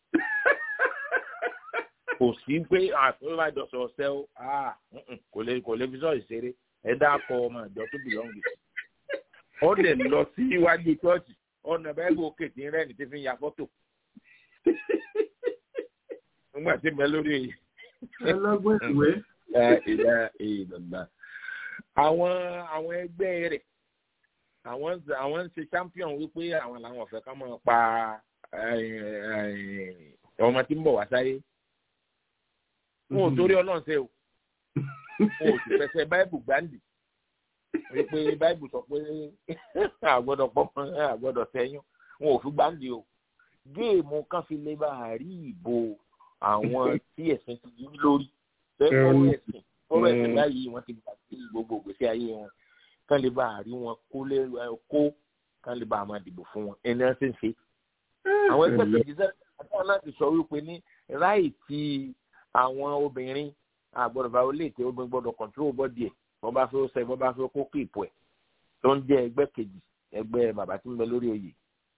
kò sí pé àtúntò àjọsọ ọ̀sẹ̀ o kò lè kò lè fi sọ ìṣeré ẹ dákọ ọmọ ìjọ tó bìlọ́ǹgì ó lè lọ sí iwájú chọ́ọ̀chì ọ̀nà bẹ́ẹ̀ bó kètì rẹ̀ ní ti fi ya fọ́tò nígbà tí mo lórí èyí. ẹlọgbọn ìwé. ìdá ìdàgbà àwọn àwọn ẹgbẹ́ rẹ̀ àwọn àwọn ń ṣe champion wípé àwọn làwọn ọ̀fẹ́ ká máa pa ọmọ tí ń bọ̀ wá sáyé wọn ò torí ọlọ́run ṣe o wọn ò sì fẹsẹ̀ báìbù gbáǹdì wípé báìbù sọ pé àgbọ́dọ̀ pọ́nmọ́ àgbọ́dọ̀ sẹ́yìn wọn ò fi gbáǹdì o géèmù kan fi lè bá a rí ìbò àwọn tí ẹ̀sìn ti yí lórí bẹ́ẹ̀ fọwọ́ ẹ̀sìn fọwọ́ ẹ̀sìn báyìí wọ́n ti gbà sí gbogbo ìgbésí ayé wọn kán lè bá a rí wọn kó lé kó kán lè bá a máa dìbò fún wọn ẹni wọn sì ń ṣe. àwọn ẹgbẹ́ kejì sẹ́yìn àtàwọn láti sọ wípé ní ráì tí àwọn obìnrin àgbọ̀dọ̀ bá olè tí obìnrin gbọ́dọ̀ control bọ́dì ẹ̀ bọ́ bá fẹ́ sẹ́ bọ́ bá fẹ́ kó kíìpù ẹ̀ tó ń jẹ́ ẹgbẹ́ kejì ẹgbẹ́ bàbá tí ń bẹ lórí oyè.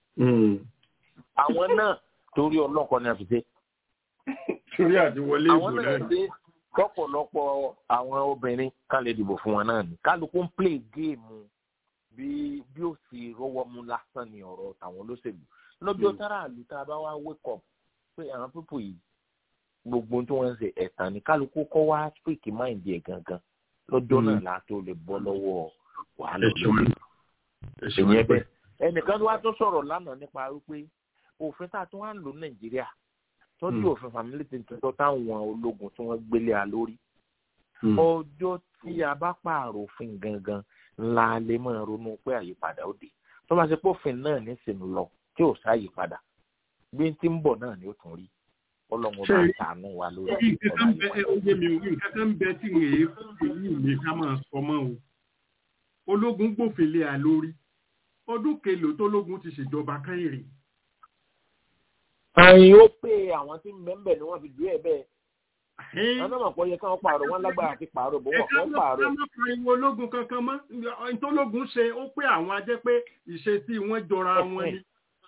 àwọn náà torí ọlọ́kọ ni a fi ṣe. torí àti wọlé ìbò àwọn náà ṣe lọ́pọ̀lọpọ̀ àwọn obìnrin kan lè dìbò fún wọn náà ni kálukú ń play géèmù bí bí ó sì rọwọ́ mú lásán ni ọ̀rọ̀ tàwọn olóṣèlú lọ́jọ́ tára àlù tá a bá wá wake up pé àwọn pípò yìí gbogbo tí wọ́n ń ṣe ẹ̀tàn ní kálukú kọ́ wá speak mind ẹ̀ gangan lọ́jọ́ náà la tó lè bọ́ lọ́wọ́ wàhálà òṣèlú ìyẹn bẹ́ẹ̀ ẹnìkan wá tó sọ̀rọ̀ lánàá nípa wípé òfin tá a tún wá ń lò nàìjíríà tọ́jú òfin family tuntun táwọn ológun tí wọ́n gbélé a lórí ọjọ́ tí a bá pààrọ̀ òfin gangan ńlá lè máa ronú pé àyípadà ó dé tó bá ṣe pé òfin náà nísìnyí lọ tí ò sáyípadà bí n ti ń bọ̀ náà ni ó tún rí ọlọ́run bá sànú wa lórí nǹkan kan bẹ ó yé mi o nǹkan kan bẹ tí n èé èyí mi ká máa sọ mọ́ o ológun gbòfin lé a lórí ọdún kelòó tó lógun ti ṣèjọba kẹ́yìn rè. àyìn ó pé àwọn tí ń bẹ́ẹ̀ ni wọ́n fi dúró ẹ̀ bẹ́ẹ̀ wọn náà mọ̀ pé ó yẹ káwọn pààrọ̀ wọn lágbára àti pààrọ̀ bó wọ́n fẹ́ pààrọ̀. ẹ má pariwo ológun kankan mọ́ ìtọ́lógun ṣe ó pé àwọn ajẹ́ pé ìṣesí wọn jọra wọn ni.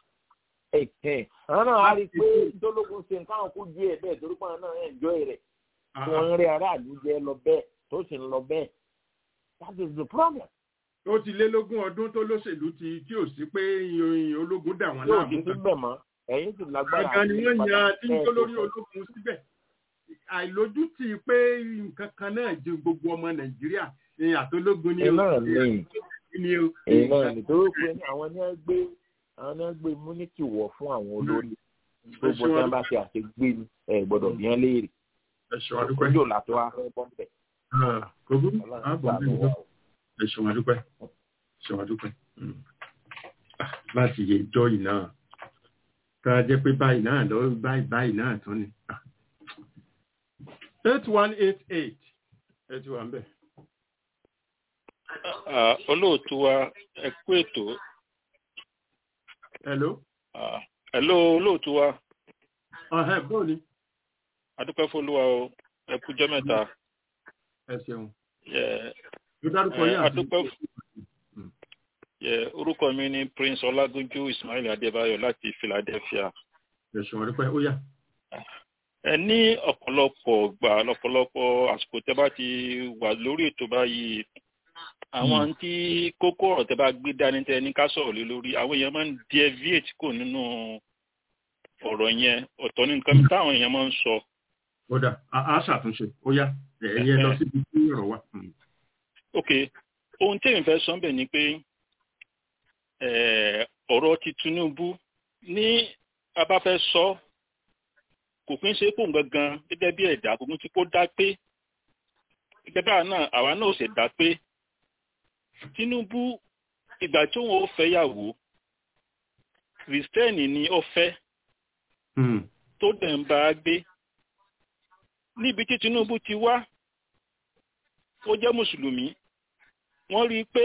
àwọn náà á rí i pé ìtọ́lógun ṣe nǹkan kó ju ẹ̀ bẹ́ẹ̀ torí pé àwọn náà ẹ̀ ń jọ rẹ̀ tí wọ́n ń rí aráàlú jẹ́ lọ bẹ́ẹ̀ tó sì ń lọ bẹ́ẹ̀ that is the problem. ó ti lé lógún ọdún tó lóṣèlú ti tí ò sí pé ológun dà wọ́n láàmú. yóò ti síbẹ̀ mọ́ ẹ̀yìn ti lágbára. àgbà ni wọ́n yan tí ń tó lórí ológun síbẹ̀ àìlójútì pé nǹkan kan náà ju gbogbo ọmọ nàìjíríà ní àtológun ní iná ní iná ní tó pé àwọn ní wọ́n gbé àwọn ní wọ́n gbé múnítì wọ̀ fún àwọn olórí gbogbo tí wọ́n bá ṣe àṣegbé ni ẹ gbọ́dọ̀ bí wọ́n léèrè ẹ̀ṣọ́ àdúpẹ́ ojú ọ̀la tó wá fẹ́ bọ́m̀bẹ̀. kòkó ẹ̀ṣọ́ àdúpẹ́ ẹ̀ṣọ́ àdúpẹ́ láti yẹ ìjọ yìí náà ká jẹ́ pé báyìí náà lọ báyìí báyìí náà tán ni eight one eight eight ẹ ti wà ń bẹ̀. olóòtú wa ẹ kú ètò. hello. hello olóòtú wa. ọ̀hẹ́ bóò ni. adúpẹ́ fọlúwa o ẹ kú jẹ́ mẹ́ta. ẹ ṣeun. ló dárúkọ yín àti. adúpẹ́ orúkọ mi ni prince ọlágúnjú ismail adébáyọ̀ láti philadelphia. ẹ̀sùn ọ̀rẹ́pẹ́ ó yá ẹ ní ọ̀pọ̀lọpọ̀ gbà lọ́pọ̀lọpọ̀ àsìkò tẹ́ bá ti wà lórí ètò báyìí àwọn tí kókó ọ̀rọ̀ tẹ́ bá gbé dání tẹ́ ní ká sọ̀rọ̀ lé lórí àwọn èèyàn máa ń deviate kò nínú ọ̀rọ̀ yẹn ọ̀tọ̀ ní nǹkan táwọn èèyàn máa ń sọ. ó dà á ṣàtúnṣe ó yá ẹ̀yẹ lọ síbi tí ọ̀rọ̀ wà. ok ohun tí èmi fẹ́ sọ bẹ̀ ni pé ọ̀rọ̀ ti Tinubu ní a bá fẹ́ sọ kò kí ń ṣe kó gangan gẹ́gẹ́ bí ẹ̀dá kò kí ń ṣe kó dá pé gẹ́gẹ́ báà náà àwa náà ò sì dá pé Tinubu ìgbà tí òun ò fẹ́ yàwó kristẹni ni ó fẹ́ tó dẹ̀ ń bá a gbé níbi tí Tinubu ti wá ó jẹ́ mùsùlùmí wọ́n rí i pé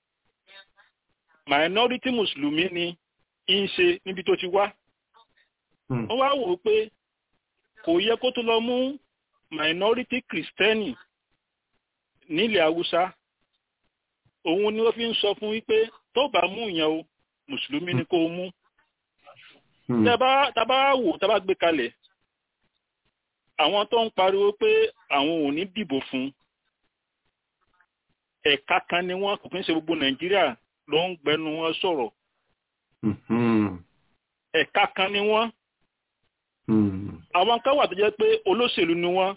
minority mùsùlùmí ni ń ṣe níbi tó ti wá wọ́n wá wò ó pé kò yẹ kó tó lọ mú minority kristẹni nílẹ̀ haúsá òun ni wọ́n fi ń sọ fún wípé tó bá mú ìyẹn o mùsùlùmí ni kó mú tábà wò tábà gbé kalẹ̀ àwọn tó ń pariwo pé àwọn ò ní dìbò fún ẹ̀ka kan ni wọ́n kò kí ń ṣe gbogbo nàìjíríà ló ń gbẹnu wọn sọ̀rọ̀ ẹ̀ka kan ni wọ́n àwọn kan wà tó jẹ́ pé olóṣèlú ni wọ́n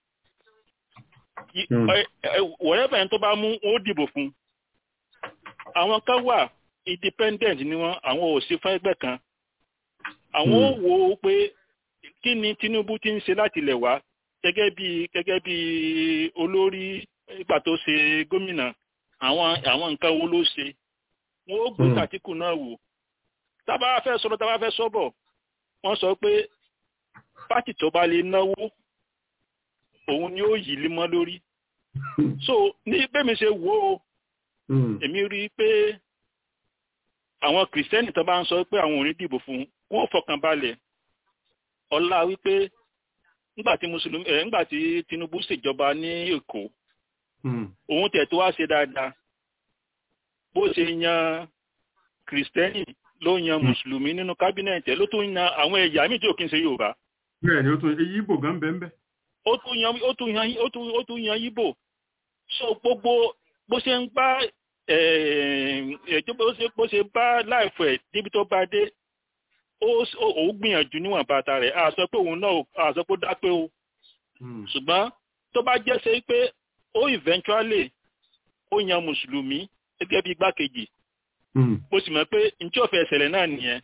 wọ̀rẹ́bẹ̀ yẹn tó bá mú ó dìbò fún àwọn kan wà independent ni wọ́n àwọn ò sí fún ẹgbẹ́ kan àwọn ò wò ó pé kí ni Tinubu ti ń ṣe láti ilẹ̀ wá gẹ́gẹ́ bí gẹ́gẹ́ bí olórí ìgbà tó ṣe gómìnà àwọn àwọn nǹkan wo ló ṣe wọ́n ó gbé tàtíkù náà wò tábà fẹ́ sọ̀rọ̀ tábà fẹ́ sọ́bọ̀ wọ́n sọ pé pátì tó bá lè náwó òun ni ó yí lé mọ́ lórí so ní bẹ́mi ṣe wò ó èmi rí i pé àwọn kìrìsìtẹ́nì tó bá ń sọ pé àwọn ò ní dìbò fún wọn fọkàn balẹ̀ ọlá wípé nígbà tí mùsùlùmí ẹ̀ nígbà tí Tinubu ṣèjọba ní Èkó òun tẹ̀ tó wá ṣe dáadáa bó ṣe yan kìrìsìtẹ́nì ló yan mùsùlùmí nínú kábínẹ̀tì ló tún yan àwọn ẹ̀yà míì tí ò kí ń ṣe Yorùbá. bẹ́ẹ̀ ni ó tún èyí Ìgbò gan bẹ́ẹ̀ bẹ́ẹ̀. ó tún yan ó tún yan ó tún ó tún yan Ìgbò so gbogbo bó ṣe ń bá ẹ̀ẹ́dẹ́ bó ṣe bá láìfọ̀ ẹ̀ débi tó bá dé ó gbìyànjú níwọ̀n bàtà rẹ̀ a sọ pé òun náà a sọ pé ó dá pé o ṣùgbọ́n tó bá jẹ́ ṣe pé ó eventually ó yan mùsùlùmí gẹ́gẹ́ bí igbákejì mo sì mọ̀ pé njẹ́ òfin ẹ̀sẹ̀lẹ̀ náà nìyẹn.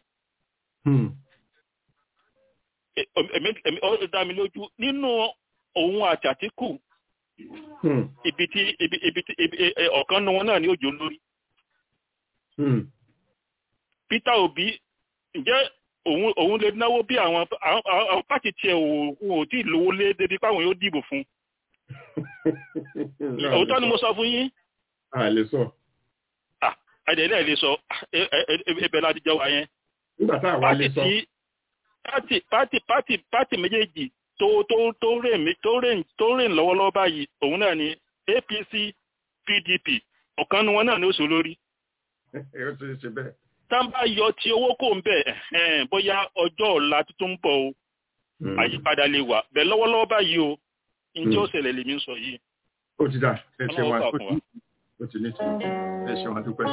èmi ó dá mi lójú nínú òun àti Àtíkù ibi tí ibi ibi tí ọ̀kan nu wọn náà ní òjò lórí. Peter Obi ǹjẹ́ òun òun lè náwó bí àwọn àwọn pàtì tiẹ̀ ò ò tí ì lówó lé débi páwọn yóò dìbò fún òótọ́ ni mo sọ fún yín. a lè sọ. àdéhùn lè sọ ẹbẹ̀ láti jẹ́ wa yẹn. nígbà tá a wá lè sọ. pàtì pàtì pàtì pàtì méjèèjì tó tó tó rìn tó rìn tó rìn lọ́wọ́lọ́wọ́ báyìí òun náà ni APC PDP ọ̀kan nu wọn náà ní oṣù lórí. ẹ ó ti ṣe bẹ́ẹ̀. tá n bá yọ ti owó kò ń bẹ̀ bóyá ọjọ́ ọ̀la tuntun ń bọ̀ o àyípadà lè wà bẹ́ẹ̀ lọ́wọ́lọ́wọ́ báyìí o njẹ́ ó ṣẹlẹ̀ lèmi ń sọ yìí. ó ti dà ẹ ṣe wa ó ti ní ti ẹ ṣe wa dúpẹ́.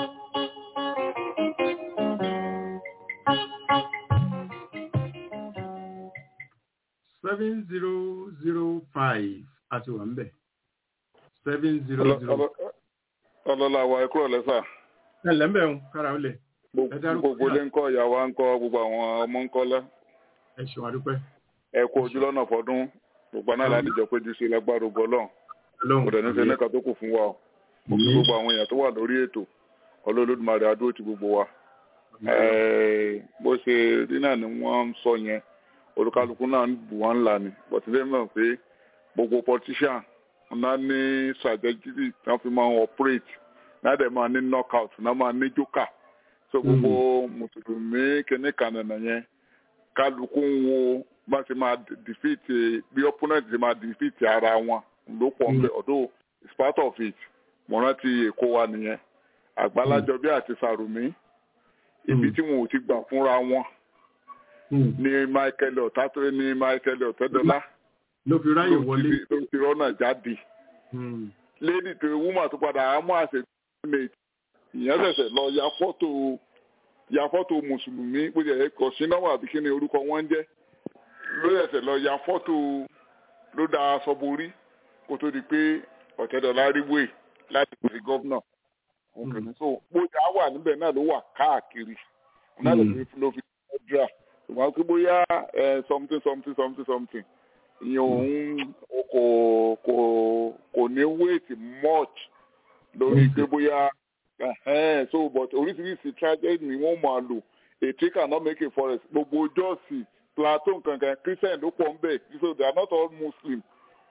seven zero zero five àti wà ń bẹ̀ seven zero zero. ọlọ́lá wa ẹ̀kúrọ̀ lẹ́sà. ẹ lẹ́mbẹ̀ ń kára ó lẹ̀. gbogbo ilé ń kọ́ ìyàwó ń kọ́ gbogbo àwọn ọmọ ń kọ́ lẹ́. ẹ ṣe wa dúpẹ́. ẹ kú ojú lọ́nà fọdún gbogbo náà láti jọ péjú sí lágbára ògbọ́ lọ́n kò dẹ̀ ní sẹ́nẹ́ka tó kù fún wa o mo fi gbogbo àwọn èèyàn tó wà lórí ètò ọlọ́lódùmarè adúró ti gbogbo wa bó ṣe rí náà ni wọ́n ń sọ yẹn olùkálukú náà ń bù wọ́n ńlá ni bọ̀tílẹ̀ mọ̀ pé gbogbo politician náà ní strategy tí wọ́n fi máa ń operate náà dẹ̀ máa ní knockout náà máa ní joker so gbogbo mùsùlùmí kìnnìkan nànà yẹn kálukú ń wo bá ṣe máa defeat bí opponent ṣe máa defeat ara wọn ló pọ̀ ń bẹ̀ ọ̀dọ́ it's part of it mo rántí èkó wa nìyẹn àgbálájọ bí àti sàrùmí ibi tí wọn ò ti gbà fúnra wọn ní michael ọ̀tátó ní michael ọ̀tẹ́dọ́lá ló fi ráyè wọlé ló ti rọ́nà jáde lady tó woman tó padà ámú àṣẹ mate ìyẹn ṣẹ̀ṣẹ̀ lọ ya fọ́tò ya fọ́tò mùsùlùmí bó ṣe kọ̀ sínú àbí kí ni orúkọ wọn ń jẹ́ ló ṣẹ̀ṣẹ̀ lọ ya fọ́tò ló da aṣọ borí kó tó di pé ọ̀tẹ́dọ́lá rí wèé láti pèsè gọ́vnà òkèlè so bóyá wà níbẹ̀ náà ló wà káàkiri náà ló fi ló fi dra ṣùgbọ́n pé bóyá something something something something ìyẹn òun kò kò kò ní wait much lórí pé bóyá so but oríṣiríṣi tragedy ni wọ́n máa lò a tree cannot make a forest gbogbo jọ́ọ̀sì plateau kankan christian ló pọ̀ ń bẹ̀ so they are not all muslim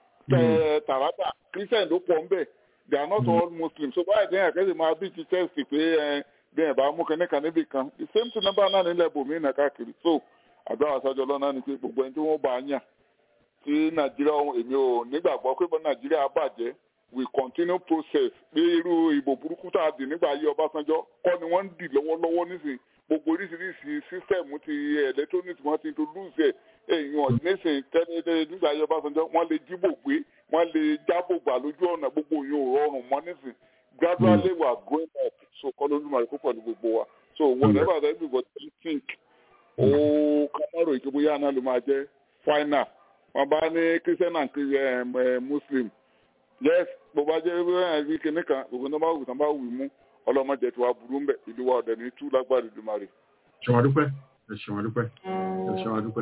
tàràtà christian ló pọ̀ ń bẹ̀ they are not all muslims so báyìí dẹ́yìn àkẹ́sì máa bí ti chelsea pé bẹ́ẹ̀ bá mú kẹ́ní kan níbì kan the same thing number náà nílẹ̀ bòmí náà káàkiri so àdúrà àṣàjọ lọ́nà ni pé gbogbo ẹni tí wọ́n bá yàn tí nàìjíríà ohun èmi ò nígbàgbọ́ pé nàìjíríà bàjẹ́ we continue process pé irú ìbò burúkú tá a dì nígbà ayé ọbásanjọ́ kọ́ ni wọ́n ń dì lọ́wọ́lọ́wọ́ nísìn gbogbo oríṣiríṣi sísẹ̀mù ti electronics wọ́n ti introduce ẹ̀ èèyàn nísìn tẹ́lẹ̀ nígbà ayé ọbásanjọ́ wọ́n lè jíbò gbé wọ́n lè jábò gbà lójú ọ̀nà gbogbo yìí ò rọrùn mọ́ nísìn gradually we are growing up so kọ́ lójú màrí púpọ̀ ní gbogbo wa so whatever that everybody think ó kámọ́rò ìkébóyá náà ló máa jẹ́ final wọn bá ní christian and muslim yes bó bá jẹ́ ẹbí kìnnì kan gbogbo náà bá wù tán bá wù mú ọlọ́mọdé tí wàá burú mbẹ ìlú wa ọ̀dẹ̀ ní tú lágbára ìdùmarè. ṣọwọ́n dúpẹ́ ẹ ṣọwọ́n dúpẹ́ ẹ ṣọwọ́n dúpẹ́.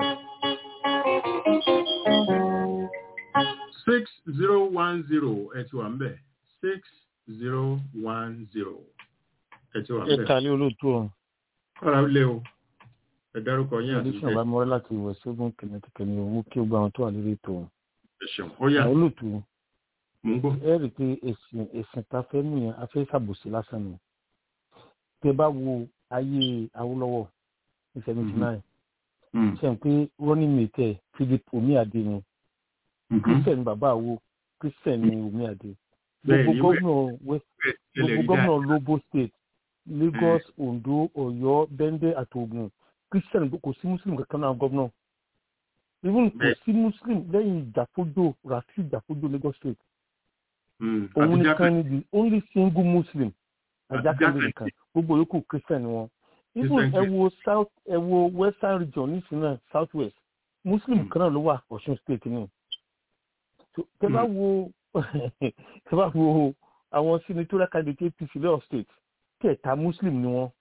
six zero one zero ẹ ti wà ń bẹ̀ six zero one zero ẹ ti wà ń bẹ̀. ẹ kàlẹ́ olóòtú ọ̀hún. ọ̀rọ̀ ilé o ẹ dárúkọ yín àti ìṣẹ́. àbámọ́rẹ́ láti ìwẹ̀ ṣẹ́gun kẹ̀mẹ́tẹ̀kẹ̀mí òun kí ó gba àwọn tó wà lórí ètò. ẹ ṣeun ó yà. olóòtú mò ń gbọ́. ẹ rí i pé èsìn èsìn ta fẹ́ mú yẹn afẹ́ ṣàbòsí lásán ni. tẹ bá wo ayé awolowo ní seventy nine. ṣe ń pé running mate philip omiade ni. christian bàbá àwo christian ni omiade. gbogbo gómìnà lobo state lagos ondo ọ̀yọ́ bende àti ogun christian kò sí muslim kankan náà gómìnà even kò sí muslim lẹ́yìn ìjàfójò rafi ìjàfójò lagos state òun nìkan ni the only single muslim ajákèjì nìkan gbogbo yòókù christian ni wọn even ẹ wo south ẹ wo western region nísìnyí náà south west muslim kan náà ló wà ọ̀ṣun state ni tẹ bá wo tẹ bá wo àwọn senatorial candidate apc lẹ́yọ̀ state kẹta muslim ni wọn.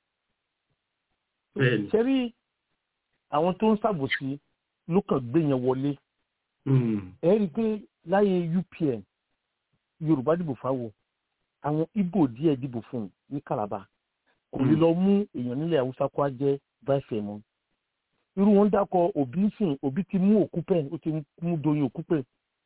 sẹ́rí àwọn tó ń ṣàbòsí ló kàn gbé yẹn wọlé. ẹ rí i pé láyé upn yorùbá dìbò fáwọ àwọn ibo díẹ̀ dìbò fún un ní calabar kò lè lọ mú èèyàn nílẹ̀ haúsá kó a jẹ́ vice ẹ̀mọ́. irú wọn dákọ òbí sìn òbí ti mú òkú pẹ̀ ó ti mú doyin òkú pẹ̀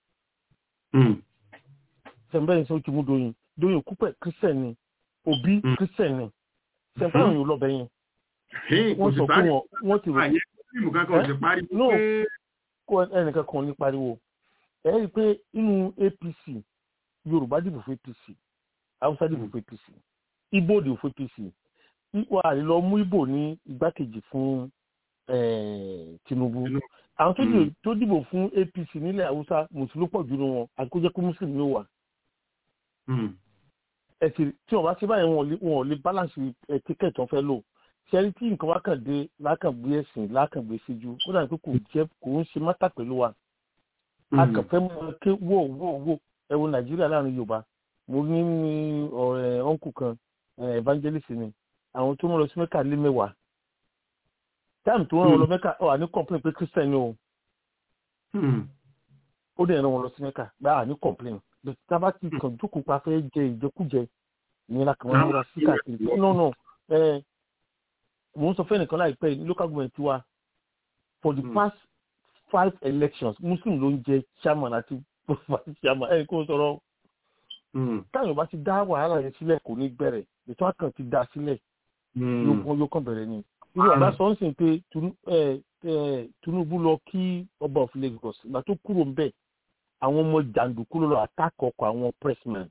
sẹ̀mbẹ́yìn sọ ó ti mú doyin doyin òkú pẹ̀ kírísẹ̀ ni òbí kírísẹ̀ ni sẹ̀mbẹ́yìn òyìn lọ́bẹ̀ yẹn wọ́n sọ fún wọn wọ́n ti rò fíìmù kankan ò sì pariwo no pé kó ẹnìkan kan ní pariwo ẹ rí i pé inú apc yorùbá dìbò fún apc haúsá dìbò fún apc ibo dìbò fún apc wà á lọ mú ibo ní igbákejì fún eh, tinubu àwọn tó dìbò- tó dìbò fún apc nílẹ̀ haúsá mùsùlùmí pọ̀ jù nínú wọn àti kó jẹ́ pé mùsùlùmí ló wà ẹ̀sìn tí wọ́n bá ṣe báyìí wọn ò lè- wọn ò lè balance ẹ̀ tíkẹ́ẹ̀tì wọn fẹ́ lò ṣẹ́rí tí nǹkan wá kàn dé lákàngbé ẹ̀sìn lákàngbé síjú ó dàbí pé kò jẹ́ kò ń ṣe mátà pẹ̀lú wa a kàn fẹ́ mọ ké wò wò wò ẹ wo nàìjíríà láàrin yorùbá mo ní ní ọ̀rẹ́ ọ̀nkù kan eh, evangelist ni àwọn tó ń lọ sí mẹ́kà lé mẹ́wàá táìmù tó ń rán wọn lọ mẹ́kà ọ̀ àní complain pé christian ni o ó dẹ̀ rán wọn lọ sí mẹ́kà gbá àní complain but tá a bá ti kàn jókòó pa fẹ́ jẹ ìjẹkújẹ ìyẹn la kàn wọ́n múra sí káàkiri no no ẹ mo ń sọ fẹ́ nìkan láìpẹ́ ní local government wa for the past five elections muslim ló ń jẹ chairman àti vice chairman ẹ̀ kó sọ̀rọ̀ táwọn bá ti dá wàhálà yẹn sílẹ̀ kò ní bẹ̀rẹ̀ ètò àkàn ti dá sílẹ̀ yóò kàn yóò kàn bẹ̀rẹ̀ ni irú àbá sọ ń sìn pé Tunu- ẹ, ẹ, tinubu lọ kí ọba of lagos ìgbà tó kúrò ń bẹ̀ àwọn ọmọ jàǹdùkú ló lọ àtàkọ ọkọ̀ àwọn pressmen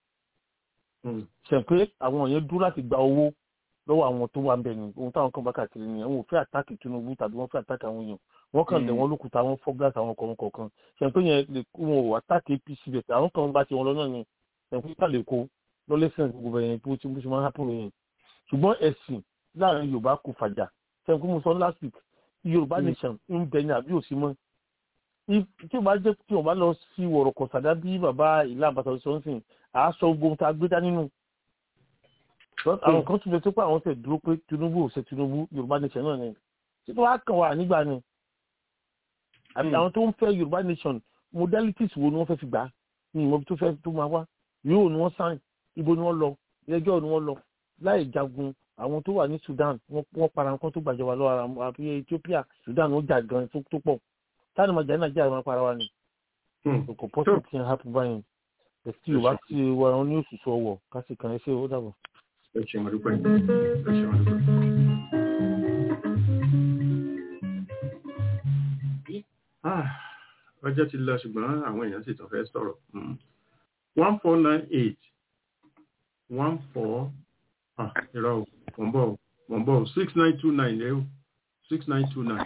ṣe pé àwọn yẹn dúró láti gba owó lọ́wọ́ àwọn tó wà ń bẹ̀ ni ohun táwọn kan bá kàkiri nìyẹn wọn ò fẹ́ àtàkì tinubu tàbí wọ́n fẹ́ àtàkì àwọn èèyàn wọ́n kàn lẹ̀ wọ́n lókùtà àwọn fọ́gàs àwọn ọkọ̀ wọn kọ̀ọ̀kan ṣe pé yẹn lè kó wọn ò àtàkì apc bẹ̀ àwọn kan bá ti wọn lọ náà ni ṣe pé ká lè kó lọ́lẹ́sìn gbogbo ẹ̀yẹn bó ti bó ṣe máa ń hápùn yẹn ṣùgbọ́n ẹ̀sìn láàrin yorùbá kò fàjà ṣe pé mo sọ last week yorùbá nation ń bẹ ní àbí òsì mọ́ If- tí o bá jẹ́ tí o bá lọ sí wọ̀rọ̀kọ̀ sàdá bí bàbá ìlà àbàtà sọ́nsìn àá sọ gbogbo ohun tá a gbé dání nù Because àwọn kan tún lè tó pé àwọn tẹ̀ dúró pé tinubu ò ṣe tinubu yorùbá nation náà ni tí tó wá kàn wá nígbà ni àbí àwọn tó ń fẹ́ yorùbá nation modalities wo ni wọ́n fẹ́ fi gbà á ní ìmọ̀ tó fẹ́ tó máa wá yóò ni wọ́n sáìn ibo ni wọ́n lọ ẹjọ́ ni wọ́n lọ láì jagun àwọn tó wà ní sudan wọ́n wọ́n para nǹkan tó gbàjọba lọ́wọ́ ara wọn àbí ethiopia sudan ó jà gan tó tó pọ̀ táwọn ọmọ jà ní nàìjíríà máa para wa ni kò pọ́sì tí ń happen báyìí ẹ̀sì yorùbá tí wà wọn ní òṣùṣù ọwọ́ kásì kan ẹ ṣe ó dàbọ̀. ẹ ṣeun àdúpẹ́ ẹ ṣeun àdúpẹ́. Ah, ọjọ́ ti lọ ṣùgbọ́n àwọn èèyàn sì tún fẹ́ sọ̀rọ̀ one four nine eight one four ah irọ́ o mò ń bọ̀ o mò ń bọ̀ o six nine two nine lé o six nine two nine.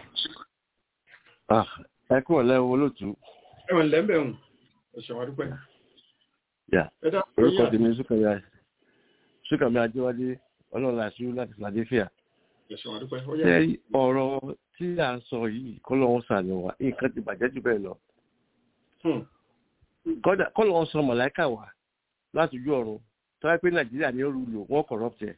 ẹ kúrò lẹ́wọ̀ olóòtú. ẹ̀wọ̀n lẹ́mbẹ̀rún ẹ ṣeun àdúpẹ́. yà ẹ dá orúkọ tèmi sùkàmì sùkàmì àjẹwádé ọlọ́run àṣírí láti philadelphia. ẹ ṣeun àdúpẹ́ ó yá. ṣé ọ̀rọ̀ tí à ń sọ yìí kọ́lọ́hún sàlẹ̀ wá nǹkan ti bàjẹ́ jù bẹ́ẹ̀ lọ. Kọ́dà- kọ́lọ́hún sọ mọ̀láìkà wá láti ojú ọ̀run tọ́wá pé nàìjíríà ní òru lò wọ́n corrupt ẹ̀.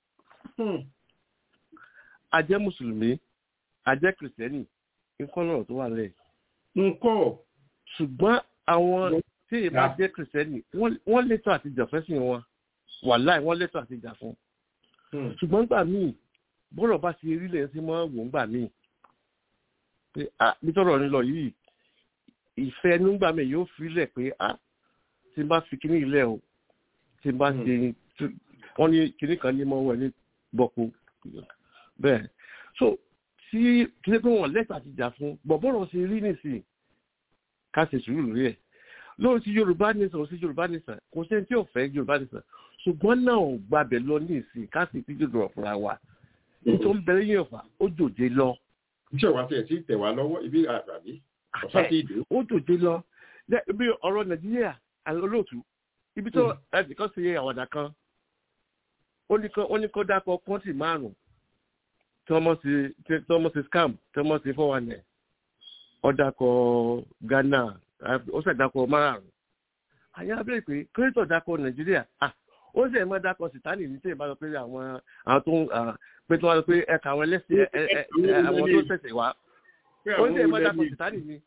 a jẹ́ mùsùlùmí a jẹ́ kìrìsìtẹ́nì nǹkan lọ́rọ̀ tó wà lẹ̀. nǹkan. ṣùgbọ́n àwọn tí ìbá jẹ́ kìrìsìtẹ́nì wọ́n- wọ́n létò àti jà fẹ́sìn wọn wàláì wọ́n létò àti jà fún. ṣùgbọ́n gbà míì bọ́rọ̀ bá ti rí lẹ́yìn sí mọ́ wò ń gbà míì pé ah nítorọ̀ ní lọ yìí ìfẹ́ nígbà míì yóò fi lẹ̀ pé ah tí n bá fi kíní ilẹ̀ o tí n bá ṣe wọ́n ní kíní kan ní mọ́ wẹ̀ ní bọ́kú bẹ́ẹ̀ so tí kíní pé wọ́n lẹ́tà ti jà fún bọ̀bọ́rọ̀ ṣe rí nìsín ká ṣe sùúrù lórí ẹ̀ lórí ti yorùbá nìsàn ò sí yorùbá nìsàn kò sí ẹni tí ò fẹ́ yorùbá nìsàn ṣùgbọ́n náà ò gbàbẹ̀ lọ ní ìsìn ká sì ti jòdò ọ̀fúnra wa tó ń bẹ̀rẹ̀ yẹn fà ó jòjé lọ. iṣẹ́ wa tiẹ̀ tí tẹ̀ wá lọ́wọ́ ibi àgbàbí ọ̀sá ti dé. ó jòjé lọ bí ọ̀rọ̀ nàìjíríà olóòtú ibi tó ẹnìkan ṣe àwàdà kan ó ní kó dákọ̀ kọ́ńtì márùn-ún tí wọ́n mọ̀ sí scam tí wọ́n mọ̀ sí four one ó dákọ̀ ghana ó sì dákọ̀ márùn-ún àyà bẹ́ẹ̀ pé kírítọ̀ dákọ̀ nàìjíríà ó sì ẹ̀ máa dákọ̀ sìtánì ní tí ì bá sọ pé àwọn àwọn tó ń pé tí wọ́n sọ pé ẹ̀ka àwọn ẹlẹ́sìn àwọn tó tẹ̀sẹ̀ wá ó sì ẹ̀ máa dákọ̀ sìtánì ni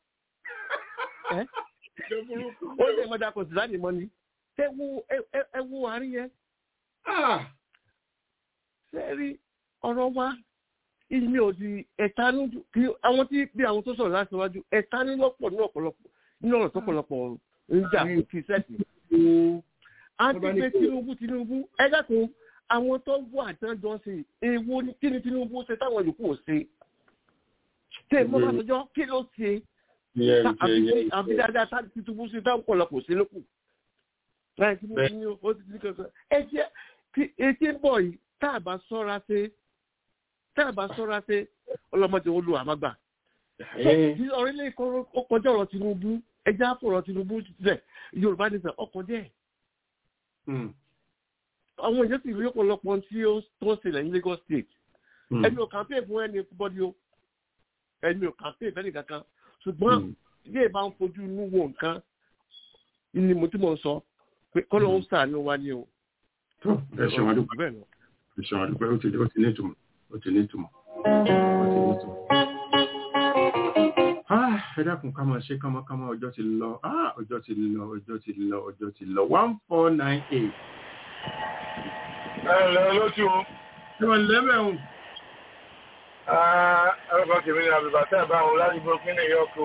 ó sì ẹ̀ máa dákọ̀ sìtánì mọ́ ni ẹ wo àárín yẹn ṣe rí ọ̀rọ̀ wa ìmí ò di ẹ̀tanú kí àwọn tí bí àwọn tó sọ̀rọ̀ láti wájú ẹ̀tanú lọ́pọ̀ ní ọ̀pọ̀lọpọ̀ ní ọ̀rọ̀ tó pọ̀lọpọ̀ ń jà fún kí sẹ́ẹ̀sì. àti pé tinubu tinubu ẹ dákun àwọn tó wà àtẹ́jọ́ sí èwo ni kí ni tinubu ṣe táwọn yòókù ò ṣe. tẹ mọ́ bá sọjọ́ kí ló ṣe àbí dáadáa tá tinubu ṣe táwọn ọ̀pọ̀lọpọ̀ ṣe lókù. láì tinubu ní ó ti di kankan ẹ jẹ́ etí ń bọ̀ yìí tá a bá sọ́ra ṣe tá a bá sọ́ra ṣe ọlọ́mọdé wo lu àmàgbà. orílẹ̀ èdè ọkọjọ́ ọ̀rọ̀ tinubu ẹjẹ́ àfọ̀rọ̀ tinubu sílẹ̀ yorùbá ní sẹ́ ọkọ̀ díẹ̀. àwọn èèyàn sì rí ọ̀pọ̀lọpọ̀ tí ó tó ṣẹlẹ̀ ní lagos state. ẹni ò kàmpé fún ẹni bọ́dí o ẹni ò kàmpé fẹ́ni kankan ṣùgbọ́n ilé ìbá ń fojú inú wo nǹkan ni mo tí mo sọ pé kọ́lọ́ ń sàánú wa ni o. ẹ ṣe wọn dúpẹ́ ẹ ṣe wọn dúpẹ́ ó ti ní ìtumọ̀ ó ti ní ìtumọ̀ ó ti ní ìtumọ̀ ẹ dákun ká máa ṣe kámákámá ọjọ́ ti lọ ọjọ́ ti lọ ọjọ́ ti lọ ọjọ́ ti lọ one four nine eight. ẹ ǹlẹ́ olóṣù. ẹ wọ́n lẹ́mẹ̀ẹ́hùn. ọkọ tèmi ni àbùbà tẹ́ ẹ̀ bá wọn láti gbọ́ kí ni ìyá ọkọ.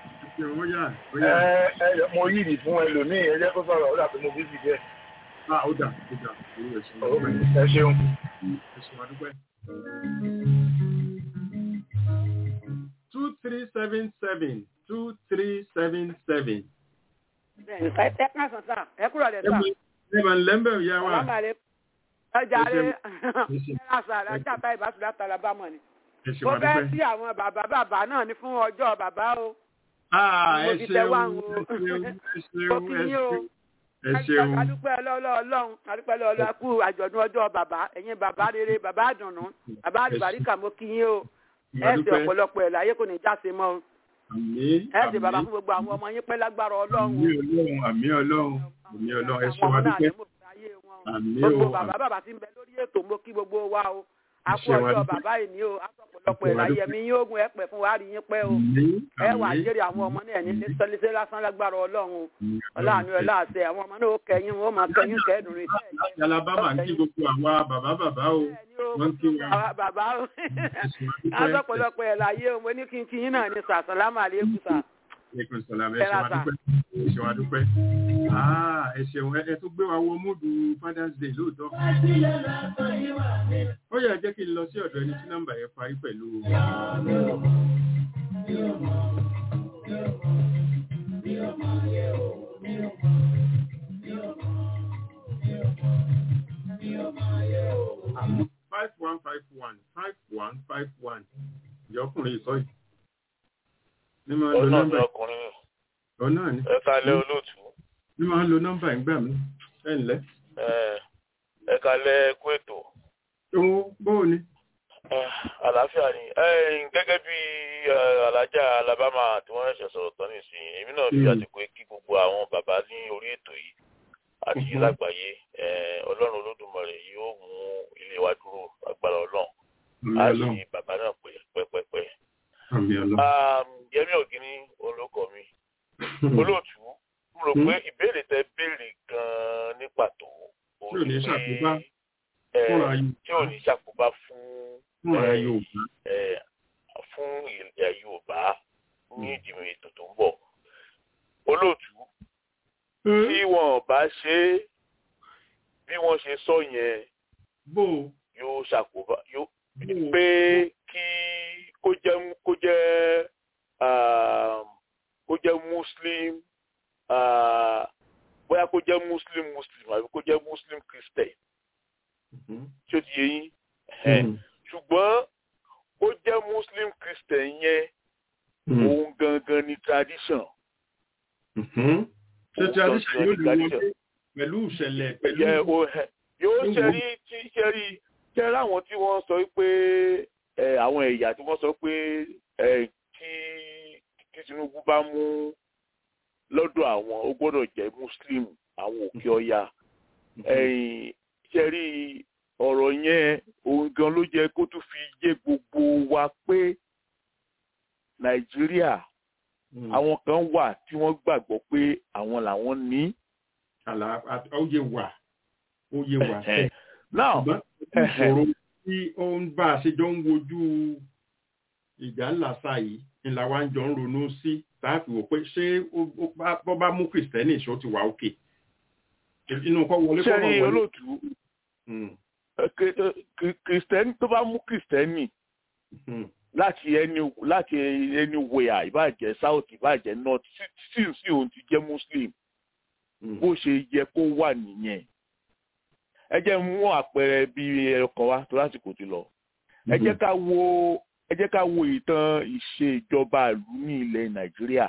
mo yí ìdí fún ẹlòmíì ẹ jẹ́ kó sọ̀rọ̀ ó dàbí mo bí sì jẹ́. ó dà ó dà ẹ ṣeun. ẹ ṣeun adúpẹ́ two three seven seven two three seven seven. ẹ ká sàn sá ẹ kúrò lẹ sá. ẹ máa ń lẹ́mbẹ̀ ìyá wa. ọjà rẹ ẹ̀rọ àṣà àjà tá ìbásùn látara bá mọ̀ ni. mo fẹ́ sí àwọn bàbá bàbá náà ní fún ọjọ́ bàbá o. ẹ ṣeun ẹ ṣeun ẹ ṣeun ẹ ṣeun. adúpẹ́ ọlọ́ọ̀lọ́run adúpẹ́ ọlọ́ọ̀lọ́ kú àjọ̀dún ọjọ́ bàbá ẹ̀yin bàbá rere bàbá àdùnnú bàbá àlùbáríkà mo kí yín o ẹ ṣe ọ̀pọ̀lọpọ̀ ẹ̀ láyé kò ní jáse mọ́ o. ẹ ṣe bàbá fún gbogbo àwọn ọmọ yín pẹ́ lágbára ọlọ́run. àmì ọlọ́run àmì ọlọ́run ẹ ṣe wá dúpẹ́. àmì o gbogbo bàbá bàbá tí ń bẹ lórí ètò mo kí gbogbo wa o. a kú ọjọ́ bàbá yìí ní o a sọ ọ̀pọ̀lọpọ̀ ẹ̀ láyé ẹ̀mí yín ogun ẹ̀ pẹ̀ fún wa rí yín pẹ́ o. ẹ wà á jèrè àwọn ọmọ náà ní ní sọlíṣẹ́ lásán lágbára ọlọ́run o. ọláàánú ẹ láàṣẹ àwọn ọmọ náà ó kẹyìn wọn ó máa kẹyìn kẹdùn rí. alabama ń kí gbogbo àwa bàbá bàbá o wọ́n kí wa. bàbá o a sọ ọ̀pọ̀lọpọ̀ ẹ̀ láyé o mo ní kí n kí yín náà ní sàṣàlámà àlékún sà. Ẹkùn sọ̀làmù ẹ ṣe wá dúpẹ́. Ẹ ṣe wá dúpẹ́. Ẹ ṣeun ẹ tó gbé wa wọ múdù Father's Day lóòótọ́. Ó yẹ jẹ́ kí n lọ sí ọ̀dọ̀ ẹni tí nọ́mbà yẹn parí pẹ̀lú. Five one five one five one five one. Ìyọkùnrin ìsọ yìí ní máa lo nọ́mbà ọkùnrin ọ náà ni ẹ kalẹ̀ olóòtú. ní máa lo nọ́mbà ìgbà mi ẹ ǹlẹ́. ẹ kalẹ̀ kú ètò. owó bóò ni. àlàáfíà ni gẹ́gẹ́ bí alájà alabama tí wọ́n ṣẹ̀ṣẹ̀ sọ̀rọ̀ tán nísìnyí èmi náà fi àsìkò kí gbogbo àwọn bàbá ní orí ètò yìí àti lágbàáyé ọlọ́run olódùmarè yóò mú ilé wa dúró agbára ọlọ́run á sì bàbá náà pẹ́ pẹ́pẹ́pẹ́ yẹmi ògiri olóko mi olóòtú mo rò pé ìbéèrè tẹ béèrè gan-an ní pàtó tí ò ní ṣàkóbá tí ò ní ṣàkóbá fún fún ilẹ̀ yorùbá ní ìdìbò ètò tó ń bọ̀ olóòtú tí wọn bá ṣe é bí wọ́n ṣe sọ yẹn yóò ṣàkóbá yóò pé kí kó jẹ́ kó jẹ́ kó jẹ́ muslim bóyá kó jẹ́ muslim muslim àbí kó jẹ́ muslim christian tí ó ti yé yín ṣùgbọ́n kó jẹ́ muslim christian yẹn òun gangan ni tradition. ṣé tradition yóò lè wọlé pẹ̀lú ìṣẹ̀lẹ̀ pẹ̀lú. yóò ṣẹ́rí tí ṣẹ́rí ṣẹ́rí àwọn tí wọ́n sọ pé àwọn ẹ̀yà tí wọ́n sọ pé tí tí Tinubu bá mú lọ́dọ̀ àwọn ó gbọ́dọ̀ jẹ́ Muslim àwọn òkè ọya ṣe rí ọ̀rọ̀ yẹn òun gan ló jẹ́ kó tún fi yé gbogbo wa pé Nàìjíríà àwọn kan wà tí wọ́n gbàgbọ́ pé àwọn làwọn ní. ó yé wa ó yé wa. now tí ó ń bá a ṣe jọ ń wojú ìjà ńlá sáà yìí ńlá wa ń jọ ń ronú sí táàfì wò pé ṣé bọ́ bá mú kìrìsìtẹ́nì ṣó ti wà òkè inú kọ́ wọlé kọ́ wọlé. sẹ́ni olóòtú kìrìsìtẹ́nì tó bá mú kìrìsìtẹ́nì láti ẹni láti ẹni wẹ̀yà ìbàjẹ́ south ìbàjẹ́ north sí sí òun ti jẹ́ muslim bó ṣe yẹ kó wà nìyẹn ẹ jẹ́ mú àpẹẹrẹ bíi ẹ̀kan wá tó lásìkò ti lọ ẹ jẹ́ ká wo ẹ jẹ́ ká wo ìtàn ìṣèjọba ìlú ní ilẹ̀ nàìjíríà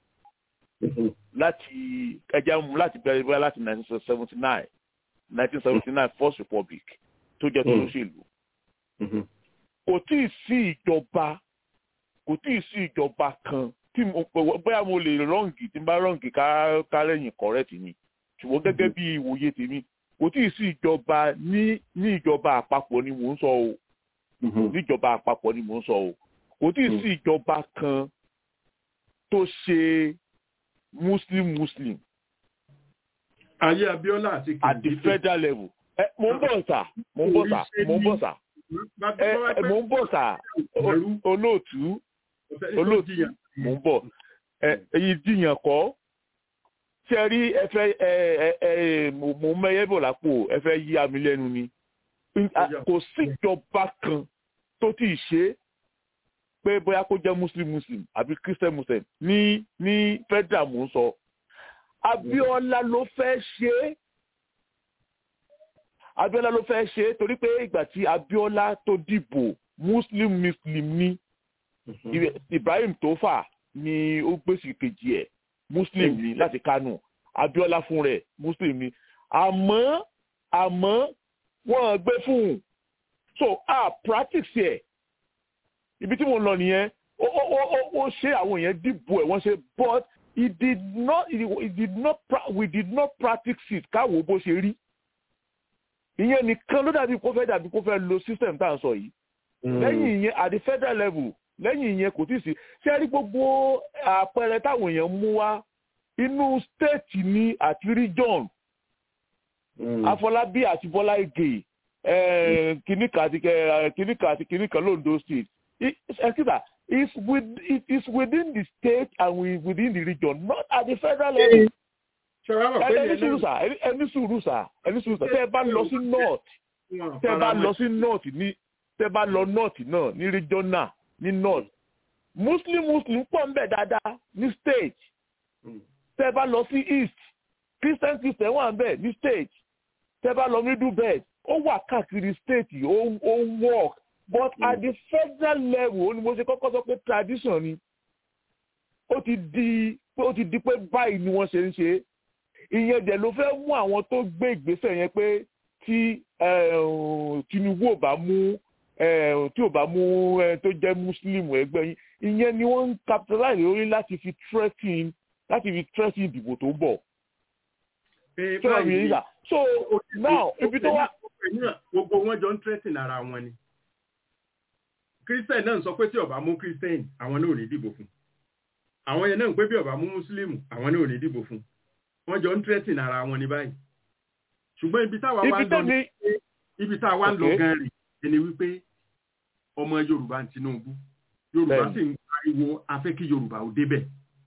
láti ẹ jẹ́ mú láti bẹ̀rẹ̀ bẹ́ẹ̀ láti nineteen seventy nine nineteen seventy nine first republic tó jẹ́ tó lóṣèlú kò tí ì sí ìjọba kò tí ì sí ìjọba kan tí mo bóyá mo lè rọ́ǹgì tí n bá rọ́ǹgì ká lẹ́yìn kọ́rẹ́tì ni ṣùgbọ́n gẹ́gẹ́ bí ìwòye tèmi kò tí ì sí ìjọba ní ní ìjọba àpapọ̀ ni mò ń sọ o níjọba àpapọ̀ ni mò ń sọ o kò tí ì sí ìjọba kan tó ṣe muslim muslim. ayé abiola àti kìí at the federal level ẹ mo ń bọ̀ sà mo ń bọ̀ sà mo ń bọ̀ sà ẹ mo ń bọ̀ sà olóòtú olóòtú mo ń bọ̀ ẹ èyí dìyàn kọ́ ṣe rí ẹ fẹ́ ẹ ẹ ẹ mo ń mẹ́yẹ́ bọ̀ lápò ẹ fẹ́ yí àmì lẹ́nu ni kò síjọba kan tó tí ì ṣe pé bóyá kó jẹ́ muslim muslim àbí christian muslim ní ní federal mò ń sọ abiola ló fẹ́ ṣe é abiola ló fẹ́ ṣe é torí pé ìgbà tí abiola tó dìbò muslim muslim ní ibrahim tofa ni ó gbèsè kejì ẹ̀ muslim ní láti kánò abiola fún rẹ̀ muslim ní àmọ́ àmọ́ wọ́n gbé fún un so a practice ẹ̀ ibi tí mo lọ nìyẹn ó ó ó ó ṣe àwọn èèyàn dìbò ẹ̀ wọ́n ṣe but he did not he did not we did not practice it káwo bó ṣe rí ìyẹn nìkan ló dàbí kó fẹ́ dàbí kó fẹ́ lo system tá à ń sọ yìí lẹ́yìn ìyẹn at the federal level lẹ́yìn ìyẹn kò tí ì sí ṣé rí gbogbo àpẹẹrẹ táwọn èèyàn mú wá inú state ní àti region afọlábí àti bọ́lá ìgè kìnìkà àti kìnìkà àti kìnìkà londo state ẹ̀sìtà is with it is within the state and within the region not at the federal level. ẹni sùúrù sà ẹni sùúrù sà ẹni sùúrù sà tẹ́ ẹ bá lọ sí north tẹ́ ẹ bá lọ sí north ní tẹ́ ẹ bá lọ north náà ní regional ní north muslim muslim pọ̀ ń bẹ̀ dáadáa ní state tẹ́ ẹ bá lọ sí east christian christian wà ń bẹ̀ ní state tẹ́ ẹ bá lọ middle belt ó wà káàkiri state ó ó work but mm. at the federal level ó ní mo ṣe kọ́kọ́ sọ pé tradition ni ó ti di ó ti di pé báyìí ni wọ́n ṣe ń ṣe ìyẹn dẹ̀ ló fẹ́ mú àwọn tó gbé ìgbésẹ̀ yẹn pé tí tinubu ò bá mú tí ò bá mú tó jẹ́ muslim ẹgbẹ́ yín ìyẹn ni wọ́n ń capitalize lórí láti fi threaten láti fi threaten ìdìbò tó ń bọ̀. so ìyẹn so now ibi tó wá. gbogbo wọn jọ ń threaten ara wọn ni christian náà sọ pé tí ọba mú christian àwọn náà ò ní dìbò fún àwọn yẹn náà ń pé bí ọba mú muslim àwọn náà ò ní dìbò fún wọn jọ ń threaten ara wọn ní báyìí ṣùgbọ́n ibi táwa wá ń lọ ní ibi táwa ń lọ gan rè ẹni wípé ọmọ yorùbá ń tinubu yorùbá sì ń pariwo afẹ́ kí yorùbá ò débẹ̀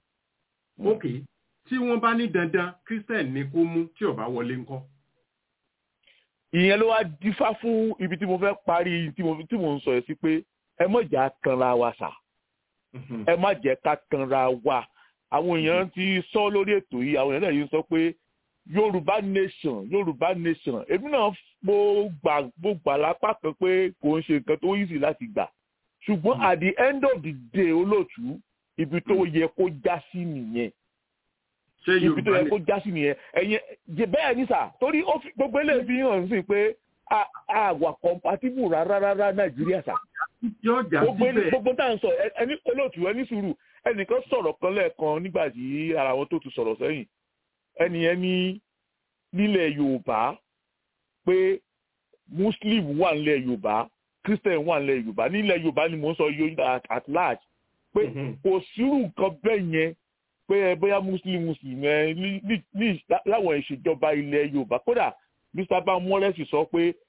ok tí wọ́n bá ní dandan christian ní kó mú tí ọba wọlé ńkọ́ ìyẹn ló wá dífá fún ibi tí mo fẹ́ parí tí mo ń sọ yẹn sí pé ẹ má jẹ́ kanra wa sà ẹ má jẹ́ ká kanra wa àwọn èèyàn ti sọ lórí ètò yìí àwọn èèyàn náà yìí sọ pé yorùbá nation yorùbá nation èmi náà mo gbà mo gbà lápá kan pé kò ń ṣe nǹkan tó easy láti gbà ṣùgbọ́n at the end of the day olóòtú ibi tó yẹ kó já sí nìyẹn ibi tó yẹ kó já sí nìyẹn ẹ̀yin bẹ́ẹ̀ ni sà torí gbogbo eléyìí fi hàn sí pé àwà compatible rárá rárá nàìjíríà sà gbogbo tá à ń sọ ẹni olóòtú ẹni sùúrù ẹnìkan sọ̀rọ̀ kan lẹ́ẹ̀kan nígbà tí ara wọn tó ti sọ̀rọ̀ sẹ́yìn ẹni ẹni nílẹ̀ yorùbá pé muslim wà nílẹ̀ yorùbá christian wà nílẹ̀ yorùbá nílẹ̀ yorùbá ni mò ń sọ yorùbá at large pé kò sírù nǹkan bẹ́ẹ̀ yẹn pé bóyá muslim muslim ẹ ní láwọn ìṣèjọba ilẹ̀ yorùbá kódà mr bamoresi sọ pé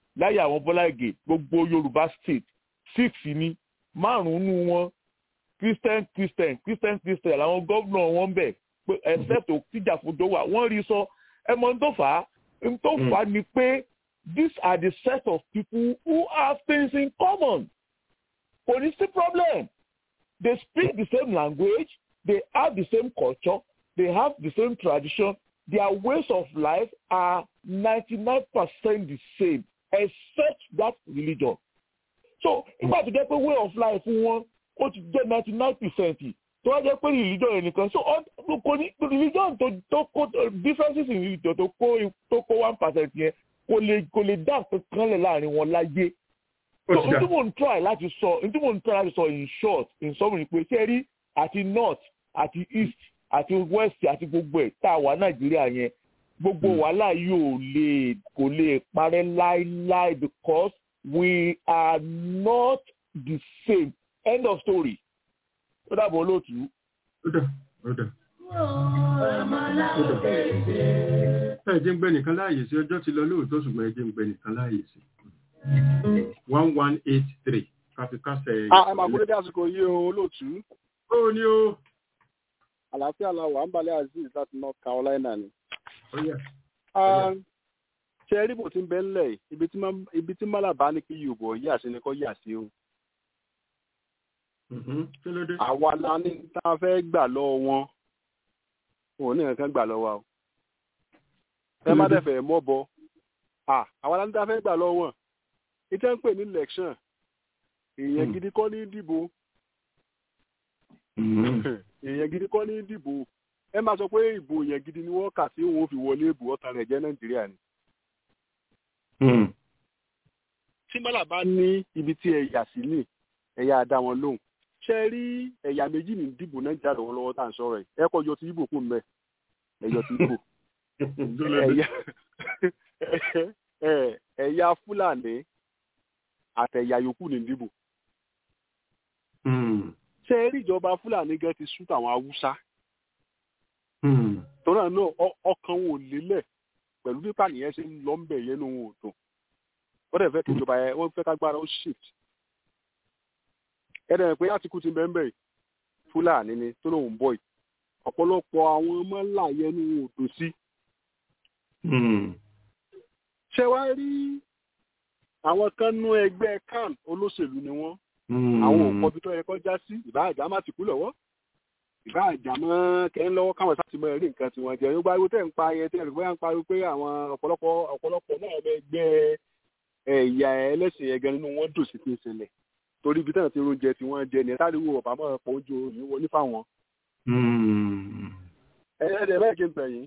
láyé àwọn bọ́lá ìgè gbogbo yorùbá state six ni márùn-ún wọn christian christian christian christian làwọn gómìnà wọn bẹ̀ pé except tíjàfodò wà wọ́n rí sọ ẹ mọ̀ tó fà á tó fà á ni pé these are the set of people who have things in common kò ní sí problem they speak the same language they have the same culture they have the same tradition their ways of life are ninety-nine percent the same except that religion so nígbà tó jẹ́ pé way of life wọn ó ti jẹ́ ninety-nine percent tó wá jẹ́ pé religion yẹn nìkan so kò ní religion tó tó kó differences in religion tó kó tó kó one percent yẹn kò lè kò lè dá kankan lẹ̀ láàrin wọn láyé so n tí mò ń try láti sọ n tí mò ń try láti sọ in short in summary pé ṣé rí àti north àti east àti west àti gbogbo ẹ̀ tá a wà nàìjíríà yẹn gbogbo wàhálà yóò lè kò lè parẹ́ láíláí because we are not the same end of story ó dàbọ̀ olóòtú. ó dà ó dà. ẹ jẹ́ ń gbé nìkan láàyè sí ọjọ́ ti lọ lóòótọ́ ṣùgbọ́n ẹ jẹ́ ń gbé nìkan láàyè sí. one one eight three káfíkásẹ̀. ẹ máa kúrò dé àsìkò yìí o olóòtú. ó ní o. àlàáfíà la wà ń balẹ̀ azeez láti north carolina ni. ṣe rí bò tí ń bẹ ńlẹ̀ ibi tí málàbá ní kí yorùbá yà sí ni kò yà sí o àwa la ní tá a fẹ́ gbà lọ́wọ́ wọn òun ní nǹkan gbà lọ́wọ́ o ẹ má dẹ̀fẹ̀ mọ́ bọ àwa la ní tá a fẹ́ gbà lọ́wọ́ wọn ìtẹ́ ń pè ní election èèyàn gidi kọ́ ní dìbò èèyàn gidi kọ́ ní dìbò ẹ máa sọ pé ìbò èèyàn gidi ni wọ́n kà sí òun fi wọlé ìbò ọ̀tá rẹ̀ jẹ́ nàìjíríà ni. tí mọ́là bá ní ibi tí ẹ yà sí ní ẹ̀yà àdá wọn lóhùn ṣe rí ẹ̀yà méjì ní dìbò náà jáde wọn lọ́wọ́ tá à ń sọ̀rọ̀ ẹ̀ ẹ kọ́ yọ ti ibo kù mẹ́ ẹ̀yọ ti ibo ẹ̀yà fúlàní àtẹ̀yà yòókù ní dìbò. ṣe rí ìjọba fúlàní gan ti sún tàwọn haúsá tọ́lá náà ọkàn wọn ò lélẹ̀ pẹ̀lú pípa nìyẹn ṣe ń lọ ń bẹ̀ yẹn ní ohun òdùn wọ́n dẹ̀ fẹ́ kí ìjọba yẹn wọ́n fẹ́ kágbára ó shift ẹ̀rẹ̀ pé àtìkù ti bẹ́ẹ̀ bẹ́ẹ̀ fúlàní ni tó lóun bọ̀ yìí ọ̀pọ̀lọpọ̀ àwọn ọmọ ńlá yẹn ní odò sí. ṣé wàá rí àwọn kan nú ẹgbẹ́ kan olóṣèlú ni wọ́n àwọn òkọ́bí tó yẹ kó já sí ìbá àjà má ti kú lọ́wọ́ ìbá àjà mọ́ kẹ́ń lọ́wọ́ káwọn sáà ti mọ ẹ̀rí nǹkan tí wọ́n jẹ́ yóò bá wí tẹ̀ ń pa ayẹ tẹ̀ ń bóyá ń pariwo pé àwọn ọ̀pọ̀lọpọ̀ ọ̀pọ̀lọpọ̀ náà ẹgbẹ́ ẹ̀yà ẹlẹ́sìn yẹn gan nínú wọn dùn sí ti ń ṣẹlẹ̀ torí ibi táwọn ti oúnjẹ tí wọ́n jẹ ní táríwò ọ̀bà máa pọ̀ oúnjẹ òní wọlé fáwọn. ẹ̀ẹ́dẹ̀ bẹ́ẹ̀ kí n tẹ̀yìn.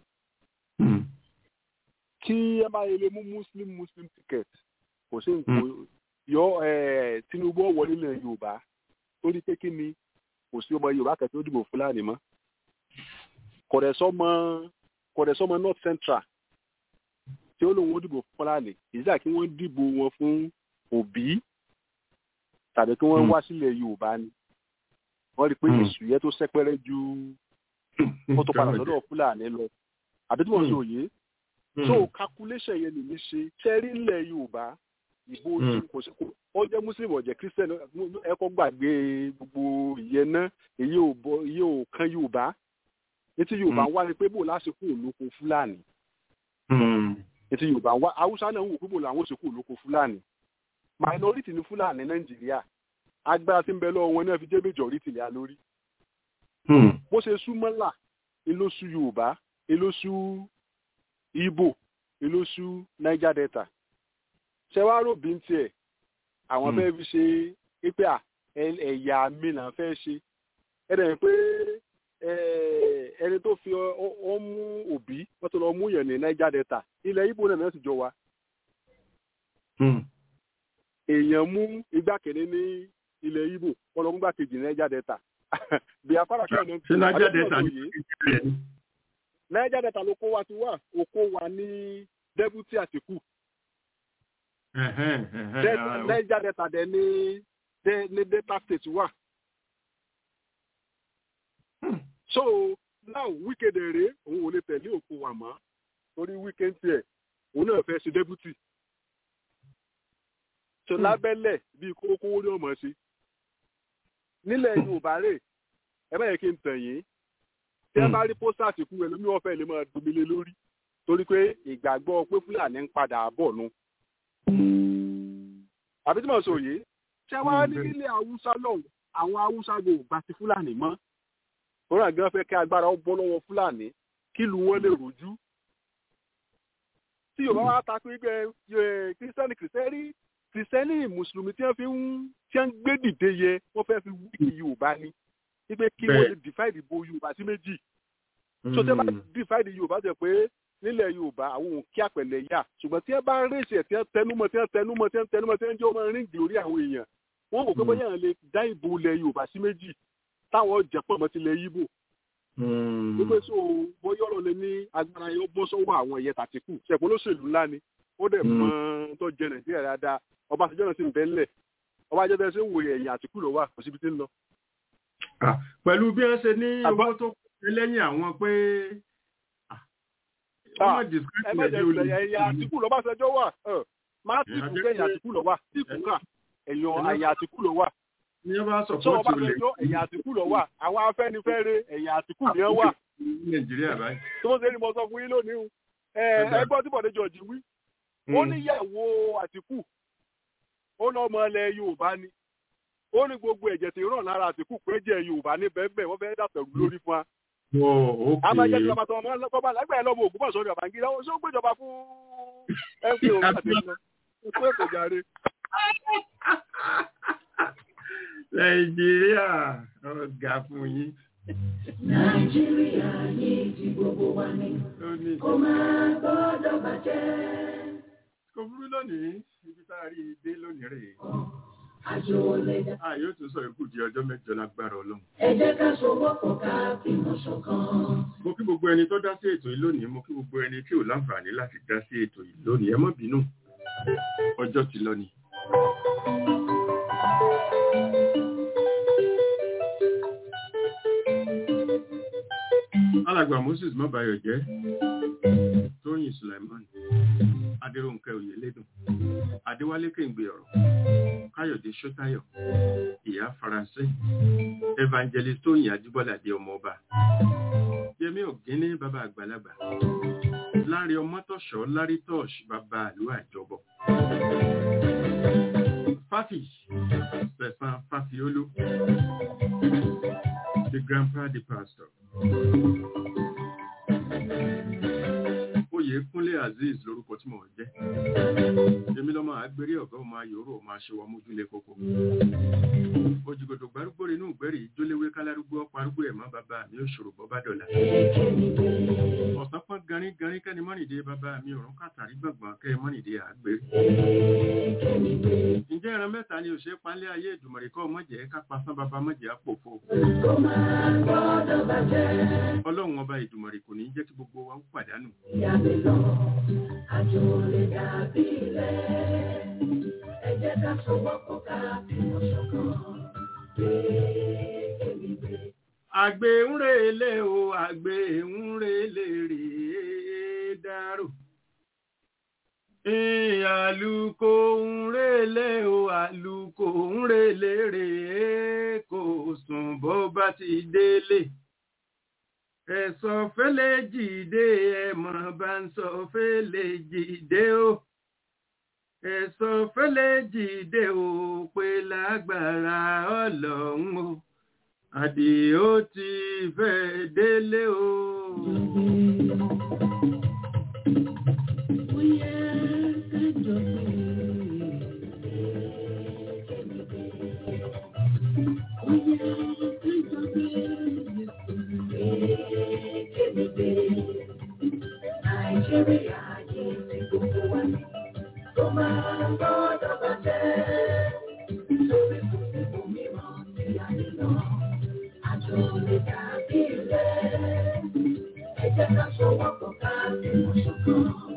kí ẹ máa yẹlé mú muslim muslim ticket kò sí nǹkan yọ tinubu wọlé ilẹ̀ yorùbá torí pé kí ni kò sí ọmọ yorùbá kẹtẹ ó dìbò fúlàní mọ́. kọ̀dẹ̀sọ́mọ kọ̀dẹ̀sọ́mọ north central tí ó lóun ó dìbò fúlàní ìjà kí wọ́n dìbò wọn fún òbí tàbí kí wọ́n wá sílẹ̀ yorùbá ni wọ́n rí i pé èsù yẹn tó sẹ́pẹ́rẹ́ ju ó tó padà sọ́dọ̀ fúlàní lọ àbí tí wọ́n sọ òye so calculation yẹn nìyí ṣe ṣẹ́rí ilẹ̀ yorùbá ìbò kò sí kò ó jẹ́ muslim ó jẹ́ christian ẹ kọ́ gbàgbé gbogbo ìyẹn náà èyí ò bọ èyí ò kan yorùbá etí yorùbá wá ni pé bò lásìkò olóko fúlàní etí yorùbá wá haúsá náà ń wò pé bò làwọn òsìkò olóko fúlàní minority ní fúlàní nàìjíríà agbára tí ń bẹ lọ́wọ́ wọn náà fi jẹ́ majority lé a lórí. bó ṣe sú mọ́là ìlóṣù yorùbá ìlóṣù ibo ìlóṣù niger delta ṣẹwárò bí ń tiẹ̀ àwọn fẹ́ fi ṣe pé ẹ̀yà mi là ń fẹ́ ṣe ẹ̀rẹ̀ pé ẹni tó fi ọ mú òbí wọ́n tó lọ mú yẹn ní niger delta ilẹ̀ ibo náà sì jọ wa èèyàn mú igbákejì ní ilẹ̀ ibo wọn lọ mú igbákejì ní niger delta bí afárá kí ọ̀nà ṣe niger delta ní ìpínlẹ̀ ni. niger delta ló kó wa ti wá òkó wa ní dẹ́bùtì àtìkù niger delta dẹ̀ ní ní delta state wà. so now wíkèdè rèé òun ò lè tẹ̀lé òkú wa mọ́ torí wíkẹ́ǹtì ẹ̀ òun náà fẹ́ ṣe dẹ́bùtì tó lábẹ́lẹ̀ bíi kókówó ní ọmọ ṣe nílẹ̀ yorùbá rè ẹ bá yẹ kí n tàn yín tí ẹ bá rí pósítà àtìkú ẹlòmíì wọn fẹ́ lè máa domi lé lórí torí pé ìgbàgbọ́ pé fúlàní ń padà bọ̀ nu. àbí tí mo sọ yìí ṣé wàá ní ilé haúsá lọ́hùn àwọn haúsá gbò gba ti fúlàní mọ́ òun àgbẹ̀ fẹ́ kí agbára ó bọ́ lọ́wọ́ fúlàní kí lu wọn lè rojú. tí yorùbá wa ta pé kírísítẹ́nì kìrìsẹ́rì kìrìsìtẹ́nì mùsùlùmí tí wọ́n fi ń tí wọ́n gbé dìde yẹ wọ́n fẹ́ fi wíìkì yorùbá ni wípé kí wọ́n lè divide ìbò yorùbá sí méjì tó tẹ́ bá divide yorùbá jẹ́ pé nílẹ̀ yorùbá àwọn òun kí àpẹẹlẹ yà ṣùgbọ́n tí wọ́n bá rèsì ẹ̀ tí wọ́n tẹnumọ́ tí wọ́n tẹnumọ́ tí wọ́n tẹnumọ́ tí wọ́n jẹ́ ọmọ ríǹgì lórí àwọn èèyàn wọ́n wò pé bóyá lè dá ìbò ilẹ̀ yorùbá sí méjì táwọn jẹ̀pọ̀ mọ́ tilẹ̀ yíbò wípé so bóyá ọ̀rọ̀ lè ní agbára yóò bọ́ sọ́wọ́ àwọn ẹ̀yẹ tàtíkù ṣẹ̀pọ̀ lóṣèlú ńlá ni ó dẹ̀ mọ tó jẹ nàìjíríà dáadáa ọba àtijọ́ náà sì ń bẹ́ ńlẹ̀ ọba àjẹtẹ̀ ṣe ń wòye ẹ̀yìn àtìkù ló wà kò síbi tí ń lọ. pẹ̀lú bí wọ́n ṣe ní owó tó kọ́ lẹ́yìn àwọn pé ẹ̀yìn àtìkù lọ́ba ṣẹjọ́ wà má tìkù kẹ́yìn àtìkù lọ wà tìkù kà ẹ̀yìn ẹ̀yìn àtìkù lọ wà. ní ọba sọ ọba ṣẹjọ́ ẹ̀yìn àtìkù lọ wà àwọn afẹ́nifẹ́re ẹ̀yìn àtìkù ni wọ́n wà. nàìjíríà báyìí. tó ń ṣe ni mo sọ fún yín lónìí o ẹgbọ́n tí bọ̀dé jọ̀jì wí ó níyàwó àtìkù ó lọ́mọ ilẹ̀ yorùbá ni ó ní gbogbo ẹ̀jẹ̀ tí ràn lára àtìkù pé jẹ́ yorùbá ní bẹ́ẹ̀ wọ́n fẹ́ dàtẹ̀rù lórí fún wa. àmàjẹ́ tí bàbá tó ọmọ ọlọ́pàá lágbàá ẹ̀ lọ́mọ ògùn bọ̀sọ̀ ní ọ̀bàngídá ó ṣó gbéjọba fún ẹ̀fẹ̀ òun àti ìlú ẹ̀kọ́ èkó jàre. nàìjíríà ọ̀gá fún yín. nàìjíríà yìí ti gbogbo wa ní kó máa gbọ́dọ̀ bàjẹ́. kò burú lónìí ibi tá a rí i dé lónìí rèé. àjò lè dá. a yóò tún sọ ikú di ọjọ́ mẹ́jọ lágbára ọlọ́run. ẹ jẹ́ ká sowọ́pọ̀ ká fìmọ̀ ṣọ̀kan. mo kí gbogbo ẹni tó dá sí ètò yìí lónìí mo kí gbogbo ẹni tí ò láǹfààní láti dá sí ètò yìí lónìí ẹ má bínú ọjọ́ ti lọ ni. alàgbà moses mọ́bàyọ̀ jẹ́ tóyìn suleiman adéròǹkẹ́ oyèlédùn adéwálé kéǹgbé ọ̀rọ̀ káyọ̀dé sọ́tayọ̀ ìyá faransé evangelist tóyìn ajíbọ́ládé ọmọọba yẹmí ògínní bàbá àgbàlagbà lárí ọmọtọ̀ṣọ́ lárí tọ́ọ̀ṣ bàbá àlú àjọbọ̀ fáfì sẹ̀sán fáfiolú the grandpa the pastor. Oyè Kúnlé Azeez lórúkọ tí mò ń jẹ́. Èmi lọ́mọ àgbèrè ọ̀gá ọmọ ayòrò ọmọ aṣèwọ̀ mójúlé kókó. Òjìgòdò gbárúgbó inú ìgbẹ́rì ìjóléwé kálárúgbó ọ̀pọ̀ arúgbó ẹ̀mọ́ bàbá mi ò ṣòro bọ́ bá dọ̀là. Ọ̀sán pọ́n garin garin kẹ́ni mọ́nìdé bàbá mi òrùn kàtàrí gbọ̀ngbọ̀n kẹ́ mọ́nìdé àgbèrè. Ǹjẹ́ ẹran mẹ́ta ni òṣèré panlé ayé ìdùmọ̀rì kọ́ mọ̀jẹ̀ ká pasán bàbá mọ̀jẹ̀ àpòfo. Ọlọ́run ọba ìdùmọ̀rì kò ní jẹ́ kí gbogbo wa ó pàdánù. Ìyá mi lọ, àjò lè dàbí ilẹ̀. Ẹ jẹ́ ká sowọ́pọ̀ ká fìmọ̀ ṣọ̀kan. Àgbè ń relé o, àgbè ń relé rèé dárò. Àlùkò ń relé o, àlùkò ń relé rèé kò sùn bó bá ti délé. Ẹ̀sọ́ fẹ́lẹ́ jìde ẹ̀mọ̀ bá ń sọ fẹ́lẹ́ jìde o. Ẹ̀sọ́ fẹ́lẹ́ jìde o pé lágbára ọlọ́run o. Àdìó ti fẹ́ délé o. Nàìjíríà yìí ti gbogbo wa ní tó máa gbọ́dọ̀ bàjẹ́. Nítorí kò sí òmíràn tí a lè lọ, àjò lè dàbí rẹ̀. Ẹ jẹ́ ká sowọ́pọ̀ ká fìmọ̀ ṣọ̀kan.